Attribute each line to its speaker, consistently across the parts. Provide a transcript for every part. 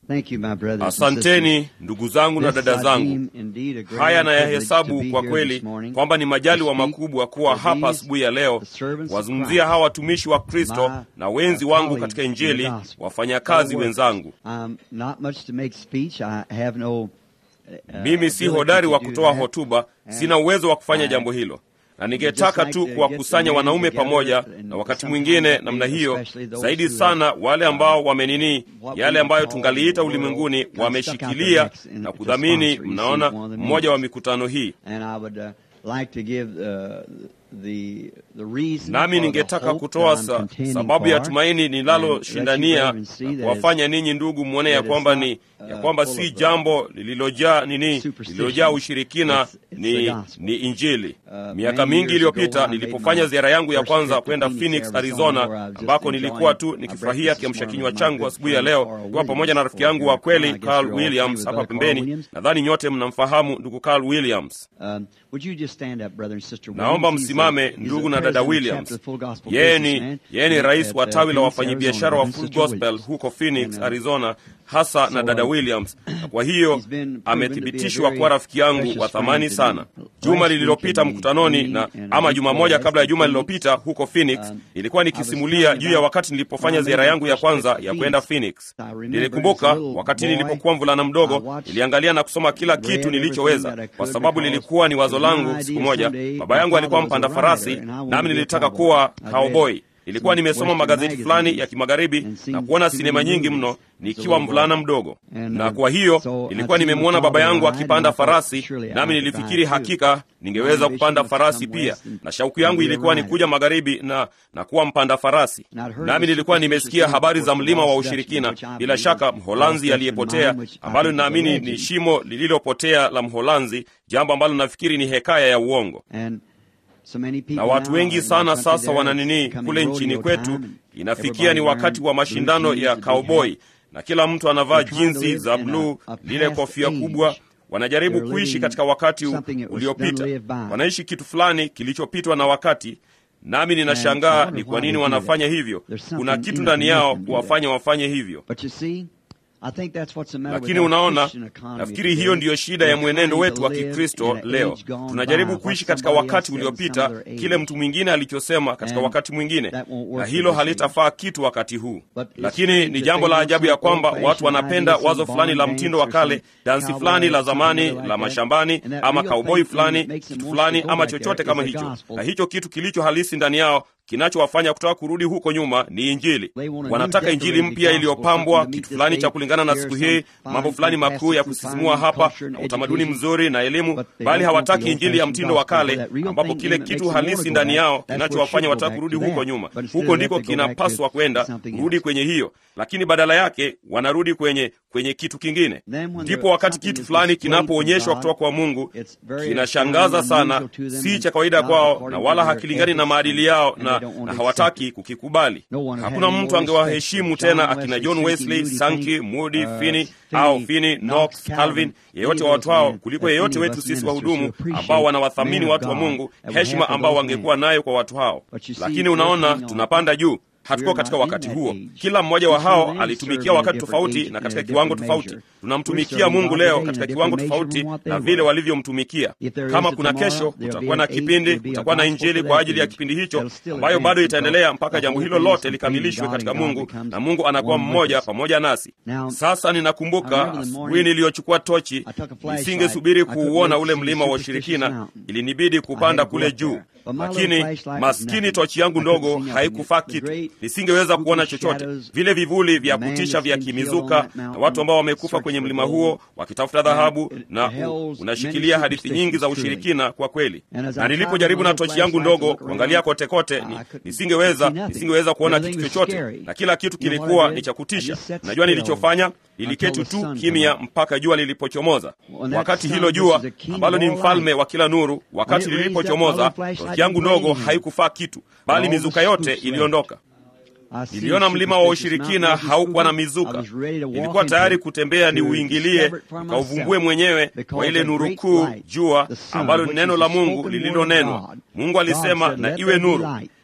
Speaker 1: Asanteni ndugu zangu na dada zangu. Haya nayahesabu kwa kweli kwamba ni majaliwa makubwa kuwa hapa asubuhi ya leo kuwazungumzia hawa watumishi wa Kristo na wenzi wangu katika Injili, wafanyakazi wenzangu. Mimi si hodari wa kutoa hotuba, sina uwezo wa kufanya jambo hilo na ningetaka tu kuwakusanya wanaume pamoja, na wakati mwingine namna hiyo zaidi sana, wale ambao wamenini yale ambayo tungaliita ulimwenguni wameshikilia na kudhamini, mnaona, mmoja wa mikutano hii nami ningetaka kutoa sa, sababu ya tumaini ninaloshindania na kuwafanya ninyi ndugu mwone ya kwamba ni ya kwamba si jambo lililojaa nini lililojaa ushirikina, ni, ni Injili. Miaka mingi iliyopita nilipofanya ziara yangu ya kwanza kwenda Phoenix, Arizona, ambako nilikuwa tu nikifurahia kiamsha kinywa changu asubuhi ya leo kuwa pamoja na rafiki yangu wa kweli Carl Williams hapa pembeni. Nadhani nyote mnamfahamu ndugu Carl Williams. Naomba msimame ndugu na dada Williams. Yeye ni yeye ni rais wa tawi la wafanyabiashara wa Full Gospel huko Phoenix, Arizona, hasa na dada Williams, na kwa hiyo amethibitishwa kuwa rafiki yangu wa thamani sana. Juma lililopita mkutanoni, na ama juma moja kabla ya juma lililopita huko Phoenix, nilikuwa nikisimulia juu ya wakati nilipofanya ziara yangu ya kwanza ya kwenda Phoenix. Nilikumbuka wakati nilipokuwa mvulana mdogo, niliangalia na kusoma kila kitu nilichoweza, kwa sababu lilikuwa ni wazo langu. Siku moja baba yangu alikuwa mpanda farasi, nami nilitaka kuwa cowboy. Nilikuwa nimesoma magazeti fulani ya kimagharibi na kuona sinema nyingi mno nikiwa mvulana mdogo, na kwa hiyo nilikuwa nimemwona baba yangu akipanda farasi, nami nilifikiri hakika ningeweza kupanda farasi pia, na shauku yangu ilikuwa ni kuja magharibi na, na kuwa mpanda farasi. Nami nilikuwa nimesikia habari za mlima wa ushirikina, bila shaka Mholanzi aliyepotea, ambalo ninaamini ni shimo lililopotea la Mholanzi, jambo ambalo nafikiri ni hekaya ya uongo na watu wengi sana sasa wananini kule nchini kwetu, inafikia ni wakati wa mashindano ya cowboy, na kila mtu anavaa jinsi za bluu, lile kofia kubwa. Wanajaribu kuishi katika wakati uliopita, wanaishi kitu fulani kilichopitwa na wakati. Nami ninashangaa ni kwa nini wanafanya hivyo. Kuna kitu ndani yao kuwafanya wafanye hivyo. Lakini unaona, nafikiri hiyo ndiyo shida ya mwenendo wetu wa Kikristo leo. Tunajaribu kuishi katika wakati uliopita, kile mtu mwingine alichosema katika wakati mwingine, na hilo halitafaa kitu wakati huu. Lakini ni jambo la ajabu ya kwamba watu wanapenda wazo fulani la mtindo wa kale, dansi fulani la zamani la mashambani, ama kauboi fulani, kitu fulani, ama chochote kama hicho, na hicho kitu kilicho halisi ndani yao kinachowafanya kutaka kurudi huko nyuma ni Injili. Wanataka Injili mpya iliyopambwa, kitu fulani cha kulingana na siku hii, mambo fulani makuu ya kusisimua hapa, na utamaduni mzuri na elimu, bali hawataki Injili ya mtindo wa kale, ambapo kile kitu halisi ndani yao kinachowafanya wataka kurudi huko nyuma. Huko ndiko kinapaswa kwenda, kurudi kwenye hiyo, lakini badala yake wanarudi kwenye kwenye kitu kingine. Ndipo wakati kitu fulani kinapoonyeshwa kutoka kwa Mungu, kinashangaza sana, si cha kawaida kwao, na wala hakilingani na maadili yao na, na hawataki kukikubali. Hakuna mtu angewaheshimu tena akina John Wesley, Sankey, Moody, Finney au Finney, Knox, Calvin, yeyote wa watu hao kuliko yeyote wetu sisi wahudumu ambao wanawathamini watu wa Mungu, heshima ambao wangekuwa nayo kwa watu hao. Lakini unaona, tunapanda juu hatuko katika wakati huo. Kila mmoja wa hao alitumikia wakati tofauti na katika kiwango tofauti. Tunamtumikia Mungu leo katika kiwango tofauti na vile walivyomtumikia. Kama kuna kesho, kutakuwa na kipindi, kutakuwa na Injili kwa ajili ya kipindi hicho, ambayo bado itaendelea mpaka jambo hilo lote likamilishwe katika Mungu, na Mungu anakuwa mmoja pamoja nasi. Sasa ninakumbuka asubuhi niliyochukua tochi, nisingesubiri kuuona ule mlima wa ushirikina, ilinibidi kupanda kule juu lakini maskini tochi yangu ndogo haikufaa kitu, nisingeweza kuona chochote. Vile vivuli vya kutisha vya kimizuka na watu ambao wamekufa kwenye mlima huo wakitafuta dhahabu, na unashikilia hadithi nyingi za ushirikina kwa kweli. Na nilipojaribu na tochi yangu ndogo kuangalia kote kote, ni, nisingeweza nisingeweza kuona kitu chochote, na kila kitu kilikuwa ni cha kutisha. Najua nilichofanya, niliketi tu kimya mpaka jua lilipochomoza. Wakati hilo jua ambalo ni mfalme wa kila nuru, wakati lilipochomoza yangu ndogo haikufaa kitu, bali mizuka yote iliondoka. Niliona mlima wa ushirikina haukuwa na mizuka. Nilikuwa tayari kutembea ni uingilie ukauvumbue mwenyewe kwa ile nuru kuu, jua ambalo ni neno la Mungu lililonenwa. Mungu alisema na iwe nuru,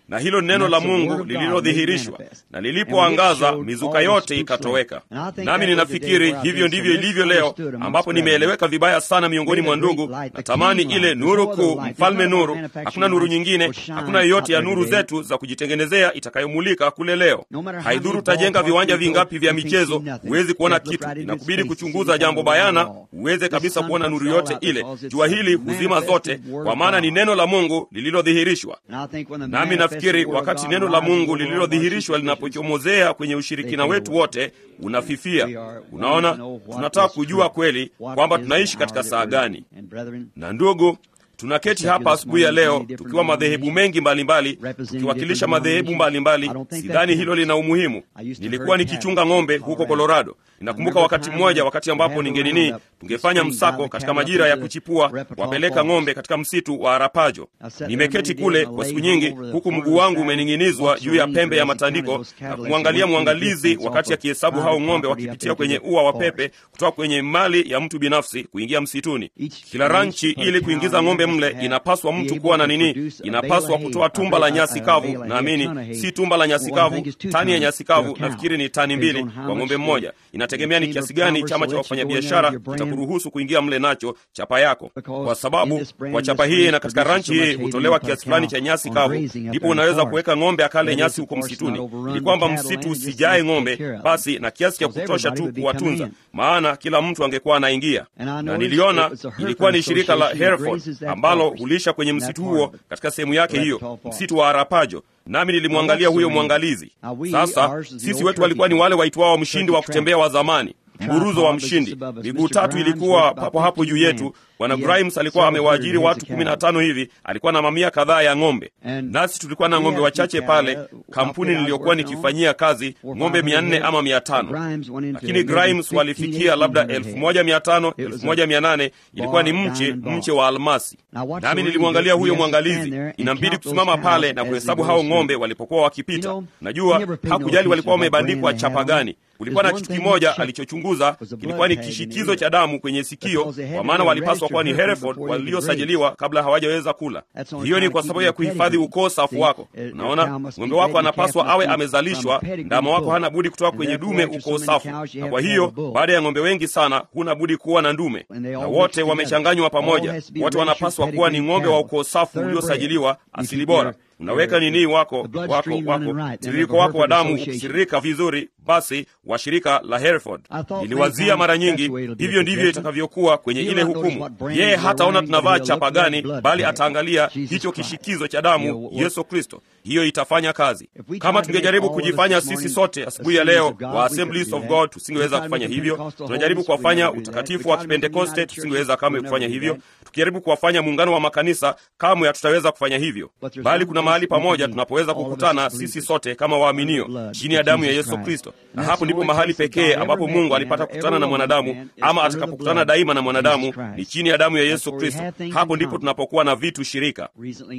Speaker 1: na hilo neno la mungu lililodhihirishwa na lilipoangaza mizuka yote ikatoweka nami ninafikiri hivyo ndivyo ilivyo leo ambapo nimeeleweka vibaya sana miongoni mwa ndugu natamani ile nuru kuu mfalme nuru hakuna nuru nyingine hakuna yoyote ya nuru zetu za kujitengenezea itakayomulika kule leo haidhuru utajenga viwanja vingapi vya michezo huwezi kuona kitu inakubidi kuchunguza jambo bayana uweze kabisa kuona nuru yote ile jua hili huzima zote kwa maana ni neno la mungu lililodhihirishwa nami nafikiri wakati neno la mungu lililodhihirishwa linapochomozea kwenye ushirikina wetu wote unafifia unaona tunataka kujua kweli kwamba tunaishi katika saa gani na ndugu tunaketi hapa asubuhi ya leo tukiwa madhehebu mengi mbalimbali tukiwakilisha madhehebu mbalimbali sidhani hilo lina umuhimu nilikuwa nikichunga ng'ombe huko colorado ninakumbuka wakati mmoja wakati ambapo ningenini tungefanya msako katika majira ya kuchipua wapeleka ng'ombe katika msitu wa arapajo nimeketi kule kwa siku nyingi huku mguu wangu umening'inizwa juu ya pembe ya matandiko na kumwangalia mwangalizi wakati akihesabu hao ng'ombe wakipitia kwenye ua wa pepe kutoka kwenye mali ya mtu binafsi kuingia msituni kila ranchi ili kuingiza ng'ombe mle inapaswa mtu kuwa na nini inapaswa kutoa tumba la nyasi kavu naamini si tumba la nyasi kavu tani ya nyasi kavu nafikiri ni tani mbili kwa ng'ombe mmoja inategemea ni kiasi gani chama cha wafanyabiashara kitakuruhusu kuingia mle nacho chapa yako kwa sababu kwa chapa hii na katika ranchi hii hutolewa kiasi fulani cha nyasi kavu ndipo unaweza kuweka ng'ombe akale nyasi huko msituni ili kwamba msitu usijae ng'ombe basi na kiasi cha kutosha tu kuwatunza maana kila mtu angekuwa anaingia na niliona ilikuwa ni shirika la hereford ambalo hulisha kwenye msitu huo katika sehemu yake hiyo msitu wa arapajo nami nilimwangalia huyo mwangalizi sasa sisi wetu walikuwa ni wale waitwao mshindi wa kutembea wa zamani mburuzo wa mshindi miguu tatu ilikuwa papo hapo juu yetu bwana grimes alikuwa amewaajiri watu kumi na tano hivi alikuwa na mamia kadhaa ya ng'ombe nasi tulikuwa na ng'ombe wachache pale kampuni niliyokuwa nikifanyia kazi ng'ombe mia nne ama mia tano lakini grimes walifikia labda elfu moja mia tano elfu moja mia nane ilikuwa ni mche mche wa almasi nami nilimwangalia huyo mwangalizi inambidi kusimama pale na kuhesabu hao ng'ombe walipokuwa wakipita najua hakujali walikuwa wamebandikwa chapa gani kulikuwa na kitu kimoja alichochunguza kilikuwa ni kishikizo cha damu kwenye sikio kwa maana walipaswa kuwa ni hereford waliosajiliwa kabla hawajaweza kula hiyo ni kwa sababu ya kuhifadhi ukoo safu wako unaona ng'ombe wako anapaswa awe amezalishwa ndama wako hana budi kutoka kwenye dume ukoo safu na kwa hiyo baada ya ng'ombe wengi sana huna budi kuwa na ndume na wote wamechanganywa pamoja wote wanapaswa kuwa ni ng'ombe wa ukoo safu uliosajiliwa asili bora unaweka nini wako wako wako tiririko wako wa damu ukitiririka vizuri basi wa shirika la hereford niliwazia mara nyingi hivyo ndivyo itakavyokuwa kwenye ile hukumu yeye hataona tunavaa chapa gani bali ataangalia hicho kishikizo cha damu yesu kristo hiyo itafanya kazi kama tungejaribu kujifanya sisi sote asubuhi ya leo wa assemblies of god tusingeweza kufanya hivyo tunajaribu kuwafanya utakatifu wa kipentekoste tusingeweza kamwe kufanya hivyo tukijaribu kuwafanya muungano wa makanisa kamwe hatutaweza kufanya hivyo bali kuna mahali pamoja tunapoweza kukutana sisi sote kama waaminio chini ya damu ya yesu kristo na hapo ndipo mahali pekee ambapo mungu alipata kukutana na mwanadamu ama atakapokutana daima na mwanadamu ni chini ya damu ya yesu kristo hapo ndipo tunapokuwa na vitu shirika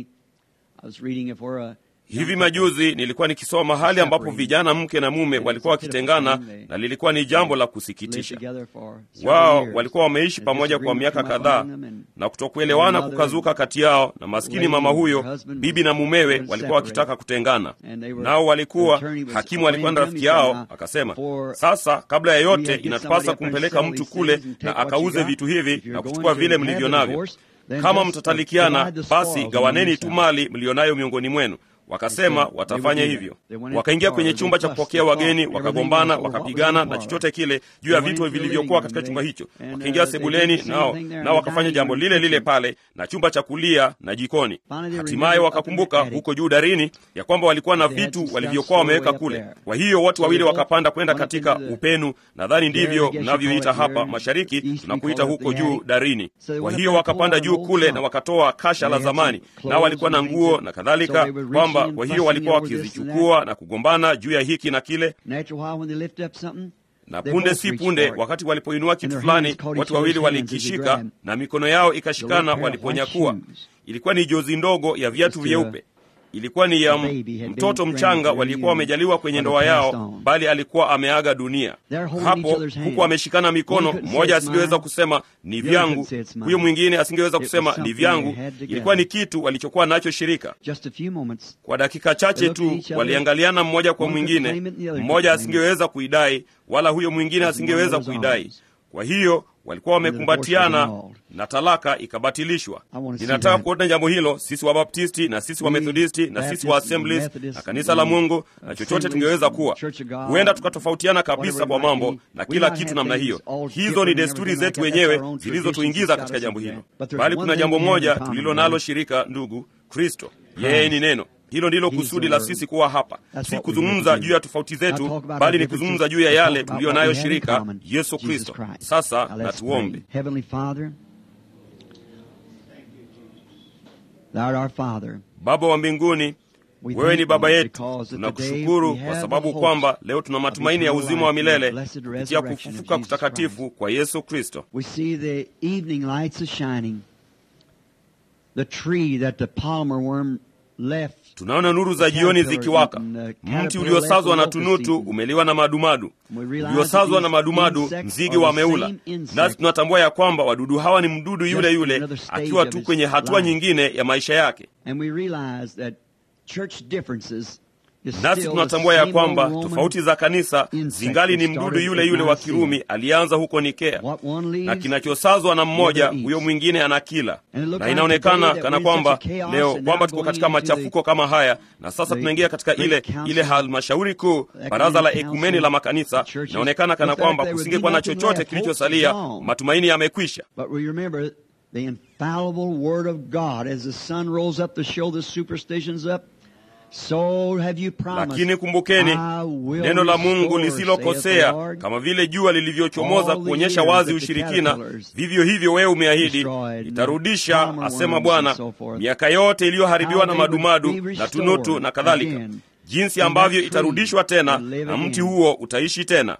Speaker 1: hivi majuzi nilikuwa nikisoma mahali ambapo vijana mke na mume walikuwa wakitengana na lilikuwa ni jambo la kusikitisha wao walikuwa wameishi pamoja kwa miaka kadhaa na kutokuelewana kukazuka kati yao na maskini mama huyo bibi na mumewe walikuwa wakitaka kutengana nao walikuwa hakimu alikuwa na rafiki yao akasema sasa kabla ya yote inatupasa kumpeleka mtu kule na akauze vitu hivi na kuchukua vile mlivyo navyo kama mtatalikiana basi gawaneni tu mali mlionayo miongoni mwenu wakasema watafanya hivyo wakaingia kwenye chumba cha kupokea wageni wakagombana wakapigana na chochote kile juu ya vitu vilivyokuwa katika chumba hicho wakaingia sebuleni nao nao wakafanya jambo lile lile pale na chumba cha kulia na jikoni hatimaye wakakumbuka huko juu darini ya kwamba walikuwa na vitu walivyokuwa wameweka kule kwa hiyo watu wawili wakapanda kwenda katika upenu nadhani ndivyo mnavyoita hapa mashariki tunakuita huko juu darini kwa hiyo wakapanda juu kule na wakatoa kasha la zamani nao walikuwa na nguo na kadhalika kwamba kwa hiyo walikuwa wakizichukua na kugombana juu ya hiki na kile na punde si punde wakati walipoinua kitu fulani watu wawili walikishika na mikono yao ikashikana waliponyakua ilikuwa ni jozi ndogo ya viatu vyeupe ilikuwa ni ya mtoto mchanga walikuwa wamejaliwa kwenye ndoa yao, bali alikuwa ameaga dunia. Hapo huku ameshikana mikono, mmoja asingeweza kusema ni vyangu, huyo mwingine asingeweza kusema ni vyangu. Ilikuwa ni kitu walichokuwa nacho shirika. Kwa dakika chache tu waliangaliana mmoja kwa mwingine, mmoja asingeweza kuidai, wala huyo mwingine asingeweza kuidai. Kwa hiyo walikuwa wamekumbatiana na talaka ikabatilishwa. Ninataka kuona jambo hilo, sisi Wabaptisti na sisi Wamethodisti na sisi wa Assemblies na kanisa la Mungu na chochote tungeweza kuwa, huenda tukatofautiana kabisa kwa mambo na kila kitu namna hiyo. Hizo ni desturi zetu wenyewe zilizotuingiza katika jambo hilo, bali kuna jambo moja tulilo nalo shirika, ndugu, Kristo. Yeye ni neno. Hilo ndilo kusudi la sisi kuwa hapa, si kuzungumza juu ya tofauti zetu, bali ni kuzungumza juu ya yale tuliyo nayo shirika, Yesu Kristo. Sasa na tuombe. Baba wa mbinguni, wewe ni baba yetu. Tunakushukuru kwa sababu kwamba leo tuna matumaini ya uzima wa milele kupitia kufufuka kutakatifu kwa Yesu Kristo. Tunaona nuru za jioni zikiwaka. Mti uliosazwa na tunutu umeliwa na madumadu, uliosazwa na madumadu nzige wameula. Nasi tunatambua ya kwamba wadudu hawa ni mdudu yule yule, akiwa tu kwenye hatua nyingine ya maisha yake. Nasi tunatambua ya kwamba tofauti za kanisa zingali ni mdudu yule yule wa Kirumi alianza huko Nikea, na kinachosazwa na mmoja huyo mwingine anakila. Na inaonekana kana kwamba leo kwamba tuko katika machafuko kama haya, na sasa tunaingia katika ile ile halmashauri kuu, baraza la ekumeni la makanisa. Inaonekana kana kwamba kusingekuwa na chochote kilichosalia, matumaini yamekwisha.
Speaker 2: So have you promised,
Speaker 1: lakini kumbukeni neno la Mungu lisilokosea, kama vile jua lilivyochomoza kuonyesha wazi ushirikina, vivyo hivyo wewe umeahidi itarudisha, asema Bwana, miaka yote iliyoharibiwa na madumadu na tunutu na kadhalika, jinsi ambavyo itarudishwa tena na mti huo utaishi tena.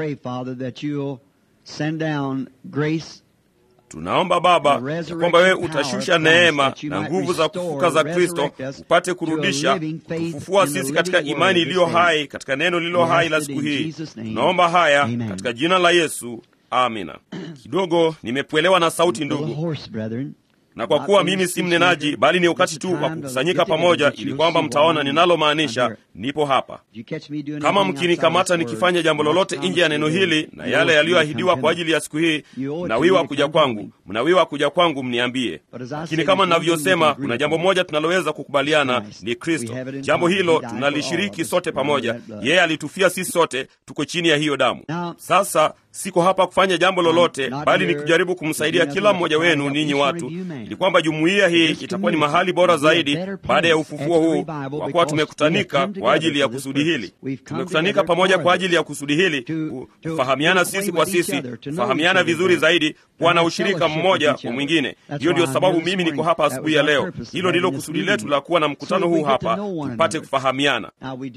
Speaker 1: Tunaomba Baba ya kwamba wewe utashusha neema na nguvu za kufufuka za Kristo, upate kurudisha kufufua sisi katika imani iliyo hai, katika neno lililo hai la siku hii. Tunaomba haya katika jina la Yesu, amina. Kidogo nimepwelewa na sauti, ndugu, na kwa kuwa mimi si mnenaji, bali ni wakati tu wa kukusanyika pamoja, ili kwamba mtaona ninalomaanisha. Nipo hapa. Kama mkinikamata nikifanya jambo lolote nje ya neno hili na yale yaliyoahidiwa kwa ajili ya siku hii, mnawiwa kuja kwangu, mnawiwa kuja kwangu mniambie. Lakini kama ninavyosema, kuna jambo moja tunaloweza kukubaliana, ni Kristo. Jambo hilo tunalishiriki sote pamoja. Yeye alitufia sisi sote, tuko chini ya hiyo damu. Sasa siko hapa kufanya jambo lolote, bali ni kujaribu kumsaidia kila mmoja wenu ninyi watu, ili kwamba jumuiya hii itakuwa ni mahali bora zaidi baada ya ufufuo huu, kwa kuwa tumekutanika kwa ajili ya kusudi hili. Tumekutanika pamoja kwa ajili ya kusudi hili, kufahamiana sisi kwa sisi, kufahamiana vizuri zaidi, kuwa na ushirika mmoja kwa mwingine. Hiyo ndiyo sababu mimi niko hapa asubuhi ya leo. Hilo ndilo kusudi letu la kuwa na mkutano huu hapa, tupate kufahamiana.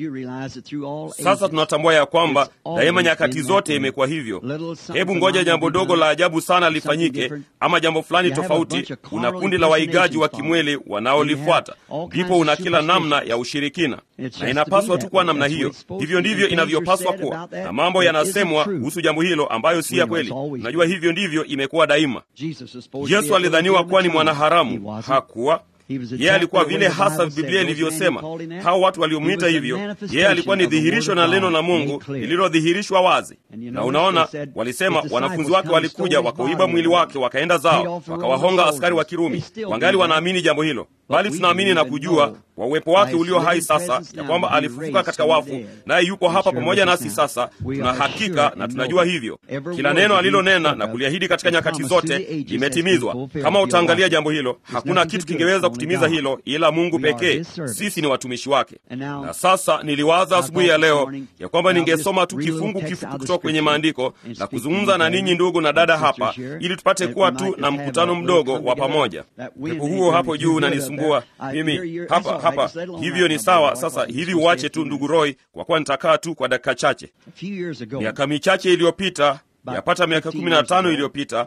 Speaker 1: Sasa tunatambua ya kwamba daima nyakati zote imekuwa hivyo. Hebu ngoja jambo dogo la ajabu sana lifanyike, ama jambo fulani tofauti, una kundi la waigaji wa kimwili wanaolifuata, ndipo una kila namna ya ushirikina, na inapaswa tu kuwa namna hiyo. Hivyo ndivyo inavyopaswa kuwa, na mambo yanasemwa kuhusu jambo hilo ambayo si ya kweli. Unajua, hivyo ndivyo imekuwa daima. Yesu alidhaniwa kuwa ni mwanaharamu, hakuwa yeye alikuwa vile hasa Biblia ilivyosema. Hao watu waliomwita hivyo, yeye alikuwa ni dhihirisho na neno la Mungu lililodhihirishwa wazi. Na unaona, walisema wanafunzi wake walikuja wakauiba mwili wake, wakaenda zao, wakawahonga askari wa Kirumi. Wangali wanaamini jambo hilo, bali tunaamini na kujua kwa uwepo wake ulio hai sasa ya kwamba alifufuka katika wafu, naye yuko hapa pamoja nasi sasa. Tuna hakika na tunajua hivyo, kila neno alilonena na kuliahidi katika nyakati zote limetimizwa. Kama utaangalia jambo hilo, hakuna kitu kingeweza kutimiza hilo ila Mungu pekee. Sisi ni watumishi wake. Na sasa niliwaza asubuhi ya leo ya kwamba ningesoma tu kifungu kifupi kutoka kwenye maandiko na kuzungumza na ninyi ndugu na dada hapa, ili tupate kuwa tu na mkutano mdogo wa pamoja. Pepo huo hapo juu unanisumbua mimi hapa hapa. Hivyo ni sawa. Sasa hivi uache tu ndugu Roy, kwa kuwa nitakaa tu kwa dakika chache. Miaka michache iliyopita, yapata miaka kumi na tano iliyopita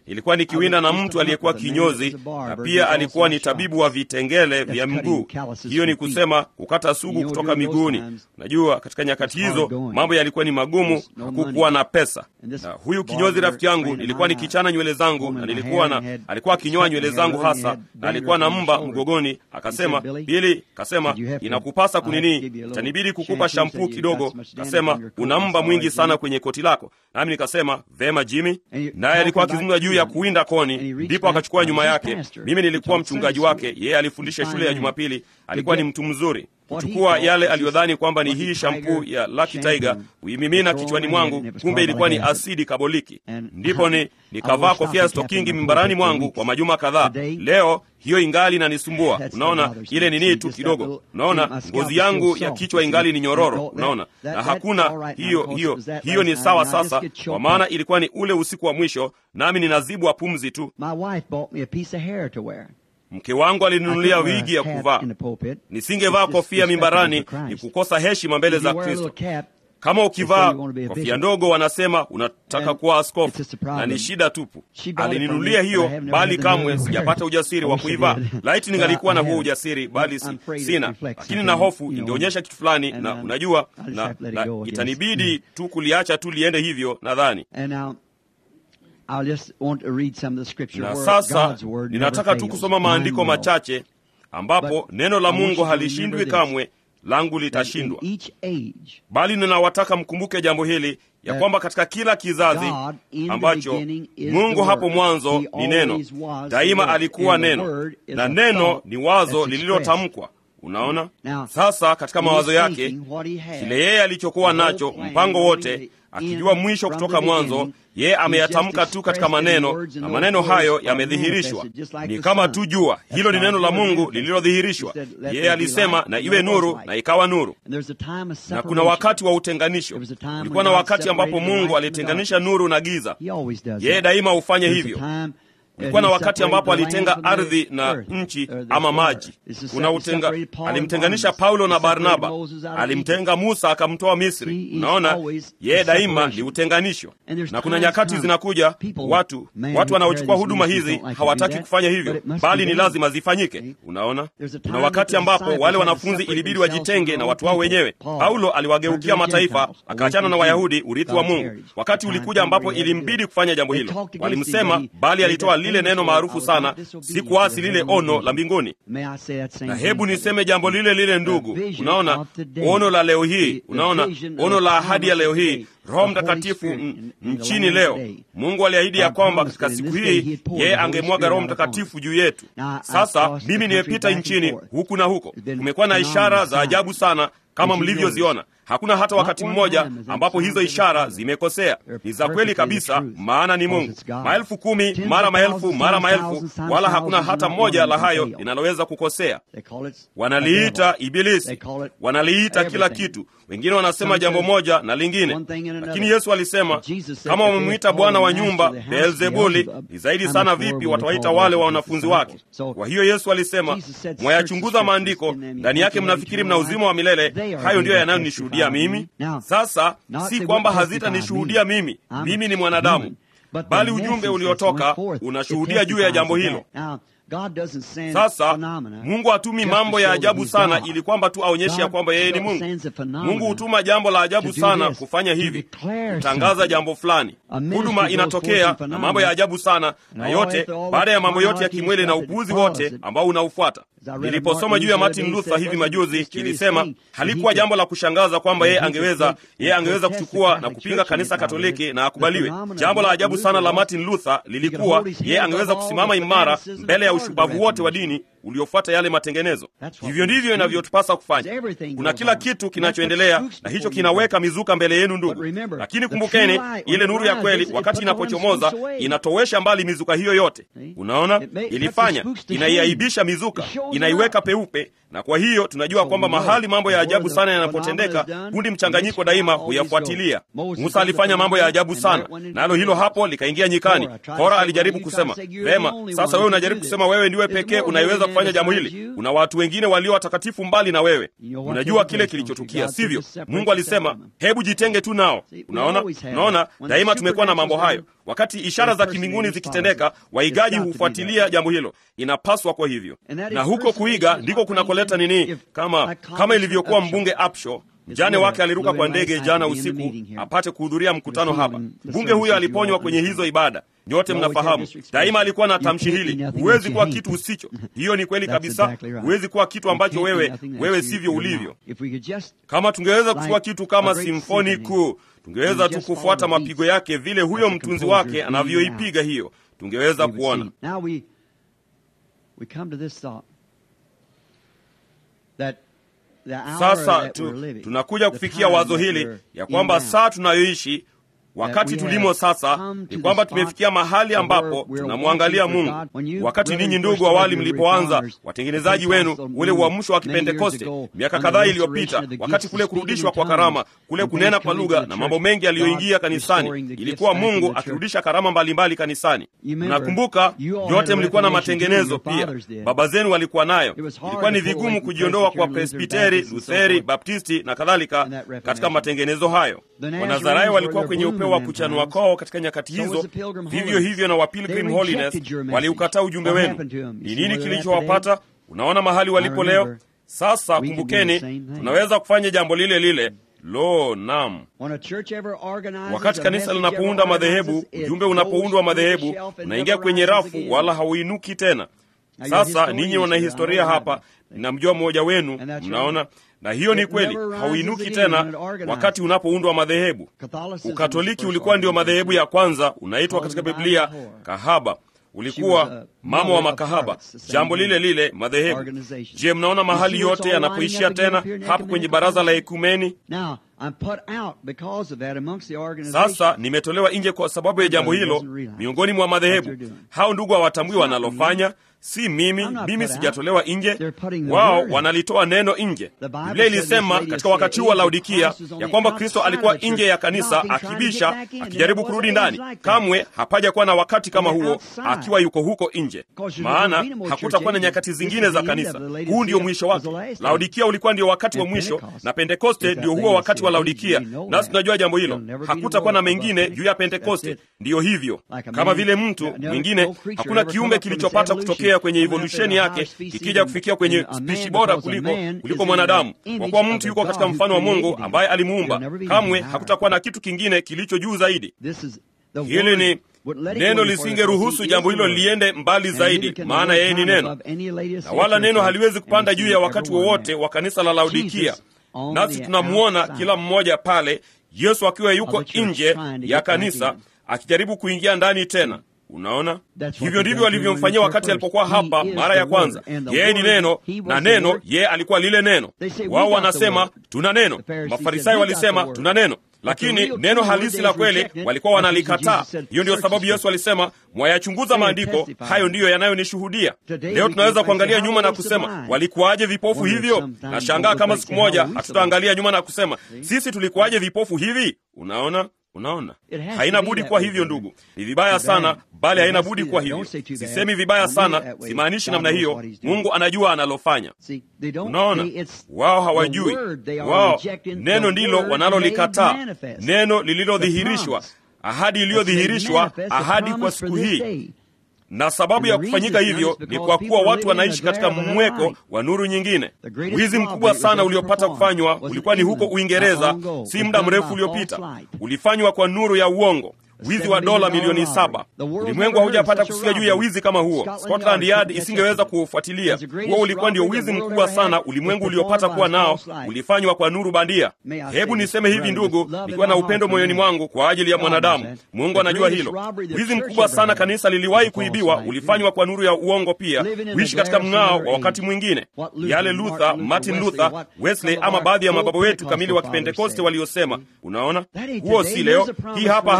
Speaker 1: ilikuwa nikiwinda na mtu aliyekuwa kinyozi na pia alikuwa ni tabibu wa vitengele vya mguu. Hiyo ni kusema kukata sugu kutoka miguuni. Najua katika nyakati hizo mambo yalikuwa ni magumu, hakukuwa na pesa. Na huyu kinyozi rafiki yangu, nilikuwa nikichana nywele zangu na nilikuwa na alikuwa akinyoa nywele zangu hasa, na alikuwa na mba mgogoni. Akasema, Bili, kasema inakupasa kunini, itanibidi kukupa shampuu kidogo. Kasema una mba mwingi sana kwenye koti lako. Nami nikasema vema, Jimmy. Naye alikuwa akizungumza juu ya kuwinda koni, ndipo akachukua nyuma yake. Mimi nilikuwa mchungaji wake, yeye alifundisha shule ya Jumapili. Alikuwa ni mtu mzuri kuchukua yale aliyodhani kwamba ni hii shampuu ya Lucky Tiger kuimimina kichwani mwangu, kumbe ilikuwa ni asidi kaboliki. Ndipo ni nikavaa kofia ya stokingi mimbarani mwangu kwa majuma kadhaa. Leo hiyo ingali inanisumbua. Unaona ile nini tu kidogo, unaona ngozi yangu ya kichwa ingali ni nyororo, unaona na hakuna hiyo hiyo hiyo. Ni sawa sasa, kwa maana ilikuwa ni ule usiku wa mwisho, nami ninazibwa pumzi tu. Mke wangu alininunulia wigi ya kuvaa. Nisingevaa kofia mimbarani, ni kukosa heshima mbele za Kristo. Kama ukivaa kofia ndogo, wanasema unataka kuwa askofu, na ni shida tupu. Alininunulia hiyo, bali kamwe sijapata ujasiri wa kuivaa. Laiti ningalikuwa na huo ujasiri, bali si, sina. Lakini na hofu ingeonyesha kitu fulani, na unajua, na, na itanibidi tu kuliacha tu liende hivyo, nadhani na sasa ninataka tu kusoma maandiko machache ambapo neno la Mungu halishindwi kamwe, langu litashindwa. Bali ninawataka mkumbuke jambo hili ya kwamba katika kila kizazi ambacho Mungu hapo mwanzo ni neno, daima alikuwa neno, na neno ni wazo lililotamkwa. Unaona, sasa katika mawazo yake, kile yeye alichokuwa nacho, mpango wote akijua mwisho kutoka mwanzo, yeye ameyatamka tu katika maneno, na maneno hayo yamedhihirishwa. Ni kama tu jua, hilo ni neno la Mungu lililodhihirishwa. Yeye alisema na iwe nuru, na ikawa nuru. Na kuna wakati wa utenganisho. Kulikuwa na wakati ambapo Mungu alitenganisha nuru na giza. Yeye daima hufanye hivyo. Kulikuwa na wakati ambapo alitenga ardhi na nchi ama maji. Kuna utenga, alimtenganisha Paulo na Barnaba, alimtenga Musa akamtoa Misri. Unaona, yeye daima ni utenganisho. Na kuna nyakati zinakuja, watu watu wanaochukua huduma hizi hawataki kufanya hivyo, bali ni lazima zifanyike. Unaona, kuna wakati ambapo wale wanafunzi ilibidi wajitenge na watu wao wenyewe. Paulo aliwageukia mataifa, akaachana na Wayahudi, urithi wa Mungu. Wakati ulikuja ambapo ilimbidi kufanya jambo hilo, walimsema, bali alitoa lile neno maarufu sana, si kuasi lile ono la mbinguni. Na hebu niseme jambo lile lile, ndugu. Unaona ono la leo hii, unaona ono la ahadi ya leo hii, Roho Mtakatifu nchini leo. Mungu aliahidi ya kwamba katika siku hii yeye angemwaga Roho Mtakatifu juu yetu. Sasa mimi nimepita nchini huku na huko, kumekuwa na ishara za ajabu sana kama mlivyoziona. Hakuna hata wakati mmoja ambapo hizo ishara zimekosea. Ni za kweli kabisa, maana ni Mungu. Maelfu kumi mara maelfu mara maelfu, wala hakuna hata moja la hayo linaloweza kukosea. Wanaliita Ibilisi, wanaliita kila kitu. Wengine wanasema jambo moja na lingine, lakini Yesu alisema kama wamemwita bwana wa nyumba Beelzebuli, ni zaidi sana vipi watawaita wale wa wanafunzi wake? Kwa hiyo Yesu alisema, mwayachunguza maandiko, ndani yake mnafikiri mna uzima wa milele, hayo ndiyo yanayonishuhudia mimi. Sasa si kwamba hazitanishuhudia mimi, mimi ni mwanadamu, bali ujumbe uliotoka unashuhudia juu ya jambo hilo. Sasa Mungu hatumi mambo ya ajabu sana ili kwamba tu aonyeshe ya kwamba yeye ni Mungu. Mungu hutuma jambo la ajabu sana kufanya hivi, kutangaza jambo fulani. Huduma inatokea na mambo ya ajabu sana, na yote baada ya mambo yote ya kimwili na upuuzi wote ambao unaufuata. Niliposoma juu ya Martin Luther hivi majuzi, kilisema halikuwa jambo la kushangaza kwamba yeye angeweza yeye angeweza kuchukua na kupinga kanisa Katoliki na akubaliwe. Jambo la ajabu sana la Martin Luther lilikuwa yeye angeweza kusimama imara mbele ya ushupavu wote wa dini uliofuata yale matengenezo. Hivyo ndivyo inavyotupasa kufanya. Kuna kila kitu kinachoendelea, na hicho kinaweka mizuka mbele yenu, ndugu. Lakini kumbukeni, ile nuru ya kweli wakati inapochomoza inatowesha mbali mizuka hiyo yote. Unaona, ilifanya inaiaibisha mizuka, inaiweka peupe na kwa hiyo tunajua kwamba mahali mambo ya ajabu sana yanapotendeka, kundi mchanganyiko daima huyafuatilia. Musa alifanya mambo ya ajabu sana, nalo hilo hapo likaingia nyikani. Kora alijaribu kusema vema, sasa wewe unajaribu kusema wewe ndiwe pekee unayeweza kufanya kufanya jambo hili kuna watu wengine walio watakatifu mbali na wewe unajua kile kilichotukia sivyo mungu alisema hebu jitenge tu nao unaona unaona daima tumekuwa na mambo hayo wakati ishara za kimbinguni zikitendeka waigaji hufuatilia jambo hilo inapaswa kwa hivyo na huko kuiga ndiko kunakoleta nini kama kama ilivyokuwa mbunge apsho mjane wake aliruka kwa ndege jana usiku apate kuhudhuria mkutano hapa mbunge huyo aliponywa kwenye hizo ibada nyote mnafahamu daima alikuwa na tamshi hili huwezi kuwa kitu usicho hiyo ni kweli kabisa huwezi kuwa kitu ambacho wewe wewe sivyo ulivyo kama tungeweza kuchukua kitu kama simfoni kuu tungeweza tu kufuata mapigo yake vile huyo mtunzi wake anavyoipiga hiyo tungeweza kuona sasa tu, tunakuja kufikia wazo hili ya kwamba saa tunayoishi wakati tulimo sasa ni kwamba tumefikia mahali ambapo tunamwangalia mungu wakati ninyi ndugu awali mlipoanza watengenezaji wenu ule uamsho wa kipentekoste miaka kadhaa iliyopita wakati kule kurudishwa kwa karama kule kunena kwa lugha na mambo mengi yaliyoingia kanisani ilikuwa mungu akirudisha karama mbalimbali kanisani nakumbuka yote mlikuwa na matengenezo pia baba zenu walikuwa nayo ilikuwa ni vigumu kujiondoa kwa presbiteri lutheri baptisti na kadhalika katika matengenezo hayo wanazarayo walikuwa kwenye upeo wa kuchanua kwao katika nyakati hizo vivyo hivyo na wa Pilgrim Holiness waliukataa ujumbe wenu ni nini kilichowapata unaona mahali walipo leo sasa kumbukeni tunaweza kufanya jambo lile lile lo nam wakati kanisa linapounda madhehebu ujumbe unapoundwa madhehebu unaingia kwenye rafu wala hauinuki tena sasa ninyi wanahistoria hapa ninamjua mmoja wenu mnaona na hiyo ni kweli hauinuki tena wakati unapoundwa madhehebu ukatoliki ulikuwa ndio madhehebu ya kwanza unaitwa katika biblia kahaba ulikuwa mama wa makahaba jambo lile lile madhehebu je mnaona mahali yote yanapoishia tena hapo kwenye baraza la ekumeni sasa nimetolewa nje kwa sababu ya jambo hilo miongoni mwa madhehebu hao ndugu hawatambui wanalofanya si mimi mimi sijatolewa nje wao wanalitoa neno nje biblia ilisema katika wakati huu wa laodikia ya kwamba kristo alikuwa nje ya kanisa akibisha akijaribu kurudi ndani kamwe hapaja kuwa na wakati kama huo akiwa yuko huko nje maana hakutakuwa na nyakati zingine za kanisa huu ndio mwisho wake laodikia ulikuwa ndio wakati wa mwisho na pentekoste ndio huo wakati wa laodikia nasi tunajua jambo hilo hakutakuwa na mengine juu ya pentekoste ndiyo hivyo kama vile mtu mwingine hakuna kiumbe kilichopata kutokea kutokea kwenye evolusheni yake kikija kufikia kwenye spishi bora kuliko kuliko mwanadamu kwa kuwa mtu yuko katika mfano wa mungu ambaye alimuumba kamwe hakutakuwa na kitu kingine kilicho juu zaidi hili ni neno lisingeruhusu jambo hilo liende mbali zaidi maana yeye ni neno na wala neno haliwezi kupanda juu ya wakati wowote wa kanisa la laodikia nasi tunamwona kila mmoja pale yesu akiwa yuko nje ya kanisa akijaribu kuingia ndani tena unaona hivyo ndivyo walivyomfanyia wakati alipokuwa hapa mara ya kwanza yeye ni neno na neno yeye alikuwa lile neno wao wanasema tuna neno mafarisayo walisema tuna neno lakini neno halisi la kweli walikuwa wanalikataa hiyo ndiyo sababu yesu alisema mwayachunguza maandiko hayo ndiyo yanayonishuhudia leo tunaweza kuangalia nyuma na kusema walikuwaje vipofu hivyo nashangaa kama siku moja hatutaangalia nyuma na kusema sisi tulikuwaje vipofu hivi unaona unaona haina budi kuwa hivyo ndugu ni vibaya sana bali haina budi kuwa hivyo sisemi vibaya sana simaanishi namna hiyo mungu anajua analofanya unaona wao hawajui wao neno ndilo wanalolikataa neno lililodhihirishwa ahadi iliyodhihirishwa ahadi kwa siku hii na sababu ya kufanyika hivyo ni kwa kuwa watu wanaishi katika mweko wa nuru nyingine wizi mkubwa sana uliopata kufanywa ulikuwa ni huko uingereza si muda mrefu uliopita ulifanywa kwa nuru ya uongo wizi wa dola milioni saba ulimwengu haujapata kusikia juu ya wizi kama huo scotland yard isingeweza kuufuatilia huo ulikuwa ndio wizi mkubwa sana ulimwengu uliopata kuwa nao ulifanywa kwa nuru bandia hebu niseme hivi ndugu nikiwa na upendo moyoni mwangu kwa ajili ya mwanadamu mungu anajua hilo wizi mkubwa sana kanisa liliwahi kuibiwa ulifanywa kwa nuru ya uongo pia kuishi katika mng'ao wa wakati mwingine yale luther martin luther wesley ama baadhi ya mababa wetu kamili wa kipentekoste waliosema unaona huo si leo hii hapa ahadi ya siku hizi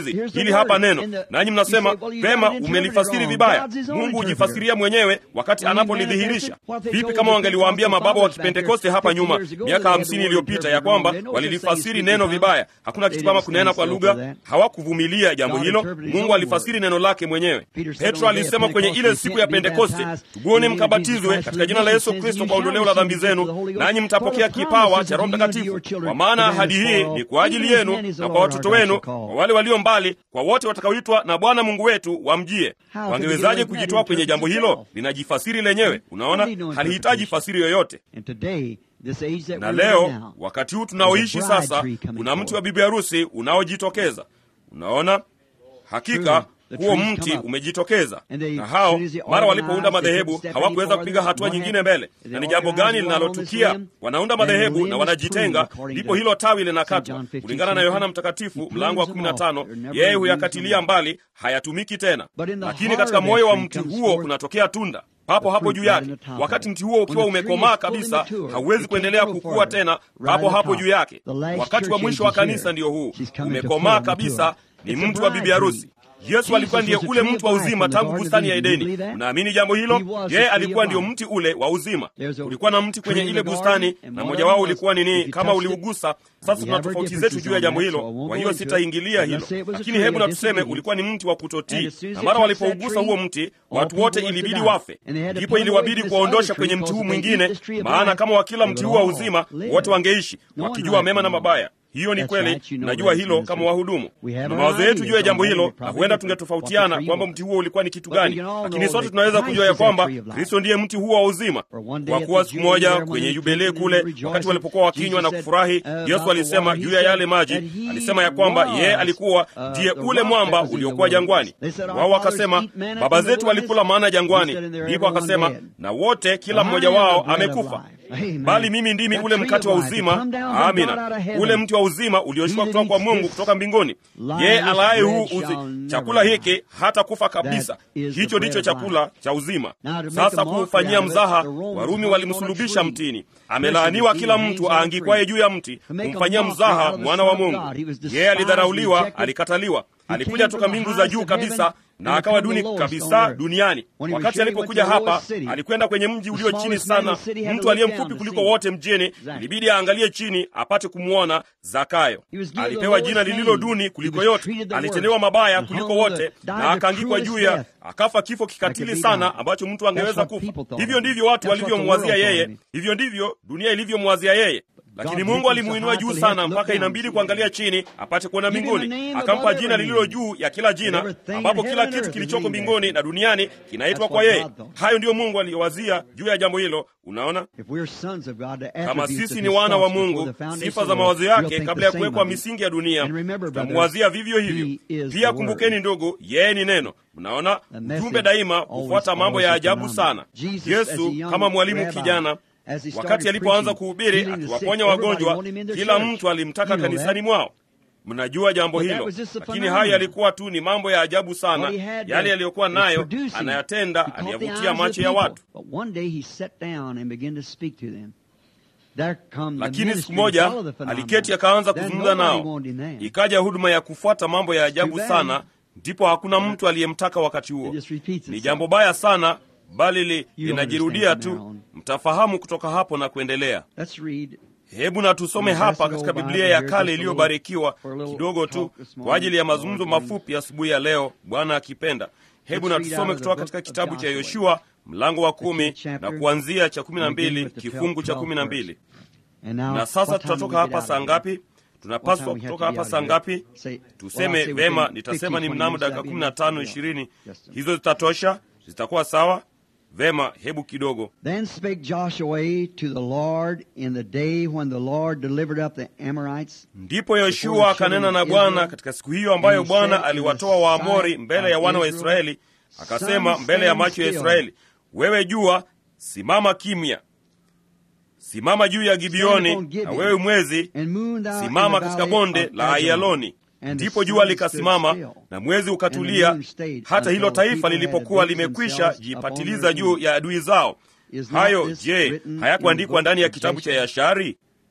Speaker 1: hizi hili hapa neno nanyi mnasema vema umelifasiri vibaya mungu hujifasiria mwenyewe wakati anapolidhihirisha vipi kama wangeliwaambia mababa wa kipentekoste hapa nyuma miaka hamsini iliyopita ya kwamba walilifasiri neno vibaya hakuna kitu kama kunena kwa lugha hawakuvumilia jambo hilo mungu alifasiri neno lake mwenyewe petro alisema kwenye ile siku ya pentekoste tubuni mkabatizwe katika jina la yesu kristo kwa ondoleo la dhambi zenu nanyi mtapokea kipawa cha roho mtakatifu kwa maana ahadi hii ni kwa ajili yenu na kwa watoto wenu kwa wale walio mbali kwa wote watakaoitwa na bwana mungu wetu wamjie wangewezaje kujitoa kwenye jambo hilo linajifasiri lenyewe unaona halihitaji fasiri yoyote na leo wakati huu tunaoishi sasa kuna mti wa bibi harusi unaojitokeza unaona hakika huo mti umejitokeza na hao mara walipounda madhehebu hawakuweza kupiga hatua nyingine mbele na ni jambo gani linalotukia wanaunda madhehebu na wanajitenga ndipo hilo tawi linakatwa kulingana na yohana mtakatifu mlango wa 15 yeye huyakatilia mbali hayatumiki tena lakini katika moyo wa mti huo kunatokea tunda papo hapo juu yake wakati mti huo ukiwa umekomaa kabisa hauwezi kuendelea kukua tena papo hapo juu yake wakati wa mwisho wa kanisa ndiyo huu umekomaa kabisa ni mtu wa bibi harusi yesu alikuwa ndiye ule mtu wa uzima tangu bustani ya edeni unaamini jambo hilo yeye alikuwa ndio mti ule wa uzima ulikuwa na mti kwenye ile bustani na mmoja wao ulikuwa nini kama uliugusa sasa tuna tofauti zetu juu ya jambo hilo kwa hiyo sitaingilia hilo lakini hebu na tuseme ulikuwa ni mti wa kutotii na mara walipougusa huo mti watu wote ilibidi wafe ndipo iliwabidi kuwaondosha kwenye mti huu mwingine maana kama wakila mti huu wa uzima wote wangeishi wakijua mema na mabaya hiyo ni kweli najua hilo kama wahudumu na mawazo yetu juu ya jambo hilo na huenda tungetofautiana kwamba mti huo ulikuwa ni kitu gani lakini sote tunaweza kujua ya kwamba kristo ndiye mti huo wa uzima kwa kuwa siku moja kwenye yubilee kule wakati walipokuwa wakinywa na kufurahi yesu alisema juu ya yale maji alisema ya kwamba yeye alikuwa ndiye ule mwamba uliokuwa jangwani wao wakasema baba zetu walikula maana jangwani ndipo akasema na wote kila mmoja wao amekufa bali mimi ndimi ule mkate wa uzima amina ule mti wa uzima ulioshuka kutoka kwa mungu kutoka mbinguni yeye alaye huu uzi chakula hiki hata kufa kabisa hicho ndicho chakula cha uzima sasa kuufanyia mzaha warumi walimsulubisha mtini amelaaniwa kila mtu aangikwaye juu ya mti kumfanyia mzaha mwana wa mungu yeye alidharauliwa alikataliwa alikuja toka mbingu za juu kabisa na akawa duni kabisa duniani wakati alipokuja hapa alikwenda kwenye mji ulio chini sana mtu aliye mfupi kuliko wote mjini ilibidi aangalie chini apate kumwona zakayo alipewa jina lililo duni kuliko yote alitendewa mabaya kuliko wote na akaangikwa juu ya akafa kifo kikatili sana ambacho mtu angeweza kufa hivyo ndivyo watu walivyomwazia yeye hivyo ndivyo dunia ilivyomwazia yeye lakini mungu alimuinua juu sana mpaka inambidi kuangalia chini apate kuona mbinguni akampa jina lililo juu ya kila jina ambapo kila kitu kilichoko mbinguni na duniani kinaitwa kwa yeye hayo ndiyo mungu aliyowazia juu ya jambo hilo unaona kama sisi ni wana wa mungu sifa za mawazo yake kabla ya kuwekwa misingi ya dunia tutamuwazia vivyo hivyo pia kumbukeni ndugu yeye ni neno mnaona mjumbe daima hufuata mambo ya ajabu sana yesu kama mwalimu kijana wakati alipoanza kuhubiri akiwaponya wagonjwa kila mtu alimtaka kanisani mwao mnajua jambo hilo lakini haya yalikuwa tu ni mambo ya ajabu sana yale yaliyokuwa nayo anayatenda aliyavutia macho ya watu lakini siku moja aliketi akaanza kuzungumza nao ikaja huduma ya kufuata mambo ya ajabu sana ndipo hakuna mtu aliyemtaka wakati huo ni jambo baya sana bali li, linajirudia tu mtafahamu kutoka hapo na kuendelea hebu na tusome hapa katika biblia ya kale iliyobarikiwa kidogo tu kwa ajili ya mazungumzo mafupi asubuhi ya leo bwana akipenda hebu na tusome kutoka katika kitabu cha yoshua mlango wa kumi na kuanzia cha kumi na mbili kifungu cha kumi na mbili na sasa tutatoka hapa saa ngapi tunapaswa kutoka hapa saa ngapi tuseme vema nitasema ni mnamo dakika kumi na tano ishirini hizo zitatosha zitakuwa sawa vema hebu kidogo
Speaker 2: Then spake Joshua to the Lord in the day when the Lord delivered up the Amorites.
Speaker 1: ndipo yoshua akanena na bwana katika siku hiyo ambayo bwana aliwatoa waamori mbele ya wana wa israeli akasema mbele ya macho ya israeli wewe jua simama kimya simama juu ya gibioni na wewe mwezi
Speaker 2: And moon thou in
Speaker 1: simama
Speaker 2: the
Speaker 1: katika
Speaker 2: valley
Speaker 1: bonde
Speaker 2: of
Speaker 1: la
Speaker 2: Ajalon.
Speaker 1: ayaloni
Speaker 2: And the
Speaker 1: ndipo
Speaker 2: sun
Speaker 1: jua
Speaker 2: stood
Speaker 1: likasimama
Speaker 2: still,
Speaker 1: na mwezi
Speaker 2: and the
Speaker 1: ukatulia
Speaker 2: moon stayed
Speaker 1: hata hilo
Speaker 2: until
Speaker 1: taifa
Speaker 2: people
Speaker 1: lilipokuwa
Speaker 2: had built
Speaker 1: limekwisha
Speaker 2: themselves
Speaker 1: jipatiliza
Speaker 2: upon their
Speaker 1: juu ya adui zao
Speaker 2: Is not
Speaker 1: hayo
Speaker 2: this
Speaker 1: je
Speaker 2: written in the
Speaker 1: hayakuandikwa
Speaker 2: book
Speaker 1: ndani ya
Speaker 2: of
Speaker 1: kitabu cha
Speaker 2: Jasher?
Speaker 1: yashari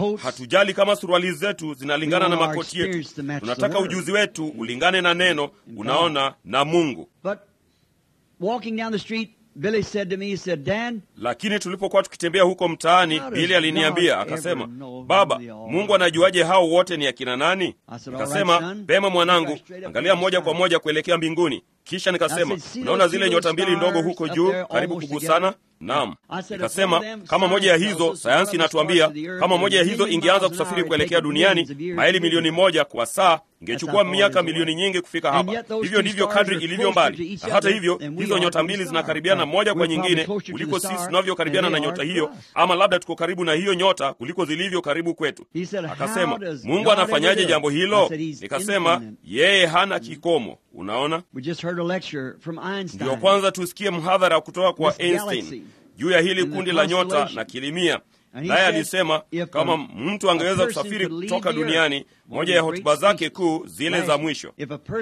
Speaker 2: coats.
Speaker 1: hatujali kama suruali zetu zinalingana na
Speaker 2: We want our
Speaker 1: makoti yetu
Speaker 2: experience to match the
Speaker 1: tunataka
Speaker 2: word.
Speaker 1: ujuzi wetu ulingane na neno unaona na mungu
Speaker 2: But walking down the street, Billy said to me, he said, Dan,
Speaker 1: lakini tulipokuwa tukitembea huko mtaani
Speaker 2: How does
Speaker 1: bili aliniambia
Speaker 2: God
Speaker 1: akasema
Speaker 2: ever know
Speaker 1: baba
Speaker 2: who they are?"
Speaker 1: mungu anajuaje hao wote ni akina nani
Speaker 2: I said, "All
Speaker 1: akasema
Speaker 2: right, son.
Speaker 1: pema mwanangu
Speaker 2: Look right straight up
Speaker 1: angalia
Speaker 2: to the
Speaker 1: moja
Speaker 2: sky."
Speaker 1: kwa moja kuelekea mbinguni kisha nikasema unaona zile nyota mbili ndogo huko juu karibu kugusana naam nikasema kama moja ya hizo sayansi inatuambia kama moja ya hizo ingeanza kusafiri kuelekea duniani maili milioni moja kwa saa ingechukua miaka milioni nyingi kufika hapa hivyo ndivyo kadri ilivyo mbali na hata hivyo hizo nyota mbili zinakaribiana moja kwa nyingine kuliko sisi tunavyokaribiana na nyota hiyo ama labda tuko karibu na hiyo nyota kuliko zilivyo karibu kwetu akasema mungu anafanyaje jambo hilo nikasema yeye hana kikomo unaona ndio kwanza tusikie mhadhara kutoka kwa einstein juu ya hili kundi la nyota na kilimia naye alisema kama mtu angeweza kusafiri kutoka duniani moja ya hotuba zake kuu zile za mwisho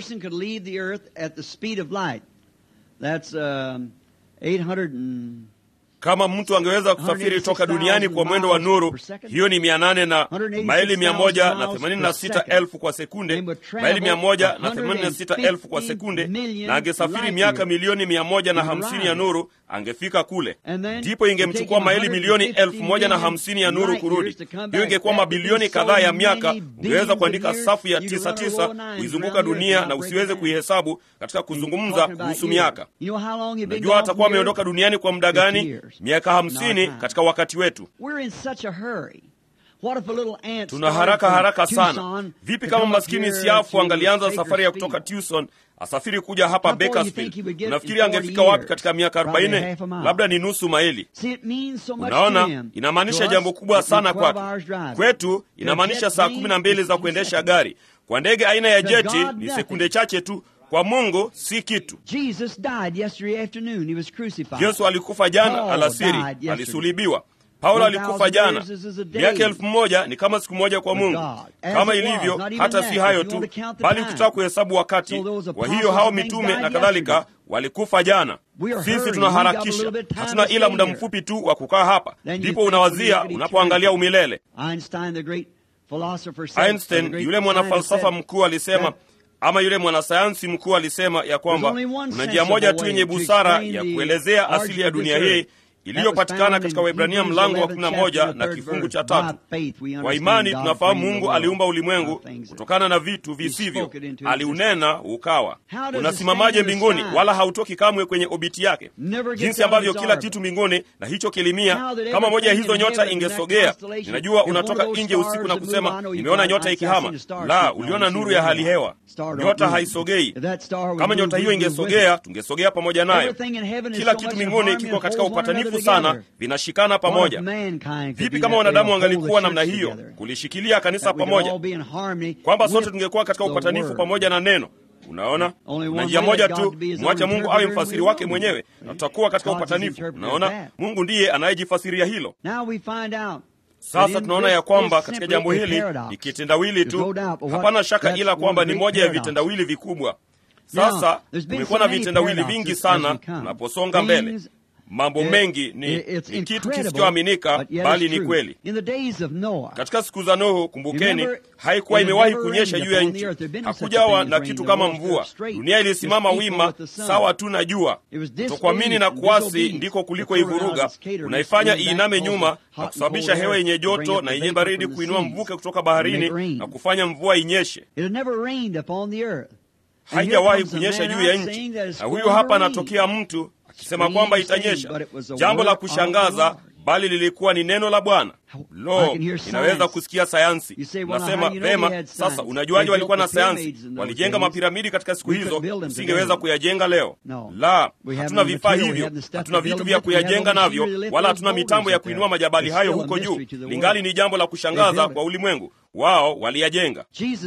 Speaker 1: kama mtu angeweza kusafiri toka duniani kwa mwendo wa nuru hiyo ni mia nane na maili mia moja na themanini na sita elfu kwa sekunde maili mia moja na themanini na sita elfu kwa sekunde na angesafiri miaka milioni mia moja na hamsini ya nuru angefika kule ndipo ingemchukua maili milioni elfu moja na hamsini ya nuru kurudi hiyo ingekuwa mabilioni kadhaa ya miaka ungeweza kuandika safu ya tisa tisa kuizunguka dunia na usiweze kuihesabu katika kuzungumza kuhusu miaka najua atakuwa ameondoka duniani kwa muda gani miaka hamsini katika wakati wetu tuna haraka haraka sana vipi kama maskini siafu angalianza safari ya kutoka tucson asafiri kuja hapa bakersfield unafikiri angefika wapi katika miaka 40 labda ni nusu maili unaona inamaanisha jambo kubwa sana kwake kwetu inamaanisha saa kumi na mbili za kuendesha gari kwa ndege aina ya jeti ni sekunde chache tu kwa mungu si kitu yesu alikufa jana alasiri alisulibiwa paulo alikufa jana miaka elfu moja ni kama siku moja kwa mungu kama ilivyo hata si hayo tu bali ukitaka kuhesabu wakati kwa hiyo hao mitume na kadhalika walikufa jana sisi tunaharakisha hatuna ila muda mfupi tu wa kukaa hapa ndipo unawazia unapoangalia umilele einstein yule mwanafalsafa mkuu alisema ama yule mwanasayansi mkuu alisema ya kwamba kuna njia moja tu yenye busara ya kuelezea asili ya dunia hii iliyopatikana katika waibrania mlango wa 11 na kifungu cha tatu kwa imani tunafahamu mungu aliumba ulimwengu kutokana na vitu visivyo aliunena ukawa unasimamaje mbinguni wala hautoki kamwe kwenye obiti yake jinsi ambavyo kila kitu mbinguni na hicho kilimia kama moja ya hizo nyota ingesogea ninajua unatoka nje usiku na kusema nimeona nyota ikihama la uliona nuru ya hali hewa nyota haisogei kama nyota hiyo ingesogea tungesogea pamoja nayo kila kitu mbinguni kiko katika upatanifu sana vinashikana pamoja vipi kama wanadamu wangalikuwa namna hiyo kulishikilia kanisa pamoja kwamba sote tungekuwa katika upatanifu pamoja na neno unaona na njia moja tu mwacha mungu awe mfasiri wake mwenyewe na tutakuwa katika upatanifu unaona mungu ndiye anayejifasiria hilo sasa tunaona ya kwamba katika jambo hili ni kitendawili tu hapana shaka ila kwamba ni moja ya vitendawili vikubwa sasa kumekuwa na vitendawili vingi sana unaposonga mbele mambo mengi ni, ni kitu kisichoaminika bali ni kweli katika siku za nuhu kumbukeni haikuwa imewahi kunyesha juu ya nchi hakujawa na kitu kama mvua dunia ilisimama wima sawa tu na jua tokuamini na kuasi ndiko kuliko ivuruga unaifanya iiname nyuma na kusababisha hewa yenye joto na yenye baridi kuinua mvuke kutoka baharini na kufanya mvua inyeshe haijawahi kunyesha juu ya nchi na huyu hapa anatokea mtu akisema kwamba itanyesha jambo la kushangaza bali lilikuwa ni neno la bwana lo inaweza kusikia sayansi unasema vema sasa unajuaje walikuwa na sayansi walijenga mapiramidi katika siku hizo usingeweza kuyajenga leo la hatuna vifaa hivyo hatuna vitu vya kuyajenga navyo wala hatuna mitambo ya kuinua majabali hayo huko juu lingali ni jambo la kushangaza kwa ulimwengu wao waliyajenga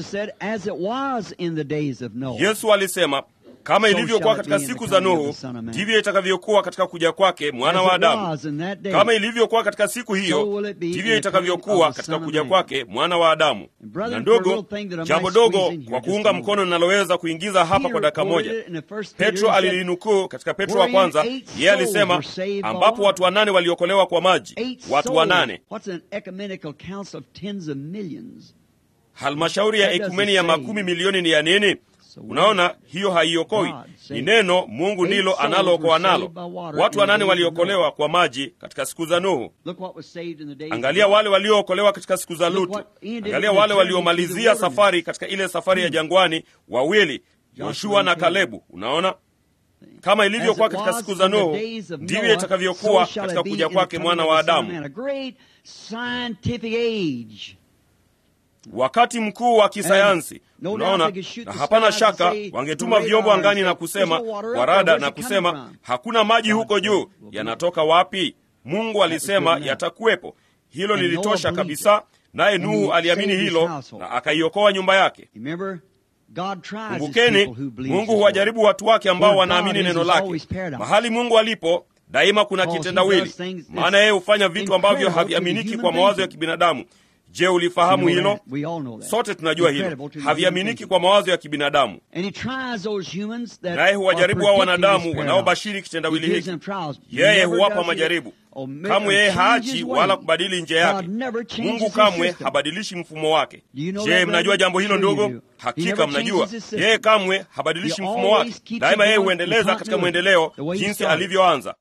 Speaker 1: yesu alisema kama ilivyokuwa katika siku za nuhu ndivyo itakavyokuwa katika kuja kwake mwana wa adamu kama ilivyokuwa katika siku hiyo ndivyo itakavyokuwa katika kuja kwake mwana wa adamu na ndogo jambo dogo kwa kuunga mkono linaloweza kuingiza hapa kwa dakika moja petro alilinukuu katika petro wa kwanza yeye alisema ambapo watu wanane waliokolewa kwa maji watu wanane halmashauri ya ekumeni ya makumi milioni ni ya nini unaona hiyo haiokoi ni neno mungu ndilo analookoa nalo watu wanane waliokolewa kwa maji katika siku za nuhu angalia wale waliookolewa katika siku za lutu angalia wale waliomalizia safari katika ile safari ya jangwani wawili yoshua na kalebu unaona kama ilivyokuwa katika siku za Nuhu, ndivyo itakavyokuwa katika kuja kwake mwana wa Adamu. Wakati mkuu wa kisayansi. Unaona, na hapana shaka wangetuma vyombo angani na kusema kwa rada na kusema hakuna maji huko juu, yanatoka wapi? Mungu alisema yatakuwepo. Hilo lilitosha kabisa, naye Nuhu aliamini hilo na akaiokoa nyumba yake. Kumbukeni, Mungu huwajaribu watu wake ambao wanaamini neno lake. Mahali Mungu alipo daima kuna kitendawili, maana yeye hufanya vitu ambavyo haviaminiki kwa mawazo ya kibinadamu. Je, ulifahamu hilo? Sote tunajua hilo, haviaminiki kwa mawazo ya kibinadamu. Naye huwajaribu hao wanadamu wanaobashiri kitendawili hiki. Yeye huwapa majaribu. Kamwe yeye haachi wala kubadili njia yake. Mungu kamwe habadilishi mfumo wake. Je, mnajua jambo hilo ndogo? Hakika mnajua, yeye kamwe habadilishi mfumo wake. Daima yeye huendeleza katika mwendeleo jinsi alivyoanza.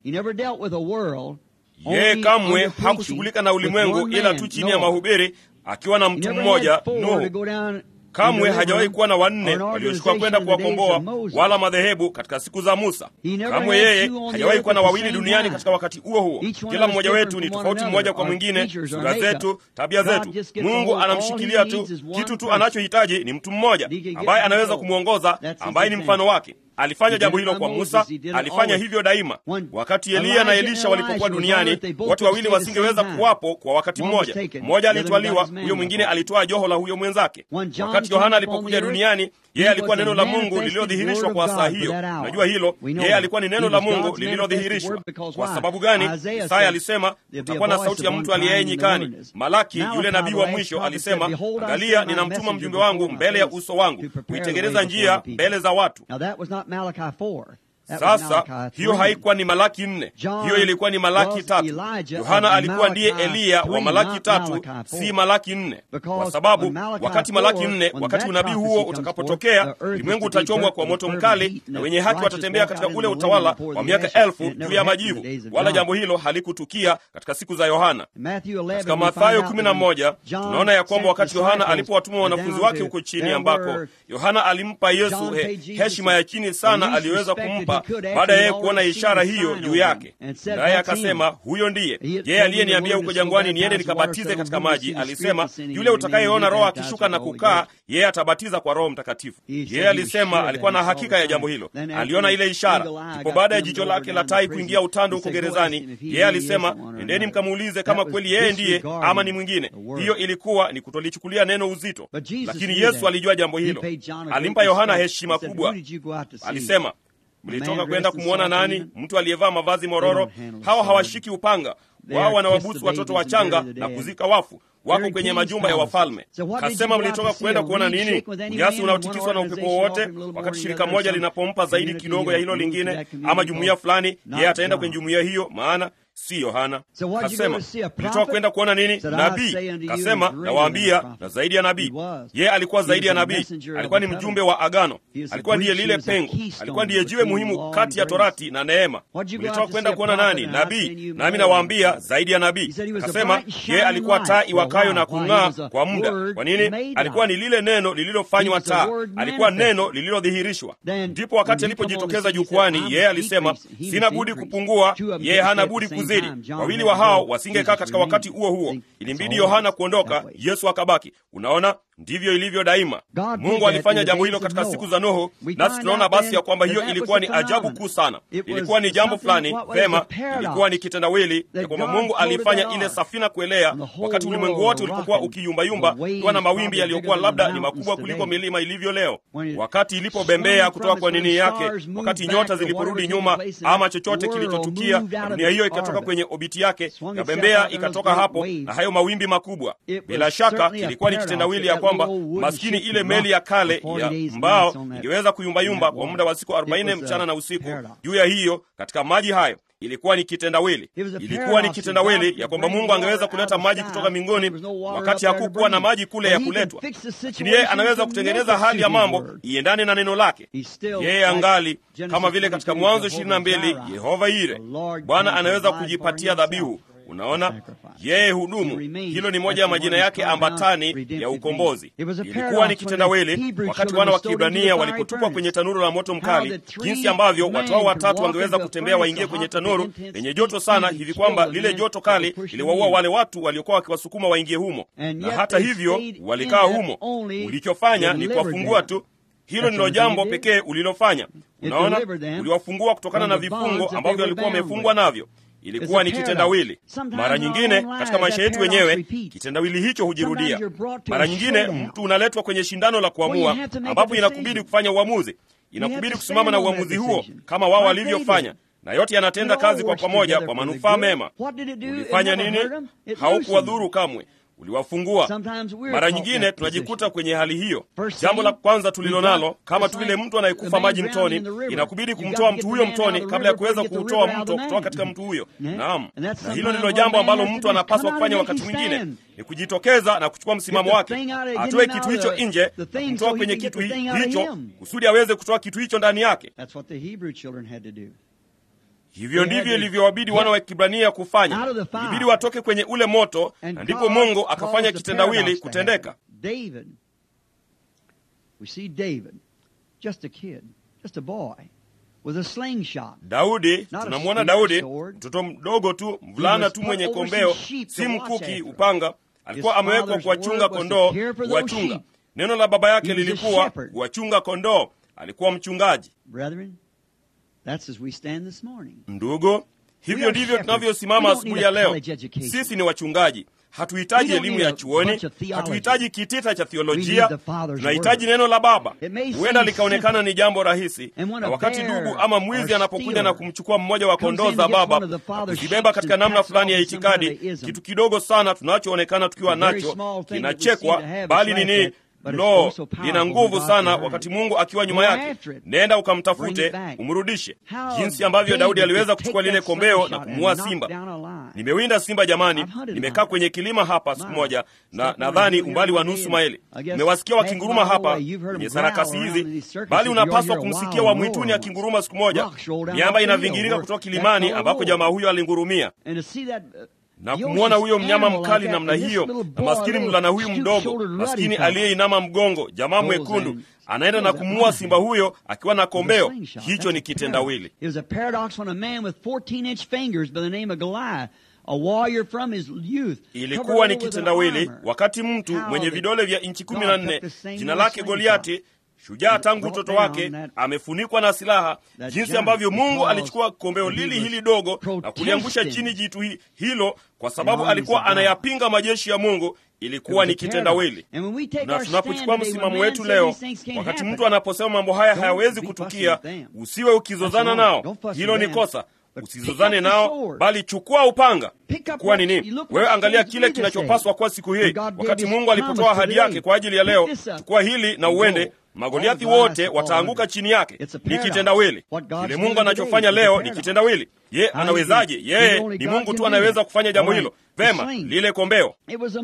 Speaker 1: Yeye kamwe hakushughulika na ulimwengu ila tu chini ya mahubiri, akiwa na mtu mmoja Nuhu. Kamwe hajawahi kuwa na wanne waliochukua kwenda kuwakomboa wala madhehebu katika siku za Musa. Kamwe yeye hajawahi kuwa na wawili duniani katika wakati huo huo. Kila mmoja wetu ni tofauti mmoja kwa mwingine, sura zetu, tabia zetu. Mungu anamshikilia tu, kitu tu anachohitaji ni mtu mmoja ambaye anaweza kumwongoza, ambaye ni mfano wake. Alifanya jambo hilo kwa Musa, alifanya hivyo daima. Wakati Eliya na Elisha walipokuwa duniani, watu wawili wasingeweza kuwapo kwa wakati mmoja. Mmoja alitwaliwa, huyo mwingine alitwaa joho la huyo mwenzake. Wakati Yohana alipokuja duniani, yeye alikuwa neno la Mungu lililodhihirishwa kwa saa hiyo. Unajua hilo, yeye alikuwa ni neno la Mungu lililodhihirishwa. Kwa sababu gani? Isaya alisema utakuwa na sauti ya mtu aliyeye nyikani. Malaki yule nabii wa mwisho alisema, angalia, ninamtuma mjumbe wangu mbele ya uso wangu kuitengeneza njia mbele za watu. Sasa hiyo haikuwa ni Malaki nne, hiyo ilikuwa ni Malaki tatu. Yohana alikuwa ndiye Eliya wa Malaki tatu, si Malaki nne, kwa sababu wakati Malaki nne, wakati unabii huo utakapotokea, ulimwengu utachomwa kwa moto mkali na wenye haki watatembea katika ule utawala wa miaka elfu juu ya majivu, wala jambo hilo halikutukia katika siku za Yohana. Katika Mathayo kumi na moja tunaona ya kwamba wakati Yohana alipowatuma wanafunzi wake huko chini, ambako Yohana alimpa Yesu he, heshima ya chini sana aliyoweza kumpa baada ya yeye kuona ishara hiyo juu yake, naye akasema, huyo ndiye yeye aliyeniambia huko jangwani niende nikabatize katika maji. Alisema, yule utakayeona Roho akishuka na kukaa, yeye atabatiza kwa Roho Mtakatifu. Yeye alisema alikuwa na hakika ya jambo hilo, aliona ile ishara. Ndipo baada ya jicho lake la tai kuingia utando huko gerezani, yeye alisema, endeni mkamuulize kama kweli yeye ndiye ama ni mwingine. Hiyo ilikuwa ni kutolichukulia neno uzito, lakini Yesu alijua jambo hilo. Alimpa Yohana heshima kubwa. Alisema, mlitoka kwenda kumwona nani? Mtu aliyevaa mavazi mororo? Hawa hawashiki upanga, wao wanawabusu watoto wachanga na kuzika wafu, wako kwenye majumba ya wafalme. Kasema, mlitoka kwenda kuona nini? Unyasi unaotikiswa na upepo wowote? Wakati shirika moja linapompa zaidi kidogo ya hilo lingine, ama jumuiya fulani, yeye ataenda kwenye jumuiya hiyo, maana si Yohana. Kasema, mlitoka kwenda kuona nini? Nabii. Kasema, nawaambia, na zaidi ya nabii. Yeye alikuwa zaidi ya nabii, alikuwa ni mjumbe wa agano, alikuwa ndiye lile pengo, alikuwa ndiye jiwe muhimu kati ya torati na neema. Mlitoka kwenda kuona nani? Nabii. Nami nawaambia, zaidi ya nabii. Kasema, yeye alikuwa taa iwakayo na kung'aa kwa muda. Kwa nini? Alikuwa ni lile neno lililofanywa taa, alikuwa neno lililodhihirishwa. Ndipo wakati alipojitokeza jukwani, yeye alisema, sina budi kupungua, yeye hana budi kuzidi. Wawili wa hao wasingekaa katika wakati huo huo, ilimbidi Yohana kuondoka, Yesu akabaki. Unaona, ndivyo ilivyo daima. Mungu alifanya jambo hilo katika siku za Nuhu, nasi tunaona basi ya kwamba hiyo ilikuwa ni ajabu kuu sana. Ilikuwa ni jambo fulani vema, ilikuwa ni kitendawili ya kwamba Mungu alifanya ile safina kuelea wakati ulimwengu wote ulipokuwa ukiyumbayumba, kuwa na mawimbi yaliyokuwa labda ni makubwa kuliko milima ilivyo leo, wakati ilipobembea kutoka kwa nini yake, wakati nyota ziliporudi nyuma, ama chochote kilichotukia, na dunia hiyo ikatoka kwenye obiti yake, na bembea ikatoka hapo, na hayo mawimbi makubwa. Bila shaka ilikuwa ni kitendawili ya kwamba maskini ile meli ya kale ya mbao ingeweza kuyumbayumba kwa muda wa siku 40 mchana na usiku juu ya hiyo katika maji hayo. Ilikuwa ni kitendawili, ilikuwa ni kitendawili ya kwamba Mungu angeweza kuleta maji kutoka mbinguni wakati hakukuwa na maji kule ya kuletwa, lakini yeye anaweza kutengeneza hali ya mambo iendane na neno lake. Yeye angali kama vile katika Mwanzo ishirini na mbili, Yehova Yire, Bwana anaweza kujipatia dhabihu Unaona, yeye hudumu. Hilo ni moja ya majina yake ambatani ya ukombozi. Ilikuwa ni kitendawili wakati wana wa Kiebrania walipotupwa kwenye tanuru la moto mkali, jinsi ambavyo watu hao watatu wangeweza kutembea waingie kwenye tanuru lenye joto sana hivi kwamba lile joto kali liliwaua wale watu waliokuwa wakiwasukuma waingie humo, na hata hivyo walikaa humo. Ulichofanya ni kuwafungua tu. Hilo ndilo jambo pekee ulilofanya. Unaona, uliwafungua kutokana na vifungo ambavyo walikuwa wamefungwa navyo. Ilikuwa ni kitendawili. Mara nyingine katika maisha yetu wenyewe kitendawili hicho hujirudia. Mara nyingine mtu unaletwa kwenye shindano la kuamua, ambapo inakubidi kufanya uamuzi, inakubidi kusimama na uamuzi huo kama wao walivyofanya, na yote yanatenda kazi kwa pamoja kwa manufaa mema. Ulifanya nini? Haukuwadhuru kamwe uliwafungua. Mara nyingine tunajikuta kwenye hali hiyo. Jambo la kwanza tulilo nalo, kama tu vile mtu anayekufa maji mtoni, inakubidi kumtoa mtu huyo mtoni kabla ya kuweza kuutoa mto kutoka katika mtu huyo. Naam, na hilo ndilo jambo ambalo mtu anapaswa kufanya wakati mwingine, ni kujitokeza na kuchukua msimamo wake, atoe kitu hicho nje, kutoa kwenye kitu hicho kusudi aweze kutoa kitu hicho ndani yake. Hivyo ndivyo ilivyowabidi wana wa Kibrania kufanya. Ilibidi watoke kwenye ule moto, na ndipo Mungu akafanya kitendawili kutendeka. Daudi, tunamwona Daudi, mtoto mdogo tu, mvulana tu mwenye kombeo, si mkuki, upanga. Alikuwa amewekwa kuwachunga kondoo, kuwachunga. Neno la baba yake lilikuwa kuwachunga kondoo. Alikuwa mchungaji.
Speaker 2: That's as we stand this morning.
Speaker 1: Ndugu, hivyo ndivyo tunavyosimama asubuhi ya leo. Sisi ni wachungaji. Hatuhitaji elimu ya chuoni, hatuhitaji kitita cha thiolojia, tunahitaji neno la Baba. Huenda likaonekana ni jambo rahisi, na wakati ndugu ama mwizi anapokuja na kumchukua mmoja wa kondoo za Baba na kuzibeba katika namna fulani ya itikadi, kitu kidogo sana tunachoonekana tukiwa nacho kinachekwa, bali nini Lo, lina nguvu sana wakati Mungu akiwa nyuma yake. Nenda ukamtafute, umrudishe. Jinsi ambavyo Daudi aliweza kuchukua lile kombeo na kumuua simba. Nimewinda simba jamani, nimekaa kwenye kilima hapa siku moja, na nadhani umbali wa nusu maili. Nimewasikia wakinguruma hapa kwenye sarakasi hizi, bali unapaswa kumsikia wa mwituni akinguruma siku moja. Miamba inavingirika kutoka kilimani ambako jamaa huyo alingurumia na kumwona huyo mnyama mkali namna hiyo, na maskini mvulana huyu mdogo maskini aliyeinama mgongo, jamaa mwekundu anaenda na kumuua simba huyo akiwa na kombeo. Hicho ni kitendawili. Ilikuwa ni kitendawili wakati mtu mwenye vidole vya inchi kumi na nne jina lake Goliati shujaa tangu utoto wake, amefunikwa na silaha, jinsi ambavyo Mungu alichukua kombeo lili hili dogo na kuliangusha chini jitu hilo, kwa sababu alikuwa anayapinga majeshi ya Mungu. Ilikuwa ni kitendawili. Na tunapochukua msimamo wetu leo, wakati mtu anaposema mambo haya hayawezi kutukia, usiwe ukizozana nao. Hilo ni kosa. Usizozane nao, bali chukua upanga. Kuwa nini? Wewe angalia kile kinachopaswa kuwa siku hii, wakati Mungu alipotoa ahadi yake kwa ajili ya leo. Chukua hili na uende Magoliathi wote wataanguka chini yake. Ni kitendawili. Kile Mungu anachofanya leo ni kitendawili. Ye anawezaje? Yeye ni Mungu tu anayeweza kufanya jambo hilo. Vema, lile kombeo.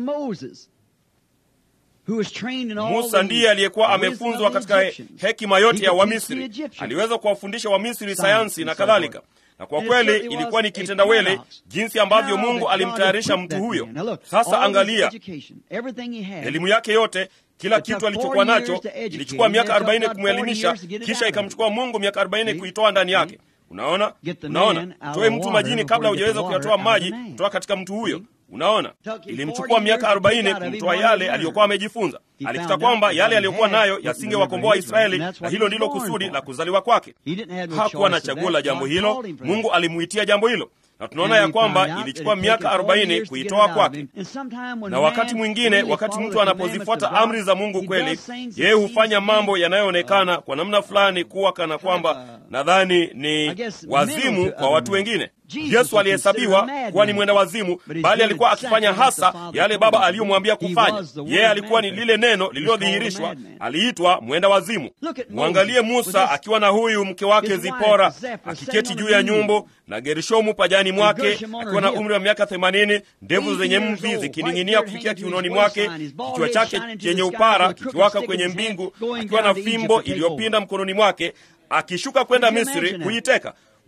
Speaker 1: Musa ndiye aliyekuwa amefunzwa katika hekima yote ya Wamisri. Aliweza kuwafundisha Wamisri sayansi na kadhalika na kwa kweli ilikuwa ni kitendawili jinsi ambavyo Mungu alimtayarisha mtu huyo. Sasa angalia elimu yake yote, kila kitu alichokuwa nacho. Ilichukua miaka arobaini kumwelimisha, kisha ikamchukua Mungu miaka arobaini kuitoa ndani yake. Unaona, unaona, toe mtu majini kabla hujaweza kuyatoa maji kutoka katika mtu huyo. Unaona, ilimchukua miaka arobaini kumtoa yale aliyokuwa amejifunza. Alikuta kwamba yale aliyokuwa nayo yasingewakomboa Israeli, na hilo ndilo kusudi la kuzaliwa kwake. Hakuwa na chaguo la jambo hilo, Mungu alimuitia jambo hilo na tunaona ya kwamba ilichukua miaka arobaini kuitoa kwake. Na wakati mwingine, wakati mtu anapozifuata amri za Mungu kweli, yeye hufanya mambo yanayoonekana kwa namna fulani kuwa kana kwamba nadhani ni wazimu kwa watu wengine. Yesu alihesabiwa kuwa ni mwenda wazimu, bali alikuwa akifanya hasa yale Baba aliyomwambia kufanya. Yeye alikuwa ni lile neno lililodhihirishwa, aliitwa mwenda wazimu. Mwangalie Musa akiwa na huyu mke wake Zipora akiketi juu ya nyumbu na Gerishomu pajani mwake akiwa na umri wa miaka themanini, ndevu zenye mvi zikining'inia kufikia kiunoni mwake, kichwa chake chenye upara kikiwaka kwenye mbingu, akiwa na fimbo iliyopinda mkononi mwake, akishuka kwenda Misri kuiteka.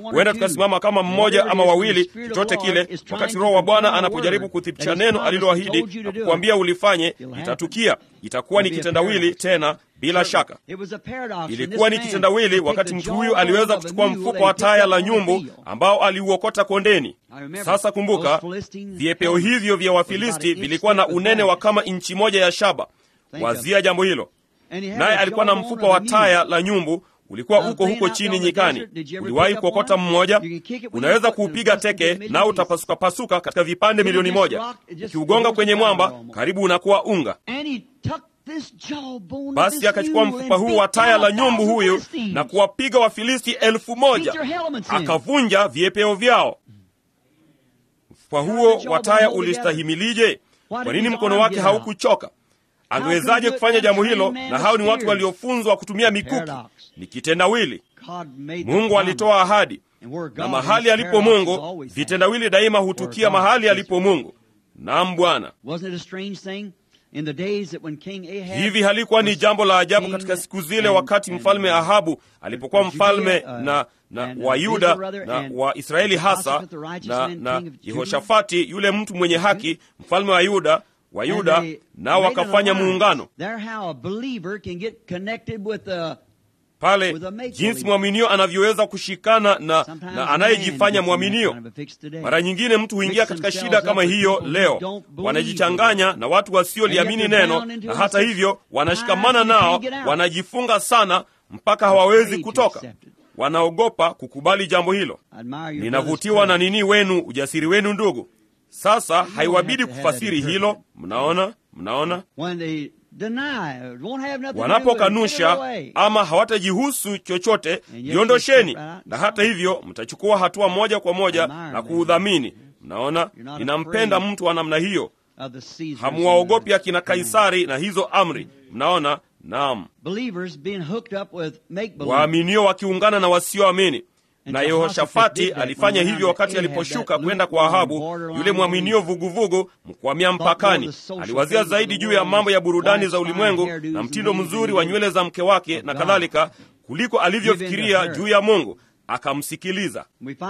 Speaker 1: huenda tukasimama kama mmoja mmoja ama wawili, chochote kile, wakati Roho wa Bwana anapojaribu kuthibitisha neno aliloahidi na kukwambia ulifanye, itatukia. Itakuwa ni kitendawili tena, bila shaka. Ilikuwa ni kitendawili wakati mtu huyu aliweza kuchukua mfuko wa taya la nyumbu ambao aliuokota kondeni. Sasa kumbuka, viepeo hivyo vya Wafilisti vilikuwa na unene wa kama inchi moja ya shaba. Wazia jambo hilo. Naye alikuwa na mfuko wa taya la nyumbu ulikuwa uko huko chini nyikani. Uliwahi kuokota mmoja? Unaweza kuupiga teke nao utapasukapasuka katika vipande milioni moja. Ukiugonga kwenye mwamba, karibu unakuwa unga. Basi akachukua mfupa huu wa taya la nyumbu huyu na kuwapiga Wafilisti elfu moja akavunja viepeo vyao. Mfupa huo wa taya ulistahimilije? Kwa nini mkono wake haukuchoka? Angewezaje kufanya jambo hilo? Na hao ni watu waliofunzwa kutumia mikuki. Ni kitendawili. Mungu alitoa ahadi, na mahali alipo Mungu, vitendawili daima hutukia mahali alipo Mungu. Naam, Bwana. Hivi halikuwa ni jambo la ajabu katika siku zile, wakati mfalme Ahabu alipokuwa mfalme na na wa Yuda na wa Israeli hasa na, na Yehoshafati yule mtu mwenye haki, mfalme wa Yuda wa Yuda nao wakafanya muungano pale, jinsi mwaminio anavyoweza kushikana na, na anayejifanya mwaminio. Mara nyingine mtu huingia katika shida kama hiyo leo, wanajichanganya na watu wasioliamini neno, na hata hivyo wanashikamana nao, wanajifunga sana mpaka hawawezi kutoka wanaogopa kukubali jambo hilo. Ninavutiwa na nini wenu, ujasiri wenu ndugu. Sasa haiwabidi kufasiri hilo. Mnaona, mnaona, wanapokanusha ama hawatajihusu chochote, jiondosheni, na hata hivyo mtachukua hatua moja kwa moja na kuudhamini. Mnaona, ninampenda mtu wa namna hiyo. Hamuwaogopi akina Kaisari na hizo amri. Mnaona, naam, waaminio wakiungana na wasioamini na Yehoshafati alifanya hivyo wakati aliposhuka kwenda kwa Ahabu, yule mwaminio vuguvugu, mkwamia mpakani. Aliwazia zaidi juu ya mambo ya burudani za ulimwengu na mtindo mzuri wa nywele za mke wake na kadhalika, kuliko alivyofikiria juu ya Mungu. Akamsikiliza.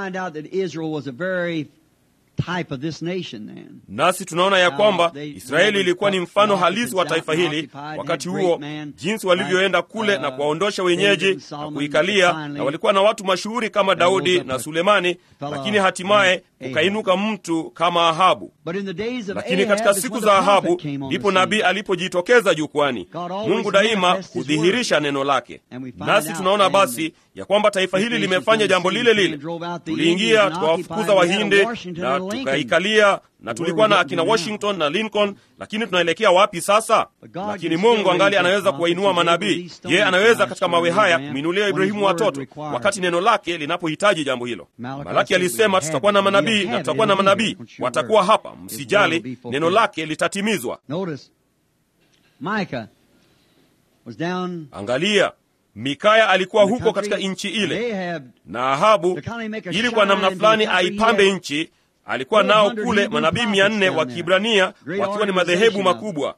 Speaker 1: Nasi tunaona ya kwamba Israeli ilikuwa ni mfano halisi wa taifa hili wakati huo, jinsi walivyoenda kule na kuwaondosha wenyeji na kuikalia, na walikuwa na watu mashuhuri kama Daudi na Sulemani, lakini hatimaye ukainuka mtu kama Ahabu. Lakini katika siku za Ahabu ndipo nabii alipojitokeza jukwani. Mungu daima hudhihirisha neno lake, nasi tunaona basi ya kwamba taifa hili limefanya jambo lile lile. Tuliingia tukawafukuza Wahindi na tukaikalia na tulikuwa na akina Washington na Lincoln, lakini tunaelekea wapi sasa? Lakini Mungu angali anaweza kuwainua manabii. Yeye anaweza katika mawe haya kumwinulia Ibrahimu watoto wakati neno lake linapohitaji jambo hilo. Malaki alisema tutakuwa na manabii na tutakuwa na manabii, watakuwa hapa, msijali, neno lake litatimizwa. Angalia, Mikaya alikuwa huko katika nchi ile, na Ahabu ili kwa namna fulani aipambe nchi alikuwa nao kule manabii mia nne wa Kiibrania wakiwa ni madhehebu makubwa.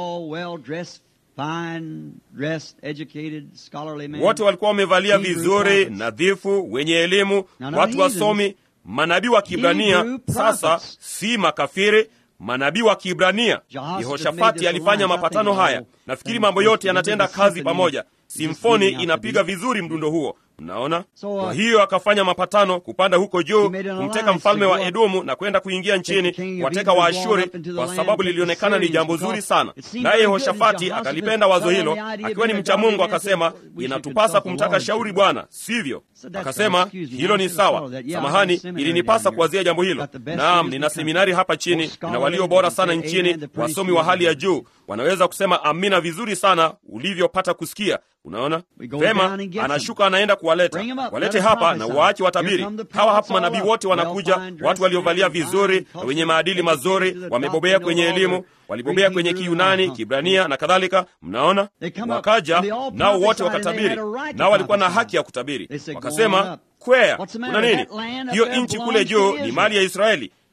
Speaker 1: Wote walikuwa wamevalia vizuri, nadhifu, wenye elimu, watu wasomi, manabii wa Kiibrania. Sasa si makafiri, manabii wa Kiibrania. Yehoshafati alifanya mapatano haya. Nafikiri mambo yote yanatenda kazi pamoja. Simfoni inapiga vizuri mdundo huo. Mnaona, kwa hiyo akafanya mapatano kupanda huko juu kumteka mfalme wa Edomu na kwenda kuingia nchini kuwateka Waashuri, kwa sababu lilionekana ni jambo zuri sana. Naye Yehoshafati akalipenda wazo hilo, akiwa ni mcha Mungu, akasema inatupasa kumtaka shauri Bwana, sivyo? Akasema hilo ni sawa. Samahani, ilinipasa kuwazia jambo hilo. Naam, nina seminari hapa chini na walio bora sana nchini, wasomi wa hali ya juu, wanaweza kusema amina vizuri sana ulivyopata kusikia. Unaona vema, anashuka anaenda kuwaleta, walete hapa na waache watabiri. Hawa hapa manabii wote wanakuja, watu waliovalia vizuri na wenye maadili mazuri, wamebobea kwenye elimu, walibobea kwenye Kiyunani, Kibrania na kadhalika. Mnaona, wakaja nao wote wakatabiri, nao walikuwa na haki ya kutabiri. Wakasema, kwea, kuna nini? Hiyo nchi kule juu ni mali ya Israeli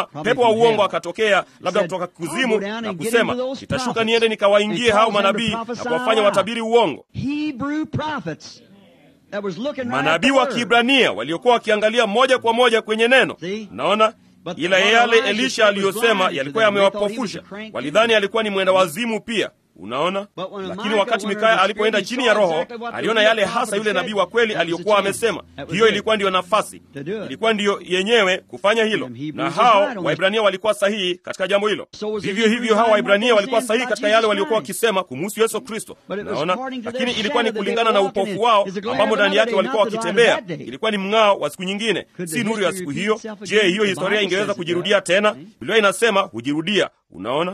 Speaker 1: Vema, pepo wa uongo akatokea, labda kutoka kuzimu, na kusema nitashuka niende nikawaingie hao manabii na kuwafanya watabiri uongo. Manabii wa Kiibrania waliokuwa wakiangalia moja kwa moja kwenye neno. Naona ila yale Elisha aliyosema yalikuwa yamewapofusha. Walidhani alikuwa ni mwenda wazimu pia. Unaona, lakini wakati Mikaya alipoenda chini ya Roho aliona yale hasa yule nabii wa kweli aliyokuwa amesema. Hiyo ilikuwa ndiyo nafasi, ilikuwa ndiyo yenyewe kufanya hilo, na hao Waibrania walikuwa sahihi katika jambo hilo. Vivyo hivyo hao Waibrania walikuwa sahihi katika yale waliokuwa wakisema kumhusu Yesu Kristo. Unaona, lakini ilikuwa ni kulingana na upofu wao ambamo ndani yake walikuwa wakitembea. Ilikuwa ni mng'ao wa siku nyingine, si nuru ya siku hiyo. Je, hiyo historia ingeweza kujirudia tena? Biblia inasema hujirudia. Unaona,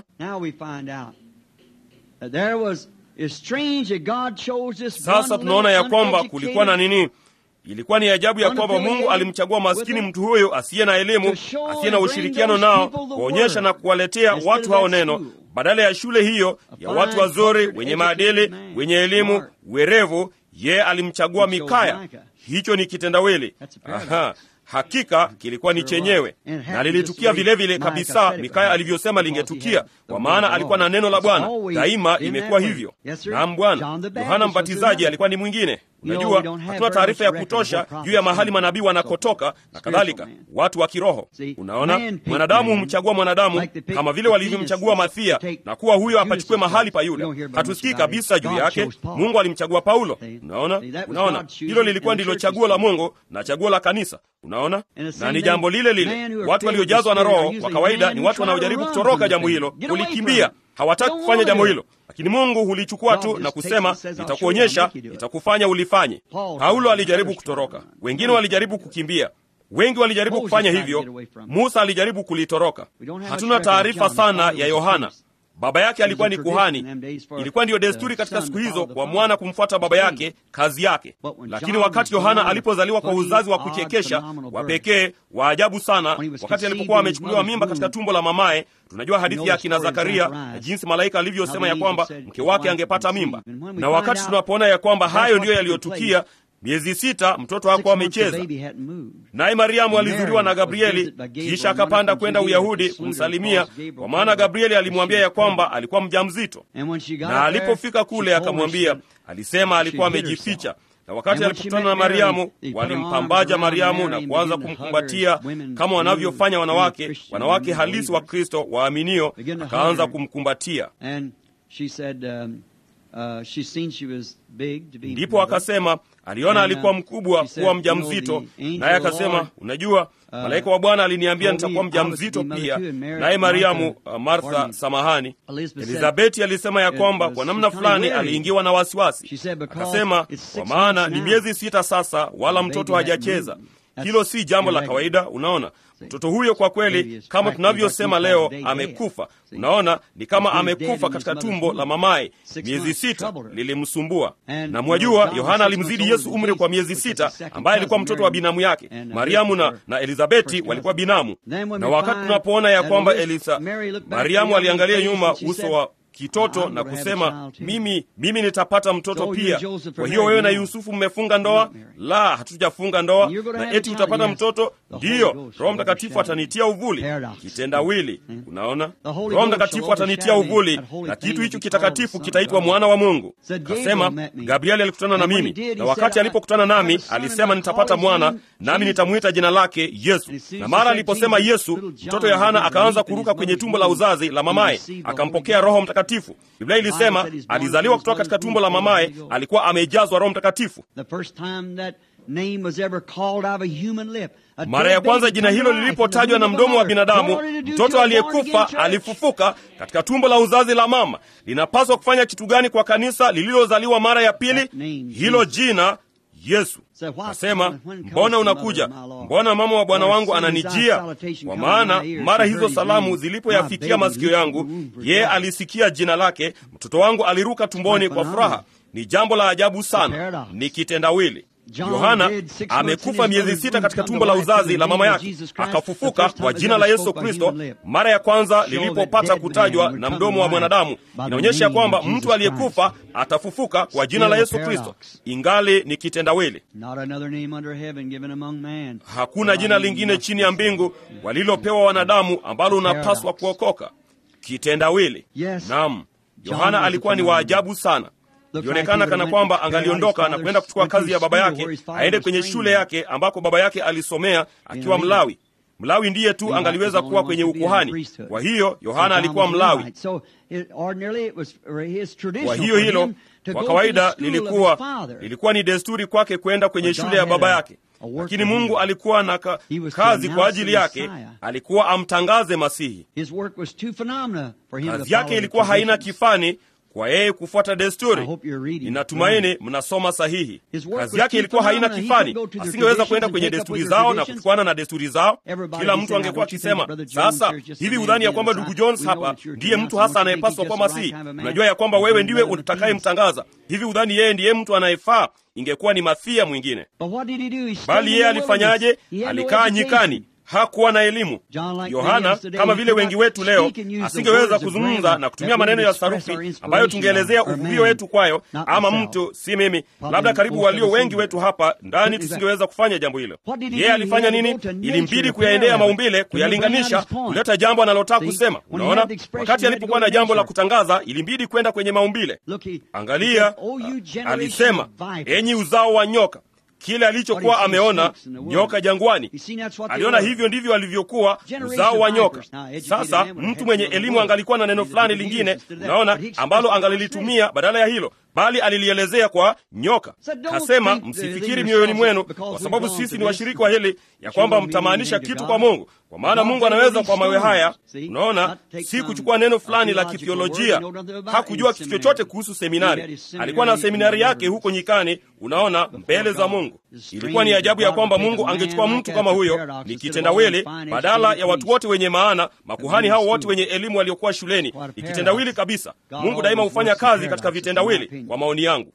Speaker 1: sasa tunaona ya kwamba kulikuwa na nini ilikuwa ni ajabu ya kwamba Mungu alimchagua maskini mtu huyo asiye na elimu, asiye na ushirikiano nao, kuonyesha na kuwaletea watu hao neno, badala ya shule hiyo ya watu wazuri, wenye maadili, wenye elimu, werevu. Yeye alimchagua Mikaya. Hicho ni kitendawili. Aha. Hakika kilikuwa ni chenyewe na lilitukia vilevile vile kabisa Mikaya alivyosema lingetukia, kwa maana alikuwa na neno la Bwana. Daima imekuwa hivyo. Naam, Bwana. Yohana Mbatizaji alikuwa ni mwingine. Unajua, hatuna taarifa ya kutosha juu ya mahali manabii wanakotoka na kadhalika, watu wa kiroho. Unaona, mwanadamu humchagua mwanadamu kama vile walivyomchagua Mathia na kuwa huyo apachukue mahali pa Yuda. Hatusikii kabisa juu yake. Mungu alimchagua Paulo. Unaona, unaona, hilo lilikuwa ndilo chaguo la Mungu na chaguo la kanisa. Unaona, na ni jambo lile lile. Watu waliojazwa na Roho kwa kawaida ni watu wanaojaribu kutoroka jambo hilo, kulikimbia. Hawataki kufanya jambo hilo, lakini Mungu hulichukua tu na kusema, nitakuonyesha, nitakufanya ulifanye. Paulo alijaribu kutoroka, wengine walijaribu kukimbia, wengi walijaribu kufanya hivyo. Musa alijaribu kulitoroka. Hatuna taarifa sana ya Yohana. Baba yake alikuwa ni kuhani. Ilikuwa ndiyo desturi katika siku hizo kwa mwana kumfuata baba yake, kazi yake. Lakini wakati Yohana alipozaliwa kwa uzazi wa kuchekesha wa pekee wa ajabu sana, wakati alipokuwa amechukuliwa mimba katika tumbo la mamaye, tunajua hadithi ya akina Zakaria na jinsi malaika alivyosema ya kwamba mke wake angepata mimba. Na wakati tunapoona ya kwamba hayo ndiyo yaliyotukia miezi sita mtoto hakuwa amecheza, naye Mariamu alizuriwa na Gabrieli, kisha akapanda kwenda Uyahudi kumsalimia, kwa maana Gabrieli alimwambia ya kwamba alikuwa mjamzito. Na alipofika kule akamwambia, alisema alikuwa amejificha. Na wakati alipokutana na Mariamu, walimpambaja Mariamu na kuanza kumkumbatia kama wanavyofanya wanawake, wanawake halisi wa Kristo waaminio, akaanza kumkumbatia.
Speaker 2: Uh, she seen she was big to be
Speaker 1: ndipo akasema aliona alikuwa mkubwa kuwa mja mzito, naye akasema, unajua malaika wa Bwana aliniambia nitakuwa mja mzito pia. Naye Mariamu, uh, Martha, samahani, Elizabeti alisema ya kwamba kwa namna fulani aliingiwa na wasiwasi. Akasema, kwa maana ni miezi sita sasa, wala mtoto hajacheza. Hilo si jambo la kawaida. Unaona, mtoto huyo kwa kweli, kama tunavyosema leo, amekufa. Unaona, ni kama amekufa katika tumbo la mamaye. Miezi sita lilimsumbua, na mwajua, Yohana alimzidi Yesu umri kwa miezi sita, ambaye alikuwa mtoto wa binamu yake. Mariamu na, na Elizabeti walikuwa binamu. Na wakati tunapoona ya kwamba Elisa, Mariamu aliangalia nyuma uso wa kitoto na kusema mimi, mimi nitapata mtoto pia. Kwa hiyo wewe na Yusufu mmefunga ndoa? La, hatujafunga ndoa. Na eti utapata mtoto? Ndiyo, Roho Mtakatifu atanitia uvuli. Kitendawili, unaona, Roho Mtakatifu atanitia uvuli, na kitu hicho kitakatifu kitaitwa mwana wa Mungu. Kasema Gabrieli alikutana na mimi, na wakati alipokutana nami alisema nitapata mwana, nami nitamwita jina lake Yesu. Na mara aliposema Yesu, mtoto Yohana akaanza kuruka kwenye tumbo la uzazi la mamaye, akampokea Roho Mtakatifu. Biblia ilisema alizaliwa kutoka katika tumbo la mamaye, alikuwa amejazwa Roho Mtakatifu. Mara ya kwanza jina hilo lilipotajwa na mdomo wa binadamu, mtoto aliyekufa alifufuka katika tumbo la uzazi la mama. Linapaswa kufanya kitu gani kwa kanisa lililozaliwa mara ya pili? Hilo jina Yesu. Kasema, mbona unakuja? Mbona mama wa Bwana wangu ananijia? Kwa maana mara hizo salamu zilipoyafikia masikio yangu, yeye alisikia jina lake, mtoto wangu aliruka tumboni kwa furaha. Ni jambo la ajabu sana, ni kitendawili. Yohana amekufa miezi sita katika tumbo la uzazi la mama yake, akafufuka kwa jina la Yesu Kristo. Mara ya kwanza lilipopata kutajwa na mdomo wa mwanadamu, inaonyesha ya kwamba mtu aliyekufa atafufuka kwa jina la Yesu Kristo, ingali ni kitendawili. Hakuna jina lingine chini ya mbingu walilopewa wanadamu ambalo unapaswa kuokoka. Kitendawili. Naam, Yohana alikuwa ni waajabu sana. Ilionekana kana kwamba angaliondoka na kwenda kuchukua kazi ya baba yake, aende kwenye shule yake ambako baba yake alisomea akiwa Mlawi. Mlawi ndiye tu angaliweza kuwa kwenye ukuhani. Kwa hiyo Yohana alikuwa Mlawi. Kwa hiyo hilo kwa kawaida lilikuwa lilikuwa ni desturi kwake kwenda kwenye shule ya baba yake, lakini Mungu alikuwa na ka, kazi kwa ajili yake. Alikuwa amtangaze Masihi. Kazi yake ilikuwa haina kifani kwa yeye kufuata desturi. Ninatumaini mnasoma sahihi. Kazi yake ilikuwa haina kifani, asingeweza kwenda kwenye desturi zao na kuchukuana na desturi zao. Kila mtu angekuwa akisema, sasa hivi udhani ya kwamba ndugu Jones hapa ndiye mtu hasa anayepaswa kwa Masihi? Unajua ya kwamba wewe ndiwe utakayemtangaza. Hivi udhani yeye ndiye mtu anayefaa? Ingekuwa ni Mathia mwingine. Bali yeye alifanyaje? Alikaa nyikani hakuwa na elimu. Yohana kama vile wengi wetu leo asingeweza kuzungumza na kutumia maneno ya sarufi ambayo tungeelezea uvuvio wetu kwayo, ama mtu, si mimi, labda karibu walio wengi wetu hapa ndani tusingeweza kufanya jambo hilo. Yeye alifanya nini? Ilimbidi kuyaendea maumbile, kuyalinganisha, kuleta jambo analotaka kusema. Unaona, wakati alipokuwa na jambo la kutangaza, ilimbidi kwenda kwenye maumbile. Angalia, alisema, enyi uzao wa nyoka kile alichokuwa ameona nyoka jangwani, aliona hivyo ndivyo alivyokuwa uzao wa nyoka. Sasa mtu mwenye elimu angalikuwa na neno fulani lingine, unaona, ambalo angalilitumia badala ya hilo, bali alilielezea kwa nyoka. Kasema, msifikiri mioyoni mwenu, kwa sababu sisi ni washiriki wa hili, ya kwamba mtamaanisha kitu kwa Mungu, kwa maana Mungu anaweza kwa mawe haya. Unaona, si kuchukua neno fulani la kithiolojia. Hakujua kitu chochote kuhusu seminari. Alikuwa na seminari yake huko nyikani, unaona, mbele za Mungu. Ilikuwa ni ajabu ya kwamba Mungu angechukua mtu kama huyo, ni kitendawili, badala ya watu wote wenye maana, makuhani hao wote wenye elimu waliokuwa shuleni. Ni kitendawili kabisa. Mungu daima hufanya kazi katika vitendawili, kwa maoni yangu.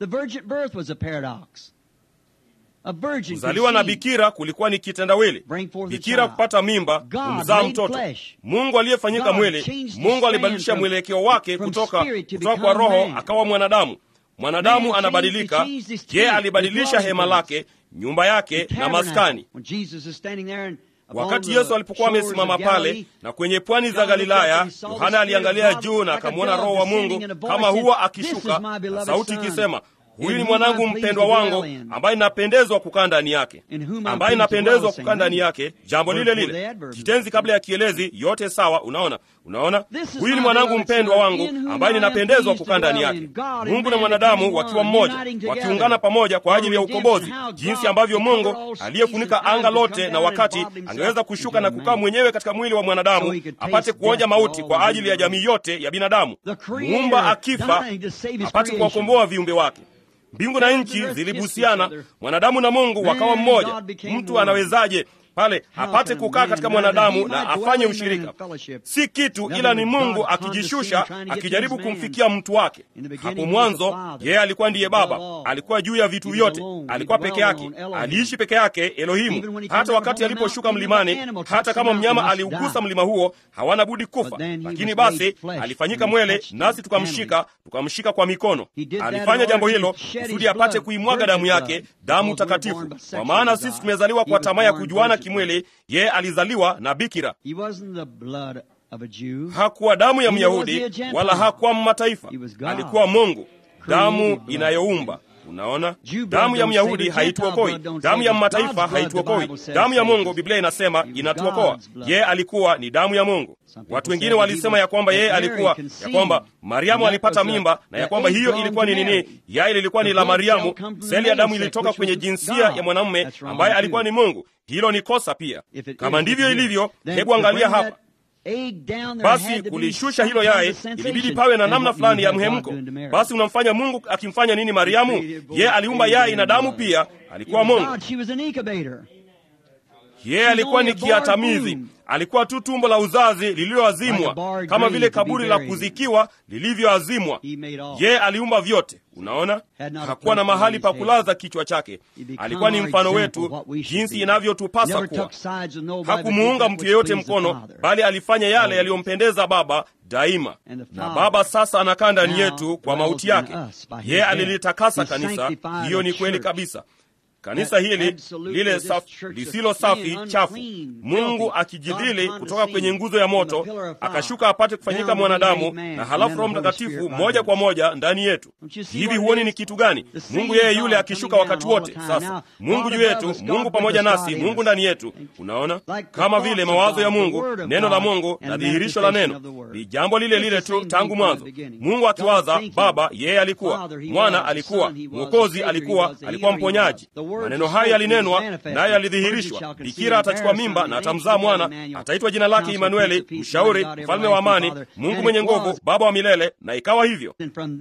Speaker 1: Kuzaliwa na bikira kulikuwa ni kitendawili. Bikira kupata mimba, kumzaa mtoto. Mungu aliyefanyika mwili, Mungu alibadilisha mwelekeo wake kutoka, kutoka kwa roho akawa mwanadamu. Mwanadamu anabadilika. Je, alibadilisha hema lake, nyumba yake na maskani. Wakati Yesu alipokuwa amesimama pale na kwenye pwani za Galilaya, Yohana aliangalia juu na akamwona Roho wa Mungu kama huwa akishuka na sauti ikisema, huyu ni mwanangu mpendwa wangu ambaye napendezwa kukaa ndani yake, ambaye napendezwa kukaa ndani yake. Jambo lile lile, kitenzi kabla ya kielezi, yote sawa. Unaona, unaona, huyu ni mwanangu mpendwa wangu ambaye ninapendezwa kukaa ndani yake. Mungu na mwanadamu wakiwa mmoja, wakiungana pamoja kwa ajili ya ukombozi, jinsi ambavyo Mungu aliyefunika anga lote na wakati angeweza kushuka na kukaa mwenyewe katika mwili wa mwanadamu apate kuonja mauti kwa ajili ya jamii yote ya binadamu, muumba akifa apate kuwakomboa viumbe wake. Mbingu na nchi zilibusiana, mwanadamu na Mungu wakawa mmoja. Mtu anawezaje pale apate kukaa katika mwanadamu na afanye ushirika? Si kitu, ila ni Mungu akijishusha, akijaribu kumfikia mtu wake. Hapo mwanzo yeye alikuwa ndiye Baba, alikuwa juu ya vitu vyote, alikuwa peke yake, aliishi peke yake, Elohimu. Hata wakati aliposhuka mlimani, hata kama mnyama aliugusa mlima huo, hawana budi kufa, lakini basi alifanyika mwele, nasi tukamshika, tukamshika kwa mikono. Alifanya jambo hilo kusudi apate kuimwaga damu yake, damu takatifu, kwa maana sisi tumezaliwa kwa tamaa ya kujuana kimwili. Yeye alizaliwa na bikira. Hakuwa damu ya Myahudi wala hakuwa mataifa, alikuwa Mungu, damu inayoumba. Unaona, damu ya Myahudi haituokoi, damu ya mataifa haituokoi. Damu ya Mungu, Biblia inasema inatuokoa. Yeye alikuwa ni damu ya Mungu. Watu wengine walisema ya kwamba yeye alikuwa, ya kwamba Mariamu alipata mimba na ya kwamba hiyo ilikuwa ni nini? Yai lilikuwa ni la Mariamu, seli ya damu ilitoka kwenye jinsia ya mwanamume ambaye alikuwa ni Mungu. Hilo ni kosa pia. Kama ndivyo ilivyo, hebu angalia hapa basi kulishusha hilo yai, ilibidi pawe na namna fulani ya mhemko. Basi unamfanya Mungu akimfanya nini Mariamu? Yeye aliumba yai na damu pia, alikuwa Mungu. Yeye alikuwa ni kiatamizi, alikuwa tu tumbo la uzazi lililoazimwa, kama vile kaburi la kuzikiwa lilivyoazimwa. Yeye aliumba vyote. Unaona, hakuwa na mahali pa kulaza kichwa chake. Alikuwa ni mfano wetu, jinsi inavyotupasa kuwa. Hakumuunga mtu yeyote mkono, bali alifanya yale yaliyompendeza Baba daima, na Baba sasa anakaa ndani yetu kwa mauti yake. Yeye alilitakasa kanisa. Hiyo ni kweli kabisa. kanisa hili lile safi, lisilo safi chafu, Mungu akijidhili kutoka kwenye nguzo ya moto akashuka apate kufanyika mwanadamu, na halafu Roho Mtakatifu moja kwa moja ndani yetu. Hivi huoni ni kitu gani? Mungu yeye yule akishuka wakati wote. Sasa Mungu juu yetu, Mungu pamoja nasi, Mungu ndani yetu. Unaona, kama vile mawazo ya Mungu, neno la Mungu na dhihirisho la neno ni jambo lile lile tu tangu mwanzo. Mungu akiwaza Baba, yeye alikuwa, Mwana alikuwa, Mwokozi alikuwa, alikuwa mponyaji. Maneno haya yalinenwa, naye alidhihirishwa. Bikira atachukua mimba na atamzaa mwana, ataitwa jina lake Imanueli, mshauri, mfalme wa amani, Mungu mwenye nguvu, Baba wa milele. Na ikawa hivyo,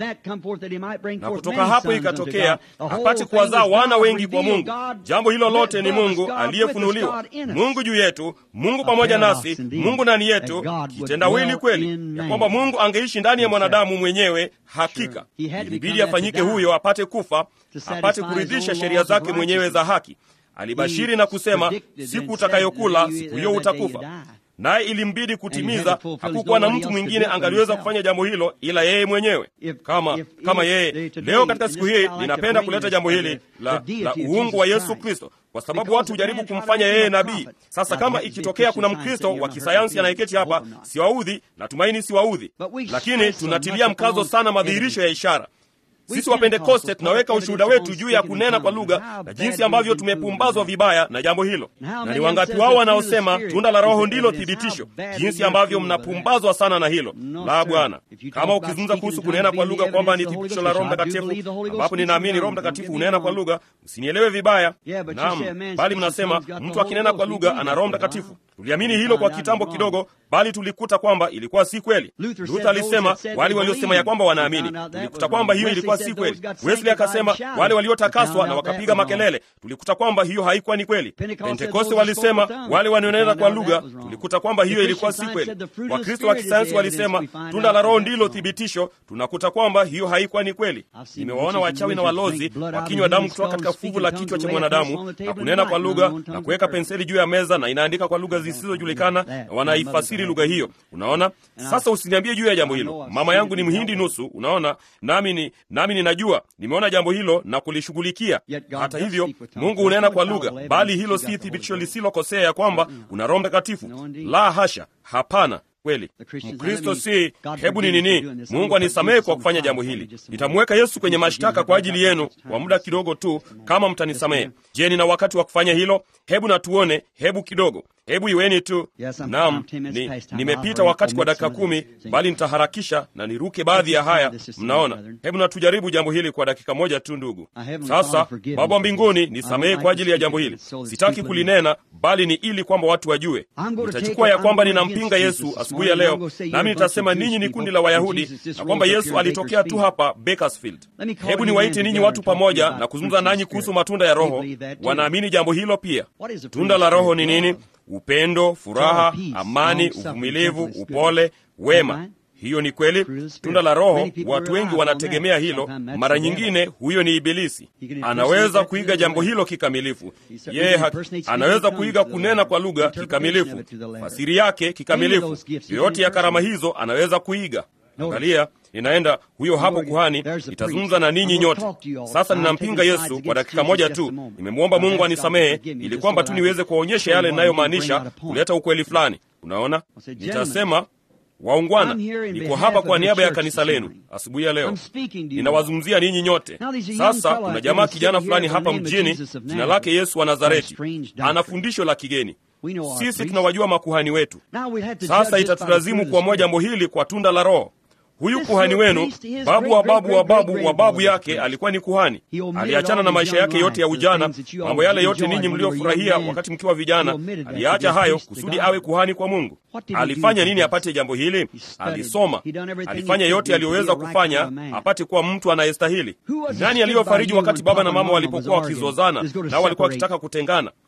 Speaker 1: na kutoka hapo ikatokea apate kuwazaa wana wengi kwa Mungu. Jambo hilo lote ni Mungu aliyefunuliwa, Mungu juu yetu, Mungu pamoja nasi, Mungu ndani yetu, kitendawili kweli ya kwamba Mungu angeishi ndani ya mwanadamu mwenyewe. Hakika ilibidi afanyike huyo, apate kufa, apate kuridhisha sheria zake mwenyewe za haki. Alibashiri na kusema, siku utakayokula siku hiyo utakufa naye ilimbidi kutimiza. Hakukuwa na mtu mwingine angaliweza kufanya jambo hilo ila yeye mwenyewe. Kama kama yeye leo katika siku hii, ninapenda kuleta jambo hili la, la uungu wa Yesu Kristo, kwa sababu watu hujaribu kumfanya yeye nabii. Sasa kama ikitokea kuna Mkristo wa kisayansi anayeketi hapa, siwaudhi, natumaini siwaudhi, lakini tunatilia mkazo sana madhihirisho ya ishara. Sisi Wapentekoste tunaweka ushuhuda wetu juu ya kunena kwa lugha na jinsi ambavyo tumepumbazwa vibaya na jambo hilo. Na ni wangapi wao wanaosema tunda la Roho ndilo thibitisho, jinsi ambavyo mnapumbazwa sana na hilo la Bwana. Kama ukizungumza kuhusu kunena kwa lugha kwamba ni thibitisho la Roho Mtakatifu, ambapo ninaamini Roho Mtakatifu hunena kwa lugha, msinielewe vibaya. Naam, bali mnasema mtu akinena kwa lugha ana Roho Mtakatifu. Tuliamini hilo kwa kitambo kidogo, bali tulikuta kwamba ilikuwa si kweli. Luther alisema wale waliosema ya kwamba wanaamini, tulikuta kwamba hiyo ilikuwa si kweli. Wesley akasema wale waliotakaswa na wakapiga makelele, tulikuta kwamba hiyo haikuwa ni kweli. Pentekoste walisema wale wanaonena kwa lugha, tulikuta kwamba hiyo ilikuwa si kweli. Wakristo wa kisayansi walisema tunda la Roho ndilo thibitisho, tunakuta kwamba hiyo haikuwa ni kweli. Nimewaona wachawi na walozi wakinywa damu kutoka katika fuvu la kichwa cha mwanadamu na kunena kwa lugha na kuweka penseli juu ya meza na inaandika kwa lugha zisizojulikana na wanaifasiri lugha hiyo. Unaona, sasa usiniambie juu ya jambo hilo. Mama yangu ni Mhindi nusu, unaona, nami ni nami ninajua, nimeona jambo hilo na kulishughulikia. Hata hivyo, Mungu hunena kwa lugha, bali hilo si thibitisho lisilokosea ya kwamba una Roho Mtakatifu. La hasha, hapana. Kweli Mkristo si hebu ni nini. Mungu anisamehe kwa kufanya jambo hili. Nitamweka Yesu kwenye mashtaka kwa ajili yenu kwa muda kidogo tu, kama mtanisamehe. Je, nina wakati wa kufanya hilo? Hebu na tuone, hebu kidogo, hebu iweni tu. Naam, ni, nimepita wakati kwa dakika kumi, bali nitaharakisha na niruke baadhi ya haya. Mnaona, hebu na tujaribu jambo hili kwa dakika moja tu, ndugu. Sasa Baba mbinguni, nisamehe kwa ajili ya jambo hili. Sitaki kulinena, bali ni ili kwamba watu wajue. Nitachukua ya kwamba ninampinga Yesu asubuhi ya leo, nami nitasema ninyi ni kundi la Wayahudi na kwamba Yesu alitokea tu hapa Bakersfield. Hebu niwaite ninyi watu pamoja na kuzungumza nanyi kuhusu matunda ya Roho. Wanaamini jambo hilo pia. Tunda la Roho ni nini? Upendo, furaha, amani, uvumilivu, upole, wema. Hiyo ni kweli. Tunda la Roho, watu wengi wanategemea hilo. Mara nyingine huyo ni Ibilisi. Anaweza kuiga jambo hilo kikamilifu. Yeye anaweza kuiga kunena kwa lugha kikamilifu, fasiri yake kikamilifu. Yoyote ya karama hizo anaweza kuiga. Angalia, ninaenda huyo hapo kuhani, nitazungumza na ninyi nyote. Sasa ninampinga Yesu kwa dakika moja tu. Nimemwomba Mungu anisamehe ili kwamba tu niweze kuwaonyesha yale ninayomaanisha, kuleta ukweli fulani. Unaona, nitasema Waungwana, niko hapa kwa niaba ya kanisa lenu asubuhi ya leo, ninawazungumzia ninyi nyote. Sasa kuna jamaa kijana fulani hapa mjini, jina lake Yesu wa Nazareti, ana fundisho la kigeni. Sisi tunawajua makuhani wetu. Sasa itatulazimu kuamua jambo hili kwa tunda la Roho. Huyu kuhani wenu, babu wa babu wa babu wa babu yake alikuwa ni kuhani. Aliachana na maisha yake yote ya ujana, mambo yale yote ninyi mliofurahia wakati mkiwa vijana, aliacha hayo kusudi awe kuhani kwa Mungu. Alifanya nini apate jambo hili? Alisoma, alifanya yote aliyoweza kufanya apate kuwa mtu anayestahili. Nani aliyofariji wakati baba na mama walipokuwa wakizozana, nao walikuwa wakitaka kutengana?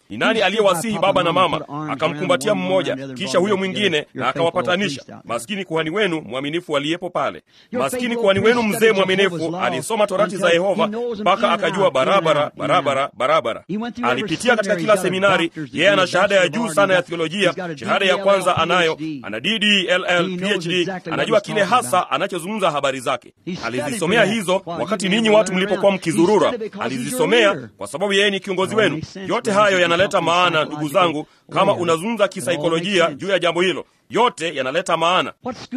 Speaker 1: Ni nani aliyewasihi baba na mama akamkumbatia mmoja, kisha huyo mwingine na akawapatanisha? Maskini kuhani wenu mwaminifu aliyepo pale. Maskini kuhani wenu mzee mwaminifu alisoma torati za Yehova mpaka akajua barabara barabara barabara. Alipitia katika kila seminari. Yeye ana shahada ya juu sana ya theolojia, shahada ya kwanza anayo, ana DD, LL, PhD, anajua kile hasa anachozungumza habari zake. Alizisomea hizo wakati ninyi watu mlipokuwa mkizurura, alizisomea kwa sababu yeye ni kiongozi wenu. Yote hayo yanaleta maana, ndugu zangu, kama unazungumza kisaikolojia juu ya jambo hilo, yote yanaleta maana.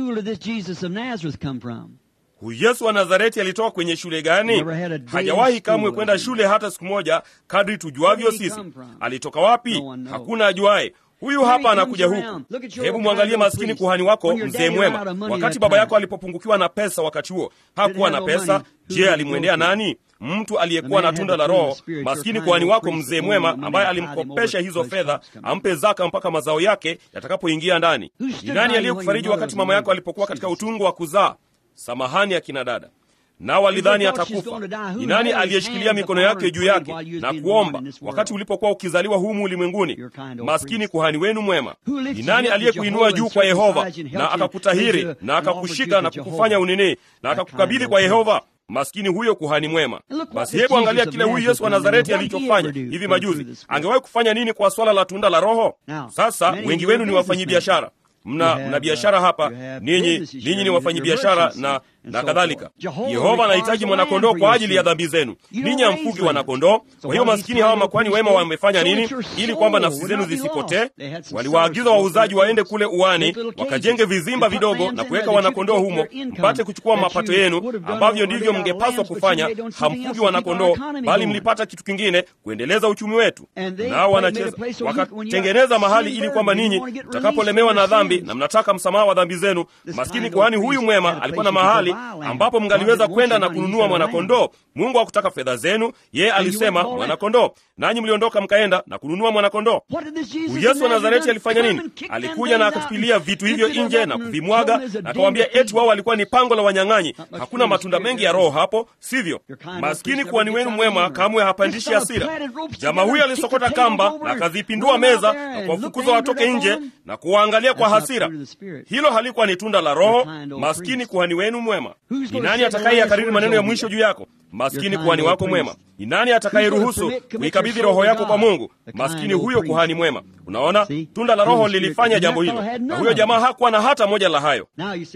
Speaker 1: Huyu Yesu wa Nazareti alitoka kwenye shule gani? Hajawahi kamwe kwenda shule hata siku moja, kadri tujuavyo sisi. Alitoka wapi? Hakuna ajuaye. Huyu hapa anakuja huku. Hebu mwangalie maskini kuhani wako mzee mwema. Wakati baba yako alipopungukiwa na pesa, wakati huo hakuwa na pesa. Je, alimwendea nani? Mtu aliyekuwa na tunda la Roho. Maskini kuhani wako mzee mwema, ambaye alimkopesha hizo fedha ampe zaka mpaka mazao yake yatakapoingia ndani. Ni nani aliyekufariji wakati mama yako alipokuwa katika utungu wa kuzaa? Samahani akina dada nao walidhani atakufa. Ni nani aliyeshikilia mikono yake juu yake na kuomba wakati ulipokuwa ukizaliwa humu ulimwenguni? Maskini kuhani wenu mwema. Ni nani aliyekuinua juu kwa Yehova na akakutahiri na akakushika na kukufanya unini na akakukabidhi kwa Yehova? Maskini huyo kuhani mwema. Basi hebu angalia kile huyu Yesu wa Nazareti alichofanya hivi majuzi. Angewahi kufanya nini kwa swala la tunda la Roho? Sasa wengi wenu ni wafanyabiashara mna mna biashara hapa, ninyi ninyi ni wafanyabiashara na na kadhalika. Yehova anahitaji mwanakondoo kwa ajili ya dhambi zenu. Ninyi hamfugi wanakondoo. Kwa hiyo maskini hawa makwani wema wamefanya nini ili kwamba nafsi zenu zisipotee? Waliwaagiza wauzaji waende kule uani wakajenge vizimba vidogo na kuweka wanakondoo humo, mpate kuchukua mapato yenu, ambavyo ndivyo mngepaswa kufanya. Hamfugi wanakondoo, bali mlipata kitu kingine kuendeleza uchumi wetu. Nao wanacheza wakatengeneza mahali ili kwamba ninyi mtakapolemewa na dhambi na mnataka msamaha wa dhambi zenu, maskini kuhani huyu mwema alikuwa na mahali ambapo mngaliweza kwenda na kununua mwanakondoo. Mungu hakutaka fedha zenu, yeye alisema mwanakondoo, nanyi mliondoka mkaenda na kununua mwanakondoo. Yesu wa Nazareti alifanya nini? Alikuja na akatupilia vitu hivyo nje na kuvimwaga na akawaambia eti wao walikuwa ni pango la wanyang'anyi. Hakuna matunda mengi ya Roho hapo, sivyo? Maskini kuhani wenu mwema kamwe hapandishi hasira. Jamaa huyo alisokota kamba na akazipindua meza na kuwafukuza watoke nje na kuwaangalia kwa hasira. Hilo halikuwa ni tunda la Roho. Maskini kuhani wenu mwema. Ni nani atakaye yakariri maneno ya mwisho juu yako? Maskini kuhani wako mwema. Ni nani atakayeruhusu kuikabidhi roho yako kwa Mungu? Maskini huyo kuhani mwema. Unaona, tunda la Roho lilifanya jambo hilo, na huyo jamaa hakuwa na hata moja la hayo.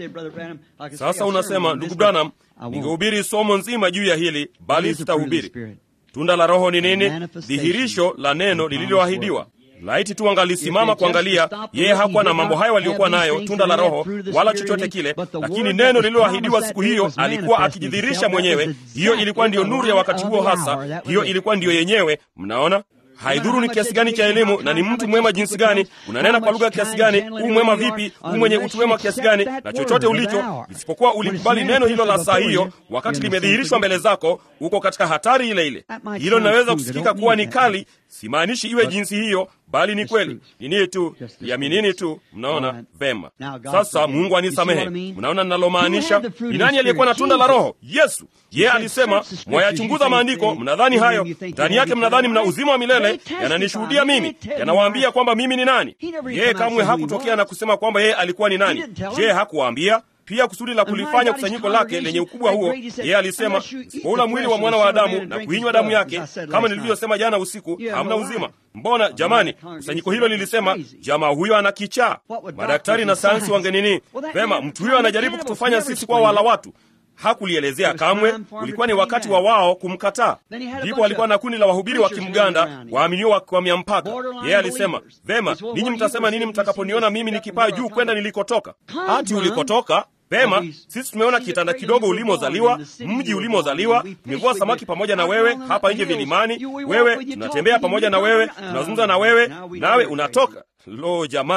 Speaker 1: Sasa unasema, ndugu Branham, ningehubiri somo nzima juu ya hili, bali sitahubiri. Tunda la Roho ni nini? Dhihirisho la neno lililoahidiwa. Laiti tu angalisimama kuangalia, yeye hakuwa na mambo hayo waliokuwa nayo, tunda la Roho wala chochote kile, lakini neno lililoahidiwa siku hiyo alikuwa akijidhihirisha mwenyewe. Hiyo ilikuwa ndiyo nuru ya wakati huo hasa, hiyo ilikuwa ndiyo yenyewe. Mnaona, haidhuru ni kiasi gani cha elimu na ni mtu mwema jinsi gani, unanena kwa lugha kiasi gani, huu mwema vipi, huu mwenye utu wema kiasi gani, na chochote ulicho, isipokuwa ulikubali neno hilo la saa hiyo, wakati limedhihirishwa mbele zako, uko katika hatari ile ile. Hilo linaweza kusikika kuwa ni kali, simaanishi iwe jinsi hiyo bali ni kweli nini tu yaminini tu. Mnaona vema? Sasa Mungu anisamehe, mnaona ninalomaanisha? Ni nani aliyekuwa na tunda la Roho? Yesu. Yeye alisema, mwayachunguza maandiko, mnadhani hayo ndani yake, mnadhani mna uzima wa milele, yananishuhudia mimi, yanawaambia kwamba mimi ni nani. Yeye kamwe hakutokea na kusema kwamba yeye alikuwa ni nani. Je, hakuwaambia pia kusudi la kulifanya kusanyiko lake lenye ukubwa huo? Yeye alisema, sipoula mwili wa mwana wa Adamu na kuinywa damu yake, kama nilivyosema jana usiku, hamna uzima. Mbona jamani, kusanyiko hilo lilisema jamaa huyo ana kichaa. Madaktari na sayansi wangenini? Vema, mtu huyo anajaribu kutufanya sisi kwa wala watu hakulielezea kamwe. Ulikuwa ni wakati wa wao kumkataa. Ndipo alikuwa na kundi la wahubiri wa Kimganda waaminio wakikwamia mpaka. Yeye alisema vema, ninyi mtasema nini mtakaponiona mimi nikipaa juu kwenda nilikotoka? Hati ulikotoka Vema, sisi tumeona kitanda kidogo ulimozaliwa, mji ulimozaliwa, tumevua samaki pamoja na wewe hapa nje vilimani, wewe tunatembea pamoja na wewe, tunazungumza na wewe, nawe unatoka. Lo jamani,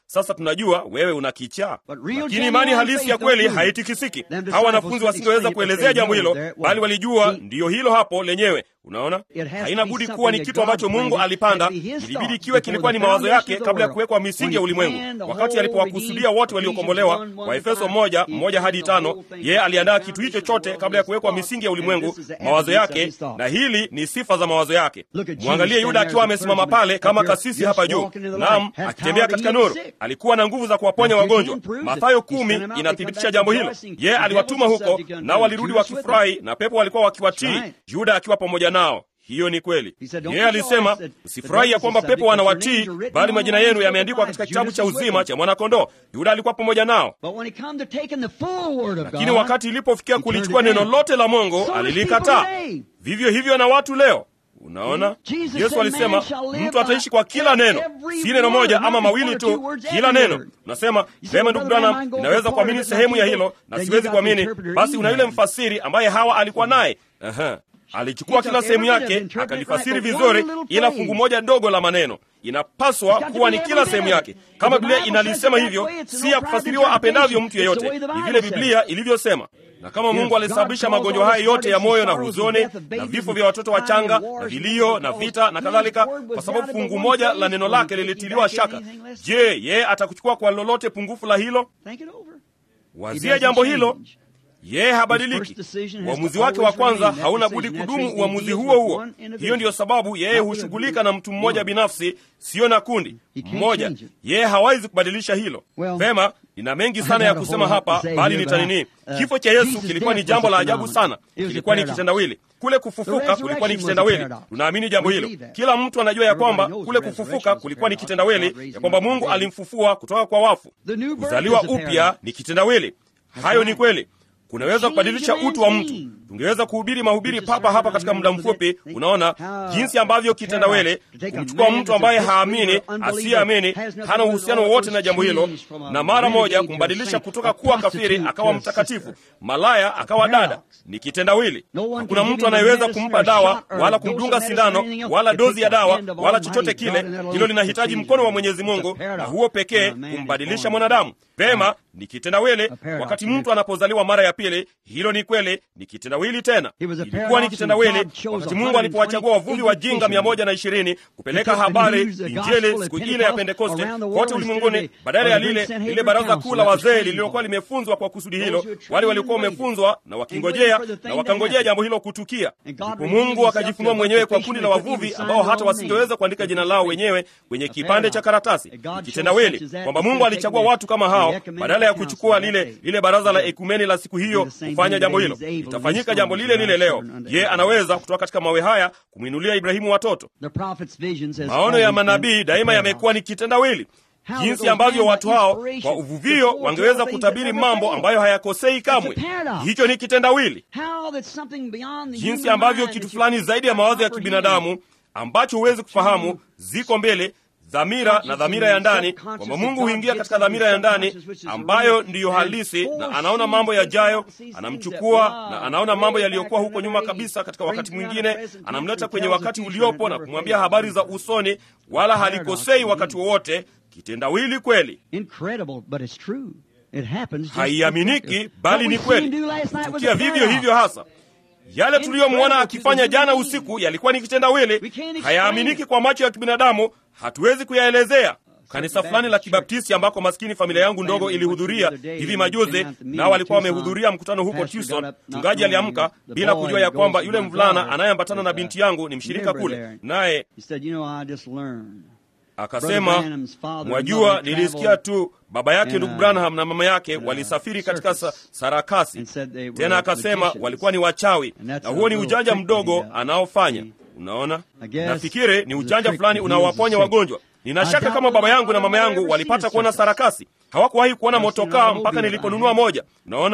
Speaker 1: sasa tunajua wewe una kichaa
Speaker 2: But real
Speaker 1: lakini
Speaker 2: genuine
Speaker 1: imani halisi
Speaker 2: faith
Speaker 1: ya kweli
Speaker 2: don't move.
Speaker 1: haitikisiki
Speaker 2: Them disciples
Speaker 1: hawa wanafunzi
Speaker 2: couldn't
Speaker 1: wasingeweza
Speaker 2: explain it, but
Speaker 1: kuelezea
Speaker 2: they
Speaker 1: jambo
Speaker 2: knew
Speaker 1: hilo
Speaker 2: there it was.
Speaker 1: bali walijua
Speaker 2: See,
Speaker 1: ndiyo hilo hapo lenyewe unaona
Speaker 2: It has to
Speaker 1: haina
Speaker 2: be
Speaker 1: budi
Speaker 2: something
Speaker 1: kuwa ni
Speaker 2: that
Speaker 1: kitu ambacho
Speaker 2: God
Speaker 1: mungu
Speaker 2: planned,
Speaker 1: alipanda
Speaker 2: had to be his
Speaker 1: ilibidi
Speaker 2: thought
Speaker 1: kiwe
Speaker 2: before
Speaker 1: kilikuwa
Speaker 2: the
Speaker 1: ni mawazo
Speaker 2: foundation
Speaker 1: yake
Speaker 2: of the
Speaker 1: kabla ya
Speaker 2: world.
Speaker 1: kuwekwa misingi ya
Speaker 2: When he
Speaker 1: ulimwengu
Speaker 2: planned the
Speaker 1: wakati
Speaker 2: whole
Speaker 1: alipowakusudia
Speaker 2: redeemed
Speaker 1: wote waliokombolewa
Speaker 2: Ephesians 1,
Speaker 1: wa efeso
Speaker 2: 1,
Speaker 1: moja
Speaker 2: he
Speaker 1: moja hadi
Speaker 2: planned the
Speaker 1: tano
Speaker 2: whole thing
Speaker 1: yeye aliandaa
Speaker 2: before the
Speaker 1: kitu hicho
Speaker 2: foundation of the
Speaker 1: chote
Speaker 2: world
Speaker 1: kabla ya
Speaker 2: with
Speaker 1: kuwekwa
Speaker 2: his
Speaker 1: misingi ya
Speaker 2: thoughts,
Speaker 1: ulimwengu
Speaker 2: and this is the
Speaker 1: mawazo
Speaker 2: evidence of
Speaker 1: yake
Speaker 2: his thoughts.
Speaker 1: na hili ni sifa za mawazo yake
Speaker 2: Look at Judas
Speaker 1: mwangalie
Speaker 2: standing
Speaker 1: yuda
Speaker 2: there
Speaker 1: akiwa
Speaker 2: as a
Speaker 1: amesimama
Speaker 2: clergyman,
Speaker 1: pale kama
Speaker 2: up here,
Speaker 1: kasisi
Speaker 2: just
Speaker 1: hapa juu
Speaker 2: walking in the light,
Speaker 1: nam
Speaker 2: has
Speaker 1: akitembea
Speaker 2: power to
Speaker 1: katika
Speaker 2: heal
Speaker 1: nuru
Speaker 2: the sick.
Speaker 1: alikuwa na nguvu za kuwaponya
Speaker 2: Now,
Speaker 1: wagonjwa
Speaker 2: 15 proves
Speaker 1: mathayo
Speaker 2: it. He
Speaker 1: kumi
Speaker 2: sent them out, they
Speaker 1: inathibitisha
Speaker 2: come
Speaker 1: jambo
Speaker 2: back
Speaker 1: hilo
Speaker 2: rejoicing.
Speaker 1: yeye
Speaker 2: The
Speaker 1: aliwatuma
Speaker 2: devil was
Speaker 1: huko
Speaker 2: subject unto
Speaker 1: nao
Speaker 2: them.
Speaker 1: walirudi
Speaker 2: Judas with
Speaker 1: wakifurahi na pepo walikuwa wakiwatii
Speaker 2: That's right.
Speaker 1: yuda akiwa pamoja nao hiyo ni kweli
Speaker 2: He said, "Don't
Speaker 1: yeye
Speaker 2: rejoice
Speaker 1: alisema
Speaker 2: that the
Speaker 1: msifurahi ya
Speaker 2: devil is
Speaker 1: kwamba
Speaker 2: subject,
Speaker 1: pepo
Speaker 2: but your
Speaker 1: wanawatii
Speaker 2: names are written
Speaker 1: bali
Speaker 2: on
Speaker 1: majina
Speaker 2: the
Speaker 1: yenu
Speaker 2: Lamb's Book
Speaker 1: yameandikwa
Speaker 2: of
Speaker 1: katika
Speaker 2: Life.
Speaker 1: kitabu cha
Speaker 2: Judas was
Speaker 1: uzima
Speaker 2: with
Speaker 1: cha mwanakondoo yuda alikuwa pamoja nao
Speaker 2: But when it come to taking the full word of
Speaker 1: lakini
Speaker 2: God,
Speaker 1: wakati ilipofikia
Speaker 2: he
Speaker 1: kulichukua
Speaker 2: turned it
Speaker 1: neno
Speaker 2: down.
Speaker 1: lote la mungu
Speaker 2: So does
Speaker 1: alilikataa
Speaker 2: people today.
Speaker 1: vivyo hivyo na watu leo unaona
Speaker 2: Jesus
Speaker 1: yesu
Speaker 2: said,
Speaker 1: alisema
Speaker 2: "Man shall live
Speaker 1: mtu ataishi
Speaker 2: by
Speaker 1: kwa kila neno
Speaker 2: every
Speaker 1: si neno
Speaker 2: word,
Speaker 1: moja
Speaker 2: not
Speaker 1: ama
Speaker 2: just
Speaker 1: mawili
Speaker 2: one or
Speaker 1: tu
Speaker 2: two words,
Speaker 1: kila
Speaker 2: every
Speaker 1: neno
Speaker 2: word."
Speaker 1: unasema
Speaker 2: You say,
Speaker 1: vema
Speaker 2: "Well,
Speaker 1: ndugu
Speaker 2: brother
Speaker 1: branham
Speaker 2: Branham, go
Speaker 1: inaweza
Speaker 2: for
Speaker 1: kuamini
Speaker 2: part of it,
Speaker 1: sehemu ya
Speaker 2: not
Speaker 1: hilo
Speaker 2: people.
Speaker 1: na
Speaker 2: Then you
Speaker 1: siwezi
Speaker 2: got the
Speaker 1: kuamini
Speaker 2: interpreter
Speaker 1: basi una yule
Speaker 2: Ahab.
Speaker 1: mfasiri ambaye hawa alikuwa naye Aha. alichukua
Speaker 2: He
Speaker 1: kila
Speaker 2: took
Speaker 1: sehemu
Speaker 2: every bit of
Speaker 1: yake
Speaker 2: interpret
Speaker 1: akalifasiri
Speaker 2: right, but
Speaker 1: vizuri
Speaker 2: one little
Speaker 1: ila
Speaker 2: phrase.
Speaker 1: fungu moja dogo la maneno inapaswa
Speaker 2: It's got to
Speaker 1: kuwa
Speaker 2: be
Speaker 1: ni
Speaker 2: every
Speaker 1: kila
Speaker 2: bit
Speaker 1: sehemu
Speaker 2: of it.
Speaker 1: yake
Speaker 2: If
Speaker 1: kama
Speaker 2: the
Speaker 1: biblia
Speaker 2: Bible says
Speaker 1: inalisema
Speaker 2: it that
Speaker 1: hivyo
Speaker 2: way, it's
Speaker 1: si
Speaker 2: no
Speaker 1: ya
Speaker 2: private
Speaker 1: kufasiriwa apendavyo mtu
Speaker 2: interpretation. It's the
Speaker 1: yeyote
Speaker 2: way the
Speaker 1: ni
Speaker 2: Bible
Speaker 1: vile
Speaker 2: says.
Speaker 1: biblia ilivyosema na kama
Speaker 2: If
Speaker 1: mungu
Speaker 2: God
Speaker 1: alisababisha
Speaker 2: caused
Speaker 1: magonjwa
Speaker 2: all
Speaker 1: haya
Speaker 2: these
Speaker 1: yote ya
Speaker 2: heartaches
Speaker 1: moyo
Speaker 2: and
Speaker 1: na
Speaker 2: sorrows and
Speaker 1: huzuni
Speaker 2: death of
Speaker 1: na
Speaker 2: babies
Speaker 1: vifo
Speaker 2: and
Speaker 1: vya watoto
Speaker 2: crime
Speaker 1: wachanga
Speaker 2: and
Speaker 1: na
Speaker 2: wars
Speaker 1: vilio
Speaker 2: and
Speaker 1: na
Speaker 2: all,
Speaker 1: vita na
Speaker 2: His
Speaker 1: kadhalika
Speaker 2: word was
Speaker 1: kwa sababu
Speaker 2: doubted but
Speaker 1: fungu
Speaker 2: one
Speaker 1: moja
Speaker 2: phrase
Speaker 1: la neno
Speaker 2: will he
Speaker 1: lake
Speaker 2: take you
Speaker 1: lilitiliwa
Speaker 2: back
Speaker 1: shaka
Speaker 2: anything less?
Speaker 1: je yeye atakuchukua kwa lolote pungufu la hilo
Speaker 2: Think it over. He
Speaker 1: wazia
Speaker 2: doesn't
Speaker 1: jambo hilo
Speaker 2: change.
Speaker 1: yeye habadiliki
Speaker 2: His first decision has
Speaker 1: uamuzi
Speaker 2: to
Speaker 1: wake wa
Speaker 2: always
Speaker 1: kwanza
Speaker 2: remain that
Speaker 1: hauna budi
Speaker 2: decision.
Speaker 1: kudumu
Speaker 2: Naturally, he
Speaker 1: uamuzi
Speaker 2: deals
Speaker 1: huo
Speaker 2: with
Speaker 1: huo
Speaker 2: one individual.
Speaker 1: hiyo ndiyo sababu yeye
Speaker 2: Not with a
Speaker 1: hushughulika
Speaker 2: group.
Speaker 1: na mtu mmoja
Speaker 2: One.
Speaker 1: binafsi sio na kundi
Speaker 2: He can't
Speaker 1: mmoja
Speaker 2: change it.
Speaker 1: yeye hawezi kubadilisha hilo
Speaker 2: Well,
Speaker 1: vema nina mengi
Speaker 2: I
Speaker 1: sana ya
Speaker 2: got a
Speaker 1: kusema
Speaker 2: whole lot to
Speaker 1: hapa
Speaker 2: say
Speaker 1: bali
Speaker 2: here,
Speaker 1: nitanini
Speaker 2: but I- uh,
Speaker 1: kifo cha yesu
Speaker 2: Jesus'
Speaker 1: kilikuwa ni
Speaker 2: death
Speaker 1: jambo
Speaker 2: was
Speaker 1: la
Speaker 2: a
Speaker 1: ajabu
Speaker 2: phenomenon.
Speaker 1: sana
Speaker 2: It was a
Speaker 1: kilikuwa ni
Speaker 2: paradox.
Speaker 1: kitendawili kule
Speaker 2: The
Speaker 1: kufufuka
Speaker 2: resurrection
Speaker 1: kulikuwa ni
Speaker 2: was a
Speaker 1: kitendawili
Speaker 2: paradox.
Speaker 1: tunaamini jambo
Speaker 2: We
Speaker 1: hilo
Speaker 2: believe that.
Speaker 1: kila mtu anajua ya
Speaker 2: Everybody
Speaker 1: kwamba
Speaker 2: knows
Speaker 1: kule
Speaker 2: the resurrection
Speaker 1: kufufuka
Speaker 2: was a
Speaker 1: kulikuwa ni
Speaker 2: paradox.
Speaker 1: kitendawili
Speaker 2: God raised
Speaker 1: ya
Speaker 2: him
Speaker 1: kwamba
Speaker 2: up from
Speaker 1: mungu
Speaker 2: the dead.
Speaker 1: alimfufua kutoka kwa wafu
Speaker 2: The new birth
Speaker 1: kuzaliwa
Speaker 2: is a
Speaker 1: upya
Speaker 2: paradox.
Speaker 1: ni kitendawili hayo ni kweli kunaweza
Speaker 2: Change
Speaker 1: kubadilisha
Speaker 2: a man's
Speaker 1: utu wa mtu
Speaker 2: being.
Speaker 1: tungeweza kuhubiri mahubiri
Speaker 2: Which is
Speaker 1: papa hapa
Speaker 2: right
Speaker 1: katika
Speaker 2: now,
Speaker 1: muda
Speaker 2: you know,
Speaker 1: mfupi
Speaker 2: that-
Speaker 1: unaona
Speaker 2: how,
Speaker 1: jinsi ambavyo
Speaker 2: uh,
Speaker 1: kitendawili
Speaker 2: to take a
Speaker 1: kumchukua
Speaker 2: man
Speaker 1: mtu
Speaker 2: that's a
Speaker 1: ambaye
Speaker 2: disbeliever,
Speaker 1: haamini
Speaker 2: unbeliever,
Speaker 1: asiyeamini
Speaker 2: has nothing
Speaker 1: hana
Speaker 2: to do
Speaker 1: uhusiano
Speaker 2: with
Speaker 1: wowote
Speaker 2: all
Speaker 1: na jambo
Speaker 2: those
Speaker 1: hilo
Speaker 2: changes from a
Speaker 1: na mara moja
Speaker 2: renegade to a
Speaker 1: kumbadilisha
Speaker 2: saint,
Speaker 1: kutoka
Speaker 2: a
Speaker 1: kuwa kafiri
Speaker 2: prostitute
Speaker 1: akawa
Speaker 2: to a
Speaker 1: mtakatifu
Speaker 2: sister.
Speaker 1: malaya akawa dada
Speaker 2: paradox.
Speaker 1: ni kitendawili
Speaker 2: No one
Speaker 1: hakuna
Speaker 2: can give
Speaker 1: mtu
Speaker 2: him a
Speaker 1: anayeweza
Speaker 2: medicine
Speaker 1: kumpa
Speaker 2: or a
Speaker 1: dawa
Speaker 2: shot or a
Speaker 1: wala
Speaker 2: dose of
Speaker 1: kumdunga
Speaker 2: medicine or
Speaker 1: sindano
Speaker 2: anything else
Speaker 1: wala
Speaker 2: that
Speaker 1: dozi
Speaker 2: takes
Speaker 1: ya
Speaker 2: the
Speaker 1: dawa
Speaker 2: hand of
Speaker 1: wala
Speaker 2: Almighty
Speaker 1: chochote
Speaker 2: God
Speaker 1: kile
Speaker 2: and that alone
Speaker 1: hilo linahitaji
Speaker 2: changes
Speaker 1: mkono wa
Speaker 2: man.
Speaker 1: mwenyezi
Speaker 2: It's a
Speaker 1: mungu na
Speaker 2: paradox
Speaker 1: huo pekee
Speaker 2: when a man is
Speaker 1: kumbadilisha
Speaker 2: born
Speaker 1: mwanadamu vema ni kitendawili
Speaker 2: paradox.
Speaker 1: wakati mtu anapozaliwa mara ya pili hilo ni kweli ni kitendawili tena
Speaker 2: It was a
Speaker 1: ilikuwa ni
Speaker 2: paradox
Speaker 1: kitendawili
Speaker 2: when God chose
Speaker 1: wakati
Speaker 2: 120
Speaker 1: mungu alipowachagua wavuvi wajinga mia moja na ishirini kupeleka
Speaker 2: to take the
Speaker 1: habari
Speaker 2: news, the
Speaker 1: injili
Speaker 2: gospel
Speaker 1: siku
Speaker 2: at
Speaker 1: ile ya
Speaker 2: Pentecost
Speaker 1: pentekoste
Speaker 2: around the world
Speaker 1: kote
Speaker 2: instead
Speaker 1: ulimwenguni
Speaker 2: of the-
Speaker 1: badala
Speaker 2: of
Speaker 1: ya
Speaker 2: the great
Speaker 1: lile
Speaker 2: Sanhedrin
Speaker 1: lile baraza
Speaker 2: Council
Speaker 1: kuu la
Speaker 2: that was
Speaker 1: wazee
Speaker 2: trained
Speaker 1: lililokuwa
Speaker 2: for.
Speaker 1: limefunzwa kwa kusudi
Speaker 2: Those
Speaker 1: hilo
Speaker 2: who are trained
Speaker 1: wale walikuwa
Speaker 2: and waited.
Speaker 1: wamefunzwa na wakingojea
Speaker 2: for the thing
Speaker 1: na
Speaker 2: to
Speaker 1: wakangojea
Speaker 2: happen.
Speaker 1: jambo hilo kutukia
Speaker 2: And God
Speaker 1: ndipo
Speaker 2: revealed
Speaker 1: mungu
Speaker 2: himself
Speaker 1: akajifunua
Speaker 2: to
Speaker 1: mwenyewe
Speaker 2: the
Speaker 1: kwa kundi la
Speaker 2: fishermen,
Speaker 1: wavuvi
Speaker 2: couldn't
Speaker 1: ambao
Speaker 2: even
Speaker 1: hata
Speaker 2: sign
Speaker 1: wasingeweza
Speaker 2: their
Speaker 1: kuandika
Speaker 2: own
Speaker 1: jina
Speaker 2: name.
Speaker 1: lao wenyewe kwenye
Speaker 2: A
Speaker 1: kipande cha
Speaker 2: paradox.
Speaker 1: karatasi
Speaker 2: And God showed
Speaker 1: kitendawili
Speaker 2: such as that
Speaker 1: kwamba
Speaker 2: instead
Speaker 1: mungu
Speaker 2: of
Speaker 1: alichagua
Speaker 2: taking
Speaker 1: watu kama
Speaker 2: the
Speaker 1: hao
Speaker 2: ecumenical
Speaker 1: badala ya
Speaker 2: council
Speaker 1: kuchukua
Speaker 2: of that
Speaker 1: lile
Speaker 2: day.
Speaker 1: lile baraza la
Speaker 2: Yeah.
Speaker 1: ekumeni la siku hiyo
Speaker 2: Do the same
Speaker 1: kufanya
Speaker 2: thing
Speaker 1: jambo
Speaker 2: today.
Speaker 1: hilo
Speaker 2: He's able to
Speaker 1: litafanyika
Speaker 2: restore
Speaker 1: jambo
Speaker 2: us
Speaker 1: lile
Speaker 2: to
Speaker 1: lile
Speaker 2: our
Speaker 1: leo
Speaker 2: children unto
Speaker 1: je
Speaker 2: Abraham.
Speaker 1: anaweza kutoka katika mawe haya kumwinulia ibrahimu watoto
Speaker 2: The prophet's visions has
Speaker 1: maono ya
Speaker 2: always been
Speaker 1: manabii
Speaker 2: a
Speaker 1: daima
Speaker 2: paradox.
Speaker 1: yamekuwa ni kitendawili
Speaker 2: How
Speaker 1: jinsi
Speaker 2: those
Speaker 1: ambavyo
Speaker 2: men
Speaker 1: watu
Speaker 2: by
Speaker 1: hao
Speaker 2: inspiration
Speaker 1: kwa
Speaker 2: could
Speaker 1: uvuvio
Speaker 2: fortell
Speaker 1: wangeweza
Speaker 2: things
Speaker 1: kutabiri
Speaker 2: that never
Speaker 1: mambo
Speaker 2: fail.
Speaker 1: ambayo hayakosei kamwe
Speaker 2: It's a paradox.
Speaker 1: hicho ni kitendawili
Speaker 2: How that something beyond the
Speaker 1: jinsi
Speaker 2: human
Speaker 1: ambavyo
Speaker 2: mind
Speaker 1: kitu
Speaker 2: that you
Speaker 1: fulani
Speaker 2: can't
Speaker 1: zaidi ya mawazo ya
Speaker 2: comprehend.
Speaker 1: kibinadamu ambacho huwezi kufahamu ziko mbele dhamira na dhamira ya ndani kwamba mungu huingia katika dhamira ya ndani ambayo ndiyo halisi na anaona mambo yajayo anamchukua na anaona mambo yaliyokuwa huko nyuma kabisa katika wakati mwingine anamleta kwenye wakati uliopo na kumwambia habari za usoni wala halikosei wakati wowote kitendawili kweli
Speaker 2: Incredible, but it's true. It happens just
Speaker 1: haiaminiki
Speaker 2: What
Speaker 1: bali
Speaker 2: we
Speaker 1: ni
Speaker 2: seen
Speaker 1: kweli
Speaker 2: do last night was
Speaker 1: tukia
Speaker 2: a
Speaker 1: vivyo
Speaker 2: paradox.
Speaker 1: hivyo hasa yale tuliyomwona akifanya jana usiku yalikuwa ni kitendawili hayaaminiki kwa macho ya kibinadamu hatuwezi kuyaelezea kanisa fulani la kibaptisti ambako maskini familia yangu ndogo ilihudhuria hivi majuzi nao walikuwa wamehudhuria mkutano huko tucson mchungaji aliamka bila kujua ya kwamba yule mvulana anayeambatana na binti yangu ni mshirika kule naye
Speaker 2: He said, you know, I just learned.
Speaker 1: akasema mwajua nilisikia tu baba yake ndugu branham na mama yake walisafiri katika sa, sarakasi tena akasema walikuwa ni wachawi na huo ni ujanja mdogo anaofanya unaona nafikiri ni ujanja fulani unaowaponya wagonjwa nina shaka kama baba yangu na mama yangu walipata kuona sarakasi hawakuwahi kuona motokaa mpaka niliponunua moja unaona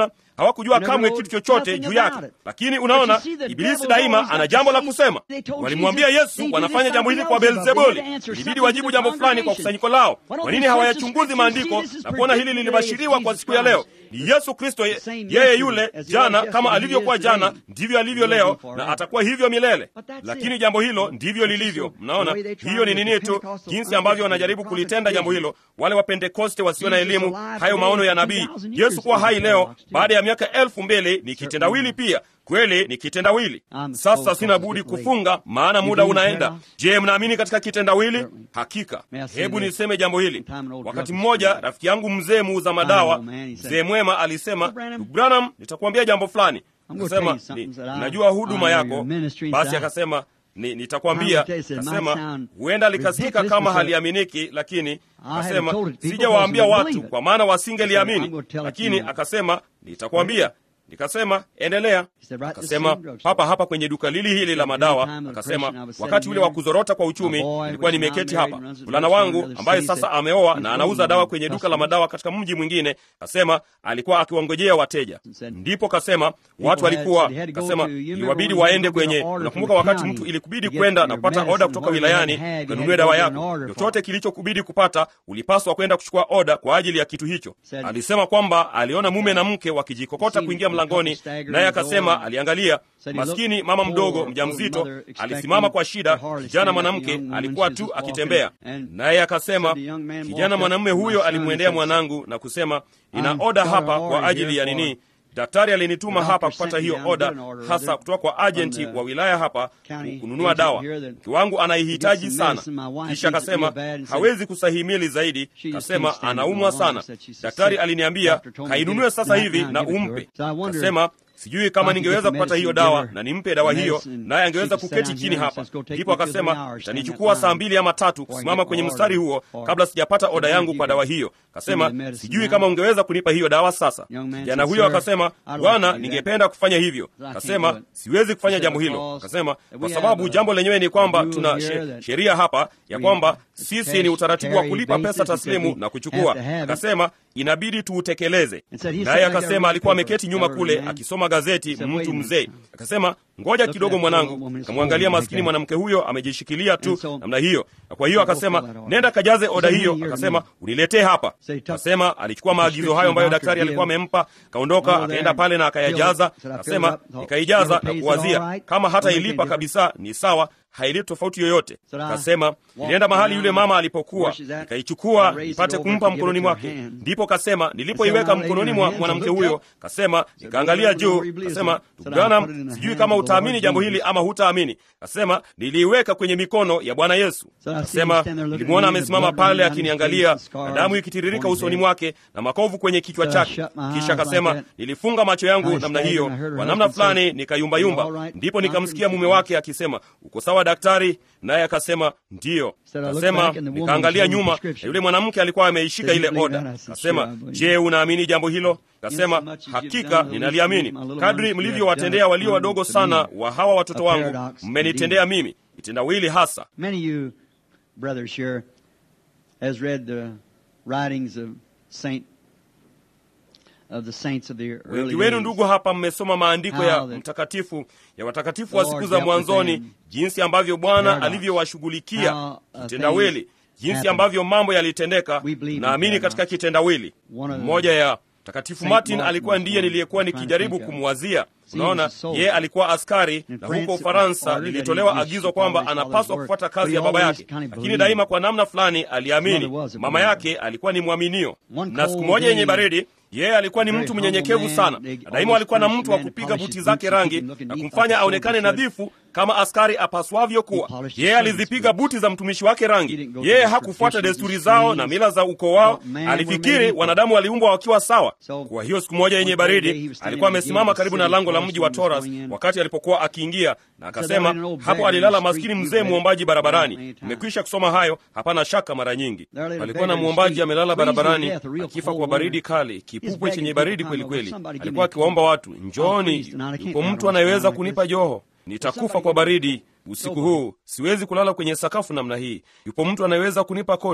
Speaker 1: hawakujua kamwe kitu chochote juu yake. Lakini unaona, Ibilisi daima ana jambo la kusema. Walimwambia Yesu wanafanya jambo hili kwa Beelzebuli, ilibidi wajibu jambo fulani kwa kusanyiko lao. Kwa nini hawayachunguzi maandiko na kuona hili lilibashiriwa kwa siku ya leo? Ni Yesu Kristo, yeye yule jana, kama alivyokuwa jana ndivyo alivyo leo, na atakuwa hivyo milele. Lakini jambo hilo ndivyo lilivyo. Mnaona, hiyo ni nini tu, jinsi ambavyo wanajaribu kulitenda jambo hilo, wale Wapentekoste wasio na elimu, hayo maono ya nabii. Yesu kuwa hai leo baada ya miaka elfu mbili ni kitendawili pia kweli ni kitendawili. Sasa sina budi kufunga, maana muda unaenda. Je, mnaamini katika kitendawili? Hakika. Hebu niseme jambo hili. Wakati mmoja rafiki yangu mzee muuza madawa, mzee mwema, alisema Branham, nitakuambia jambo fulani. Akasema najua huduma yako. Basi akasema ni, nitakwambia. Akasema huenda likasikika kama haliaminiki, lakini akasema sijawaambia watu kwa maana wasingeliamini, lakini akasema nitakwambia Nikasema endelea. Akasema hapa hapa kwenye duka lili hili la madawa. Akasema wakati ule wa kuzorota kwa uchumi, nilikuwa nimeketi hapa, mvulana wangu ambaye sasa ameoa na anauza dawa kwenye duka la madawa katika mji mwingine, kasema alikuwa akiwangojea wateja. Ndipo kasema watu walikuwa, kasema iwabidi waende kwenye, unakumbuka wakati mtu ilikubidi kwenda na kupata oda kutoka wilayani ukanunue dawa yako, chochote kilichokubidi kupata, ulipaswa kwenda kuchukua oda kwa ajili ya kitu hicho. Alisema kwamba aliona mume na mke wakijikokota kuingia mlangoni, naye akasema aliangalia maskini mama mdogo mjamzito alisimama kwa shida. Kijana mwanamke alikuwa tu akitembea, naye akasema, kijana mwanamume huyo alimwendea mwanangu na kusema, ina oda hapa kwa ajili ya nini Daktari alinituma hapa kupata hiyo oda hasa kutoka kwa ajenti wa wilaya hapa kununua dawa. Mke wangu anaihitaji sana. Kisha akasema hawezi kusahimili zaidi, kasema anaumwa sana. Daktari aliniambia kainunue sasa hivi na umpe. Kasema sijui kama ningeweza kupata hiyo dawa na nimpe dawa hiyo, naye angeweza kuketi chini hapa. Ndipo akasema itanichukua saa mbili ama tatu kusimama kwenye mstari huo kabla sijapata oda yangu kwa dawa hiyo. Kasema sijui kama ungeweza kunipa hiyo dawa sasa. Kijana huyo akasema, Bwana, ningependa kufanya hivyo. Kasema siwezi kufanya jambo hilo. Kasema kwa sababu jambo lenyewe ni kwamba tuna sheria hapa ya kwamba sisi ni utaratibu wa kulipa pesa taslimu na kuchukua. Akasema inabidi tuutekeleze. Naye akasema alikuwa ameketi nyuma kule akisoma gazeti, mtu mzee. Akasema ngoja kidogo mwanangu. Akamwangalia maskini mwanamke huyo amejishikilia tu namna hiyo, na kwa hiyo akasema nenda kajaze oda hiyo. Akasema uniletee hapa. Akasema alichukua maagizo hayo ambayo daktari alikuwa amempa, kaondoka akaenda pale na akayajaza. Akasema nikaijaza na kuwazia kama hata ilipa kabisa ni sawa haileti tofauti yoyote. Kasema nilienda mahali yule mama alipokuwa, nikaichukua nipate kumpa mkononi mwake. Ndipo kasema nilipoiweka mkononi mwa mwanamke huyo, kasema nikaangalia juu, kasema Branham, sijui kama utaamini jambo hili ama hutaamini. Kasema niliiweka kwenye mikono ya Bwana Yesu. Kasema nilimwona amesimama pale akiniangalia na damu ikitiririka usoni mwake na makovu kwenye kichwa chake. Kisha kasema nilifunga macho yangu namna hiyo, kwa namna fulani nikayumbayumba. Ndipo nikamsikia mume wake akisema uko sawa daktari? Naye akasema ndiyo. Kasema nikaangalia nyuma na yule mwanamke alikuwa ameishika ile oda. Kasema je, unaamini jambo hilo? Kasema hakika ninaliamini. Kadri mlivyowatendea walio wadogo sana wa hawa watoto wangu, mmenitendea mimi. Kitendawili hasa. Wengi wenu ndugu hapa mmesoma maandiko ya mtakatifu ya watakatifu wa siku za mwanzoni, jinsi ambavyo Bwana alivyowashughulikia kitendawili, jinsi ambavyo mambo yalitendeka. Naamini katika kitendawili. Mmoja ya Mtakatifu Martin alikuwa ndiye niliyekuwa nikijaribu kumwazia. Unaona, yeye alikuwa askari na huko Ufaransa lilitolewa agizo kwamba anapaswa kufuata kazi ya baba yake, lakini daima kwa namna fulani aliamini mama yake alikuwa ni mwaminio. Na siku moja yenye baridi yeye alikuwa ni mtu mnyenyekevu sana, na daima alikuwa na mtu wa kupiga buti zake rangi na kumfanya aonekane nadhifu kama askari apaswavyo kuwa. Yeye alizipiga buti za mtumishi wake rangi. Yeye hakufuata desturi zao na mila za ukoo wao, alifikiri wanadamu waliumbwa wakiwa sawa. Kwa hiyo siku moja yenye baridi, alikuwa amesimama karibu na lango la mji wa Toras wakati alipokuwa akiingia, na akasema hapo alilala maskini mzee mwombaji barabarani. Nimekwisha kusoma hayo, hapana shaka. Mara nyingi palikuwa na mwombaji amelala barabarani akifa kwa baridi kali kipupwe chenye baridi kweli kweli. Alikuwa akiwaomba watu, njooni, yupo mtu anayeweza kunipa joho, nitakufa kwa baridi usiku huu, siwezi kulala kwenye sakafu namna hii. Yupo mtu anayeweza kunipa koti?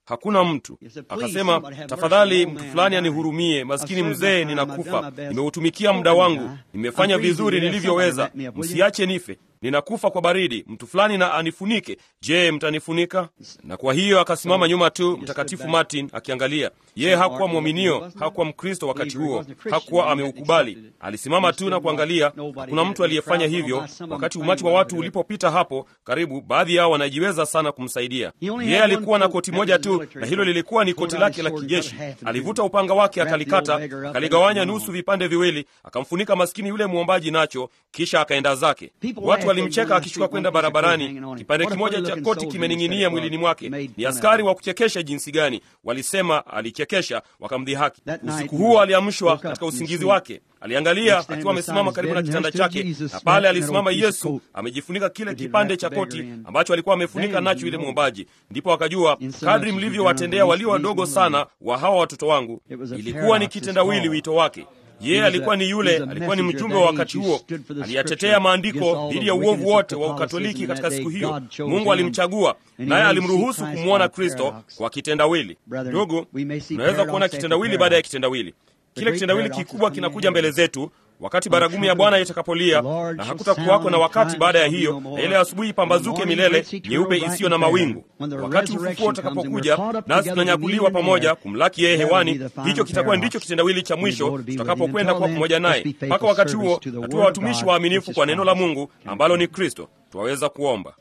Speaker 1: hakuna mtu. Akasema, tafadhali mtu fulani anihurumie, maskini mzee, ninakufa. Nimeutumikia muda wangu, nimefanya vizuri nilivyoweza, msiache nife ninakufa kwa baridi, mtu fulani na anifunike. Je, mtanifunika? Na kwa hiyo akasimama nyuma tu, Mtakatifu Martin akiangalia. Yeye hakuwa mwaminio, hakuwa Mkristo wakati huo, hakuwa ameukubali. Alisimama tu na kuangalia. Hakuna mtu aliyefanya hivyo. Wakati umati wa watu ulipopita hapo karibu, baadhi yao wanajiweza sana kumsaidia yeye. Alikuwa na koti moja tu, na hilo lilikuwa ni koti lake la kijeshi. Alivuta upanga wake, akalikata, akaligawanya nusu vipande viwili, akamfunika maskini yule mwombaji nacho, kisha akaenda zake. Watu walimcheka akishuka kwenda barabarani, kipande kimoja cha koti kimening'inia mwilini mwake. Ni askari wa kuchekesha jinsi gani! Walisema alichekesha, wakamdhihaki. Usiku huo aliamshwa katika usingizi wake, aliangalia akiwa amesimama karibu na kitanda chake, na pale alisimama Yesu amejifunika kile kipande cha koti ambacho alikuwa amefunika nacho yule mwombaji. Ndipo akajua kadri mlivyowatendea walio wadogo sana wa hawa watoto wangu, ilikuwa ni kitendawili wito wake yeye alikuwa ni yule, alikuwa ni mjumbe wa wakati huo, aliyatetea maandiko dhidi ya uovu wote wa Ukatoliki katika siku hiyo. Mungu alimchagua naye alimruhusu kumwona Kristo kwa kitendawili. Ndugu, tunaweza kuona kitendawili baada ya kitendawili. Kile kitendawili kikubwa kinakuja mbele zetu wakati baragumu ya Bwana itakapolia, na hakutakuwako na wakati baada ya hiyo, na ile asubuhi pambazuke milele nyeupe isiyo na mawingu. Wakati ufufuo utakapokuja, nasi tunanyakuliwa pamoja kumlaki yeye hewani, hicho kitakuwa ndicho kitendawili cha mwisho tutakapokwenda kuwa pamoja naye. Mpaka wakati huo, natuwa watumishi waaminifu kwa neno la Mungu ambalo ni Kristo. Twaweza kuomba.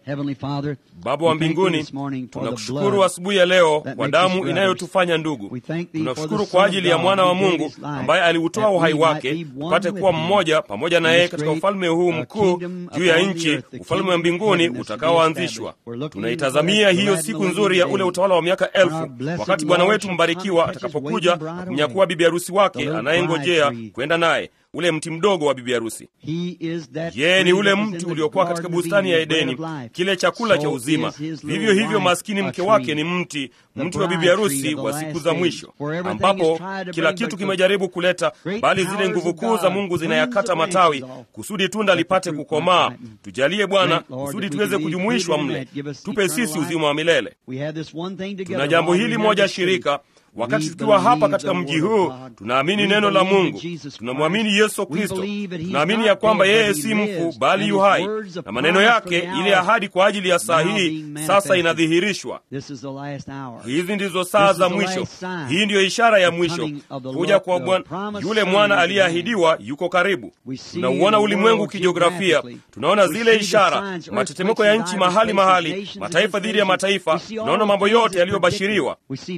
Speaker 1: Baba wa mbinguni, tunakushukuru asubuhi ya leo kwa damu inayotufanya ndugu. Tunakushukuru kwa ajili ya mwana wa Mungu ambaye aliutoa uhai wake tupate kuwa mmoja pamoja na yeye katika ufalme huu mkuu juu ya nchi, ufalme wa mbinguni utakaoanzishwa. Tunaitazamia hiyo siku nzuri ya ule utawala wa miaka elfu, wakati Bwana wetu mbarikiwa atakapokuja na kumnyakua bibi harusi wake anayengojea kwenda naye ule mti mdogo wa bibi harusi. Yeye ni ule mti uliokuwa katika bustani ya Edeni, kile chakula cha uzima. Vivyo hivyo maskini mke wake ni mti, mti wa bibi harusi wa siku za mwisho, ambapo kila kitu kimejaribu kuleta, bali zile nguvu kuu za Mungu zinayakata matawi kusudi tunda lipate kukomaa. Tujalie Bwana, kusudi tuweze kujumuishwa mle, tupe sisi uzima wa milele. Tuna jambo hili moja shirika Wakati tukiwa hapa katika mji huu, tunaamini neno la Mungu, tunamwamini Yesu Kristo, tunaamini ya kwamba yeye si mfu bali yu hai, na maneno yake, ile ahadi kwa ajili ya saa hii sasa inadhihirishwa. Hizi ndizo saa za mwisho. Hii ndiyo ishara ya mwisho, kuja kwa Bwana. Yule mwana aliyeahidiwa yuko karibu. Tunauona ulimwengu kijiografia, tunaona zile ishara, matetemeko ya nchi mahali mahali, mataifa dhidi ya mataifa, tunaona mambo yote yaliyobashiriwa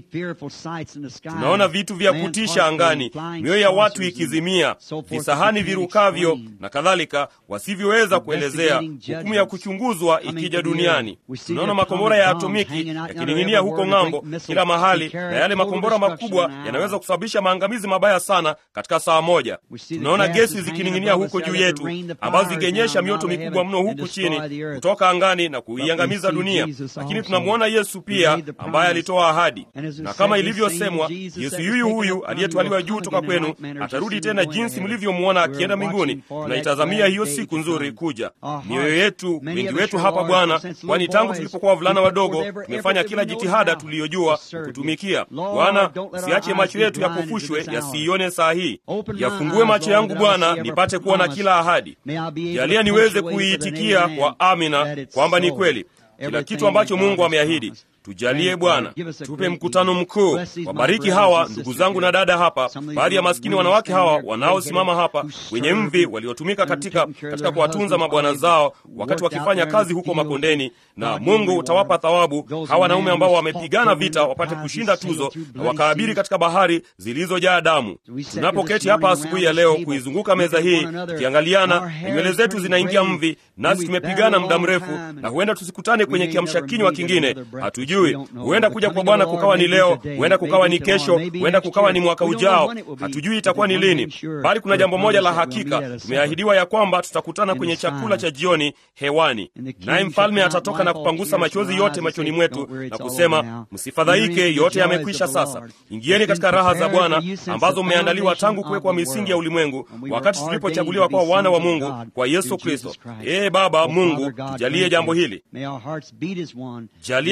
Speaker 1: tunaona vitu vya kutisha angani, mioyo ya watu ikizimia, visahani virukavyo na kadhalika, wasivyoweza kuelezea, hukumu ya kuchunguzwa ikija duniani. Tunaona makombora ya atomiki yakining'inia huko ng'ambo kila mahali, na yale makombora makubwa yanaweza kusababisha maangamizi mabaya sana katika saa moja. Tunaona gesi zikining'inia huko juu yetu, ambazo zingenyesha mioto mikubwa mno huku chini kutoka angani na kuiangamiza dunia. Lakini tunamwona Yesu pia ambaye alitoa ahadi, na kama ilivyosemwa, Yesu yuyu huyu aliyetwaliwa juu toka kwenu atarudi tena jinsi mlivyomwona akienda mbinguni. Tunaitazamia hiyo siku nzuri kuja. Mioyo yetu, wengi wetu hapa Bwana, kwani tangu tulipokuwa wavulana wadogo tumefanya kila jitihada tuliyojua kutumikia. Bwana, usiache macho yetu yapofushwe yasiione saa hii. Yafungue macho yangu Bwana, nipate kuona kila ahadi. Jalia niweze kuiitikia kwa amina kwamba ni kweli kila kitu ambacho Mungu ameahidi. Tujalie Bwana, tupe mkutano mkuu. Wabariki hawa ndugu zangu na dada hapa, baadhi ya maskini wanawake hawa wanaosimama hapa, wenye mvi waliotumika katika, katika kuwatunza mabwana zao wakati wakifanya kazi huko makondeni, na Mungu utawapa thawabu hawa wanaume ambao wamepigana vita wapate kushinda tuzo na wakaabiri katika bahari zilizojaa damu. Tunapoketi hapa asubuhi ya leo kuizunguka meza hii tukiangaliana, na nywele zetu zinaingia mvi, nasi tumepigana muda mrefu, na huenda tusikutane kwenye kiamsha kinywa kingine hatu huenda kuja kwa Bwana kukawa ni leo, huenda kukawa ni kesho, huenda kukawa ni mwaka ujao. Hatujui itakuwa ni lini, bali kuna jambo moja la hakika, tumeahidiwa ya kwamba tutakutana kwenye chakula cha jioni hewani, naye mfalme atatoka na kupangusa machozi yote machoni mwetu na kusema, msifadhaike, yote yamekwisha. Sasa ingieni katika raha za Bwana ambazo mmeandaliwa tangu kuwekwa misingi ya ulimwengu, wakati tulipochaguliwa kwa wana wa Mungu kwa Yesu Kristo. Ee Baba Mungu, tujalie jambo hili, jalia mioyo yetu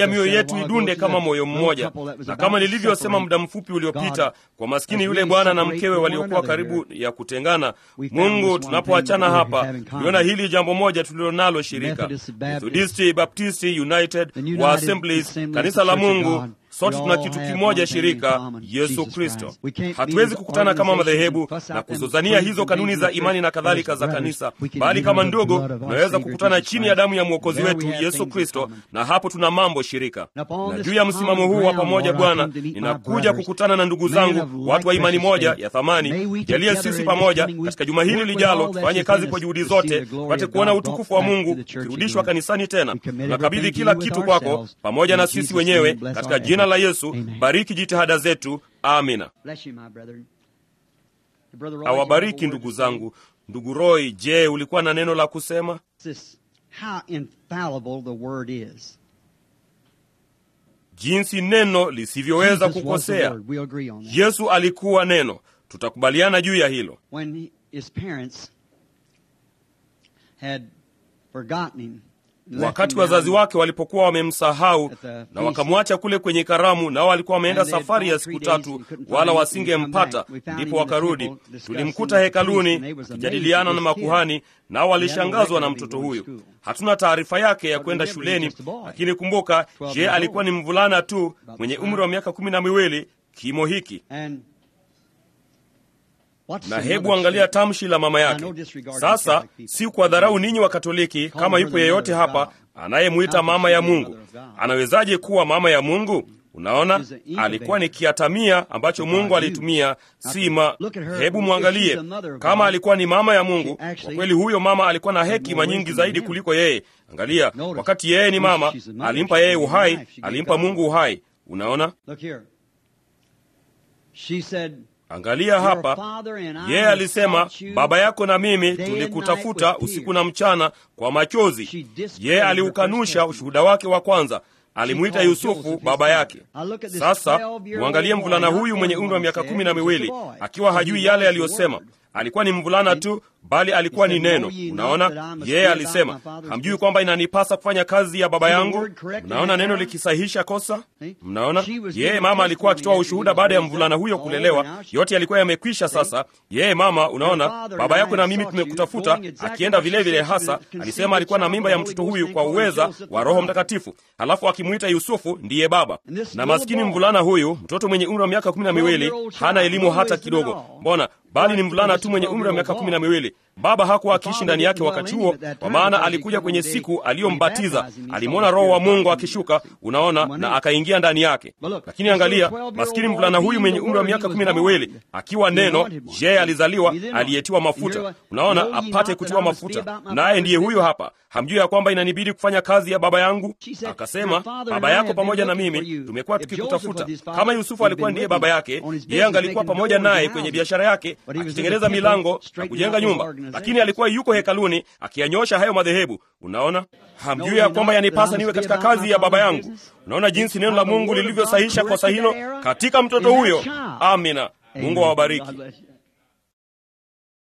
Speaker 1: idunde kama moyo mmoja. Na kama nilivyosema muda mfupi uliopita, kwa maskini yule bwana na mkewe waliokuwa karibu ya kutengana, Mungu, tunapoachana hapa, tuliona hili jambo moja tulilonalo shirika, Methodisti, Baptisti, United wa Assemblies, kanisa la Mungu sote tuna kitu kimoja shirika, Yesu Kristo. Hatuwezi kukutana kama madhehebu na kuzozania hizo kanuni za imani na kadhalika za kanisa, bali kama ndugu tunaweza kukutana chini ya damu ya mwokozi wetu Yesu Kristo, na hapo tuna mambo shirika. Na juu ya msimamo huu wa pamoja, Bwana, ninakuja kukutana na ndugu zangu, watu wa imani moja ya thamani. Jalie sisi pamoja katika juma hili lijalo tufanye kazi kwa juhudi zote, tupate kuona utukufu wa Mungu ukirudishwa kanisani tena. Tunakabidhi kila kitu kwako pamoja na sisi wenyewe katika jina la Yesu. Bariki jitihada zetu. Amina. Awabariki ndugu zangu. Ndugu Roy, je, ulikuwa na neno la kusema? Jinsi neno lisivyoweza kukosea. Yesu alikuwa neno, tutakubaliana juu ya hilo. Wakati wazazi wake walipokuwa wamemsahau na wakamwacha kule kwenye karamu, nao walikuwa wameenda safari ya siku tatu, wala wasingempata, ndipo wakarudi. Tulimkuta hekaluni akijadiliana na makuhani, nao walishangazwa na mtoto huyo. Hatuna taarifa yake ya kwenda shuleni, lakini kumbuka, je, alikuwa ni mvulana tu mwenye umri wa miaka kumi na miwili, kimo hiki na hebu angalia tamshi la mama yake. Sasa si kwa dharau ninyi wa Katoliki, kama yupo yeyote hapa anayemwita mama ya Mungu, anawezaje kuwa mama ya Mungu? Unaona, alikuwa ni kiatamia ambacho Mungu alitumia, si ma. Hebu mwangalie, kama alikuwa ni mama ya Mungu kwa kweli, huyo mama alikuwa na hekima nyingi zaidi kuliko yeye. Angalia, wakati yeye ni mama, alimpa yeye uhai, alimpa Mungu uhai. Unaona, Angalia hapa, yeye alisema, baba yako na mimi tulikutafuta usiku na mchana kwa machozi. Yeye aliukanusha ushuhuda wake wa kwanza, alimwita Yusufu baba yake. Sasa mwangalie mvulana huyu mwenye umri wa miaka kumi na miwili akiwa hajui yale aliyosema. Alikuwa ni mvulana tu, bali alikuwa ni neno. Unaona, yeye alisema, hamjui kwamba inanipasa kufanya kazi ya baba yangu? Mnaona neno likisahihisha kosa? Mnaona, yeye mama alikuwa akitoa ushuhuda baada ya mvulana huyo kulelewa. Yote yalikuwa yamekwisha. Sasa yeye mama, unaona, baba yako na mimi tumekutafuta, akienda vilevile vile. Hasa alisema alikuwa na mimba ya mtoto huyu kwa uweza wa Roho Mtakatifu, halafu akimwita Yusufu ndiye baba. Na maskini mvulana huyu, mtoto mwenye umri wa miaka kumi na miwili, hana elimu hata kidogo. Mbona bali ni mvulana tu mwenye umri wa miaka kumi na miwili. Baba hakuwa akiishi ndani yake wakati huo, kwa maana alikuja kwenye siku aliyombatiza. Alimwona Roho wa Mungu akishuka, unaona, na akaingia ndani yake. Lakini angalia, maskini mvulana huyu mwenye umri wa miaka kumi na miwili akiwa neno, je, alizaliwa aliyetiwa mafuta, unaona, apate kutiwa mafuta, naye ndiye huyo hapa. Hamjui ya kwamba inanibidi kufanya kazi ya baba yangu? Akasema, baba yako pamoja na mimi tumekuwa tukikutafuta. Kama Yusufu alikuwa ndiye baba yake, yeye angalikuwa pamoja naye kwenye biashara yake akitengeneza milango na kujenga nyumba, lakini alikuwa yuko hekaluni akiyanyosha hayo madhehebu. Unaona, hamjui ya kwamba yanipasa niwe katika kazi ya baba yangu? Unaona jinsi neno la Mungu lilivyosahisha kosa hilo katika mtoto huyo. Amina. Mungu awabariki.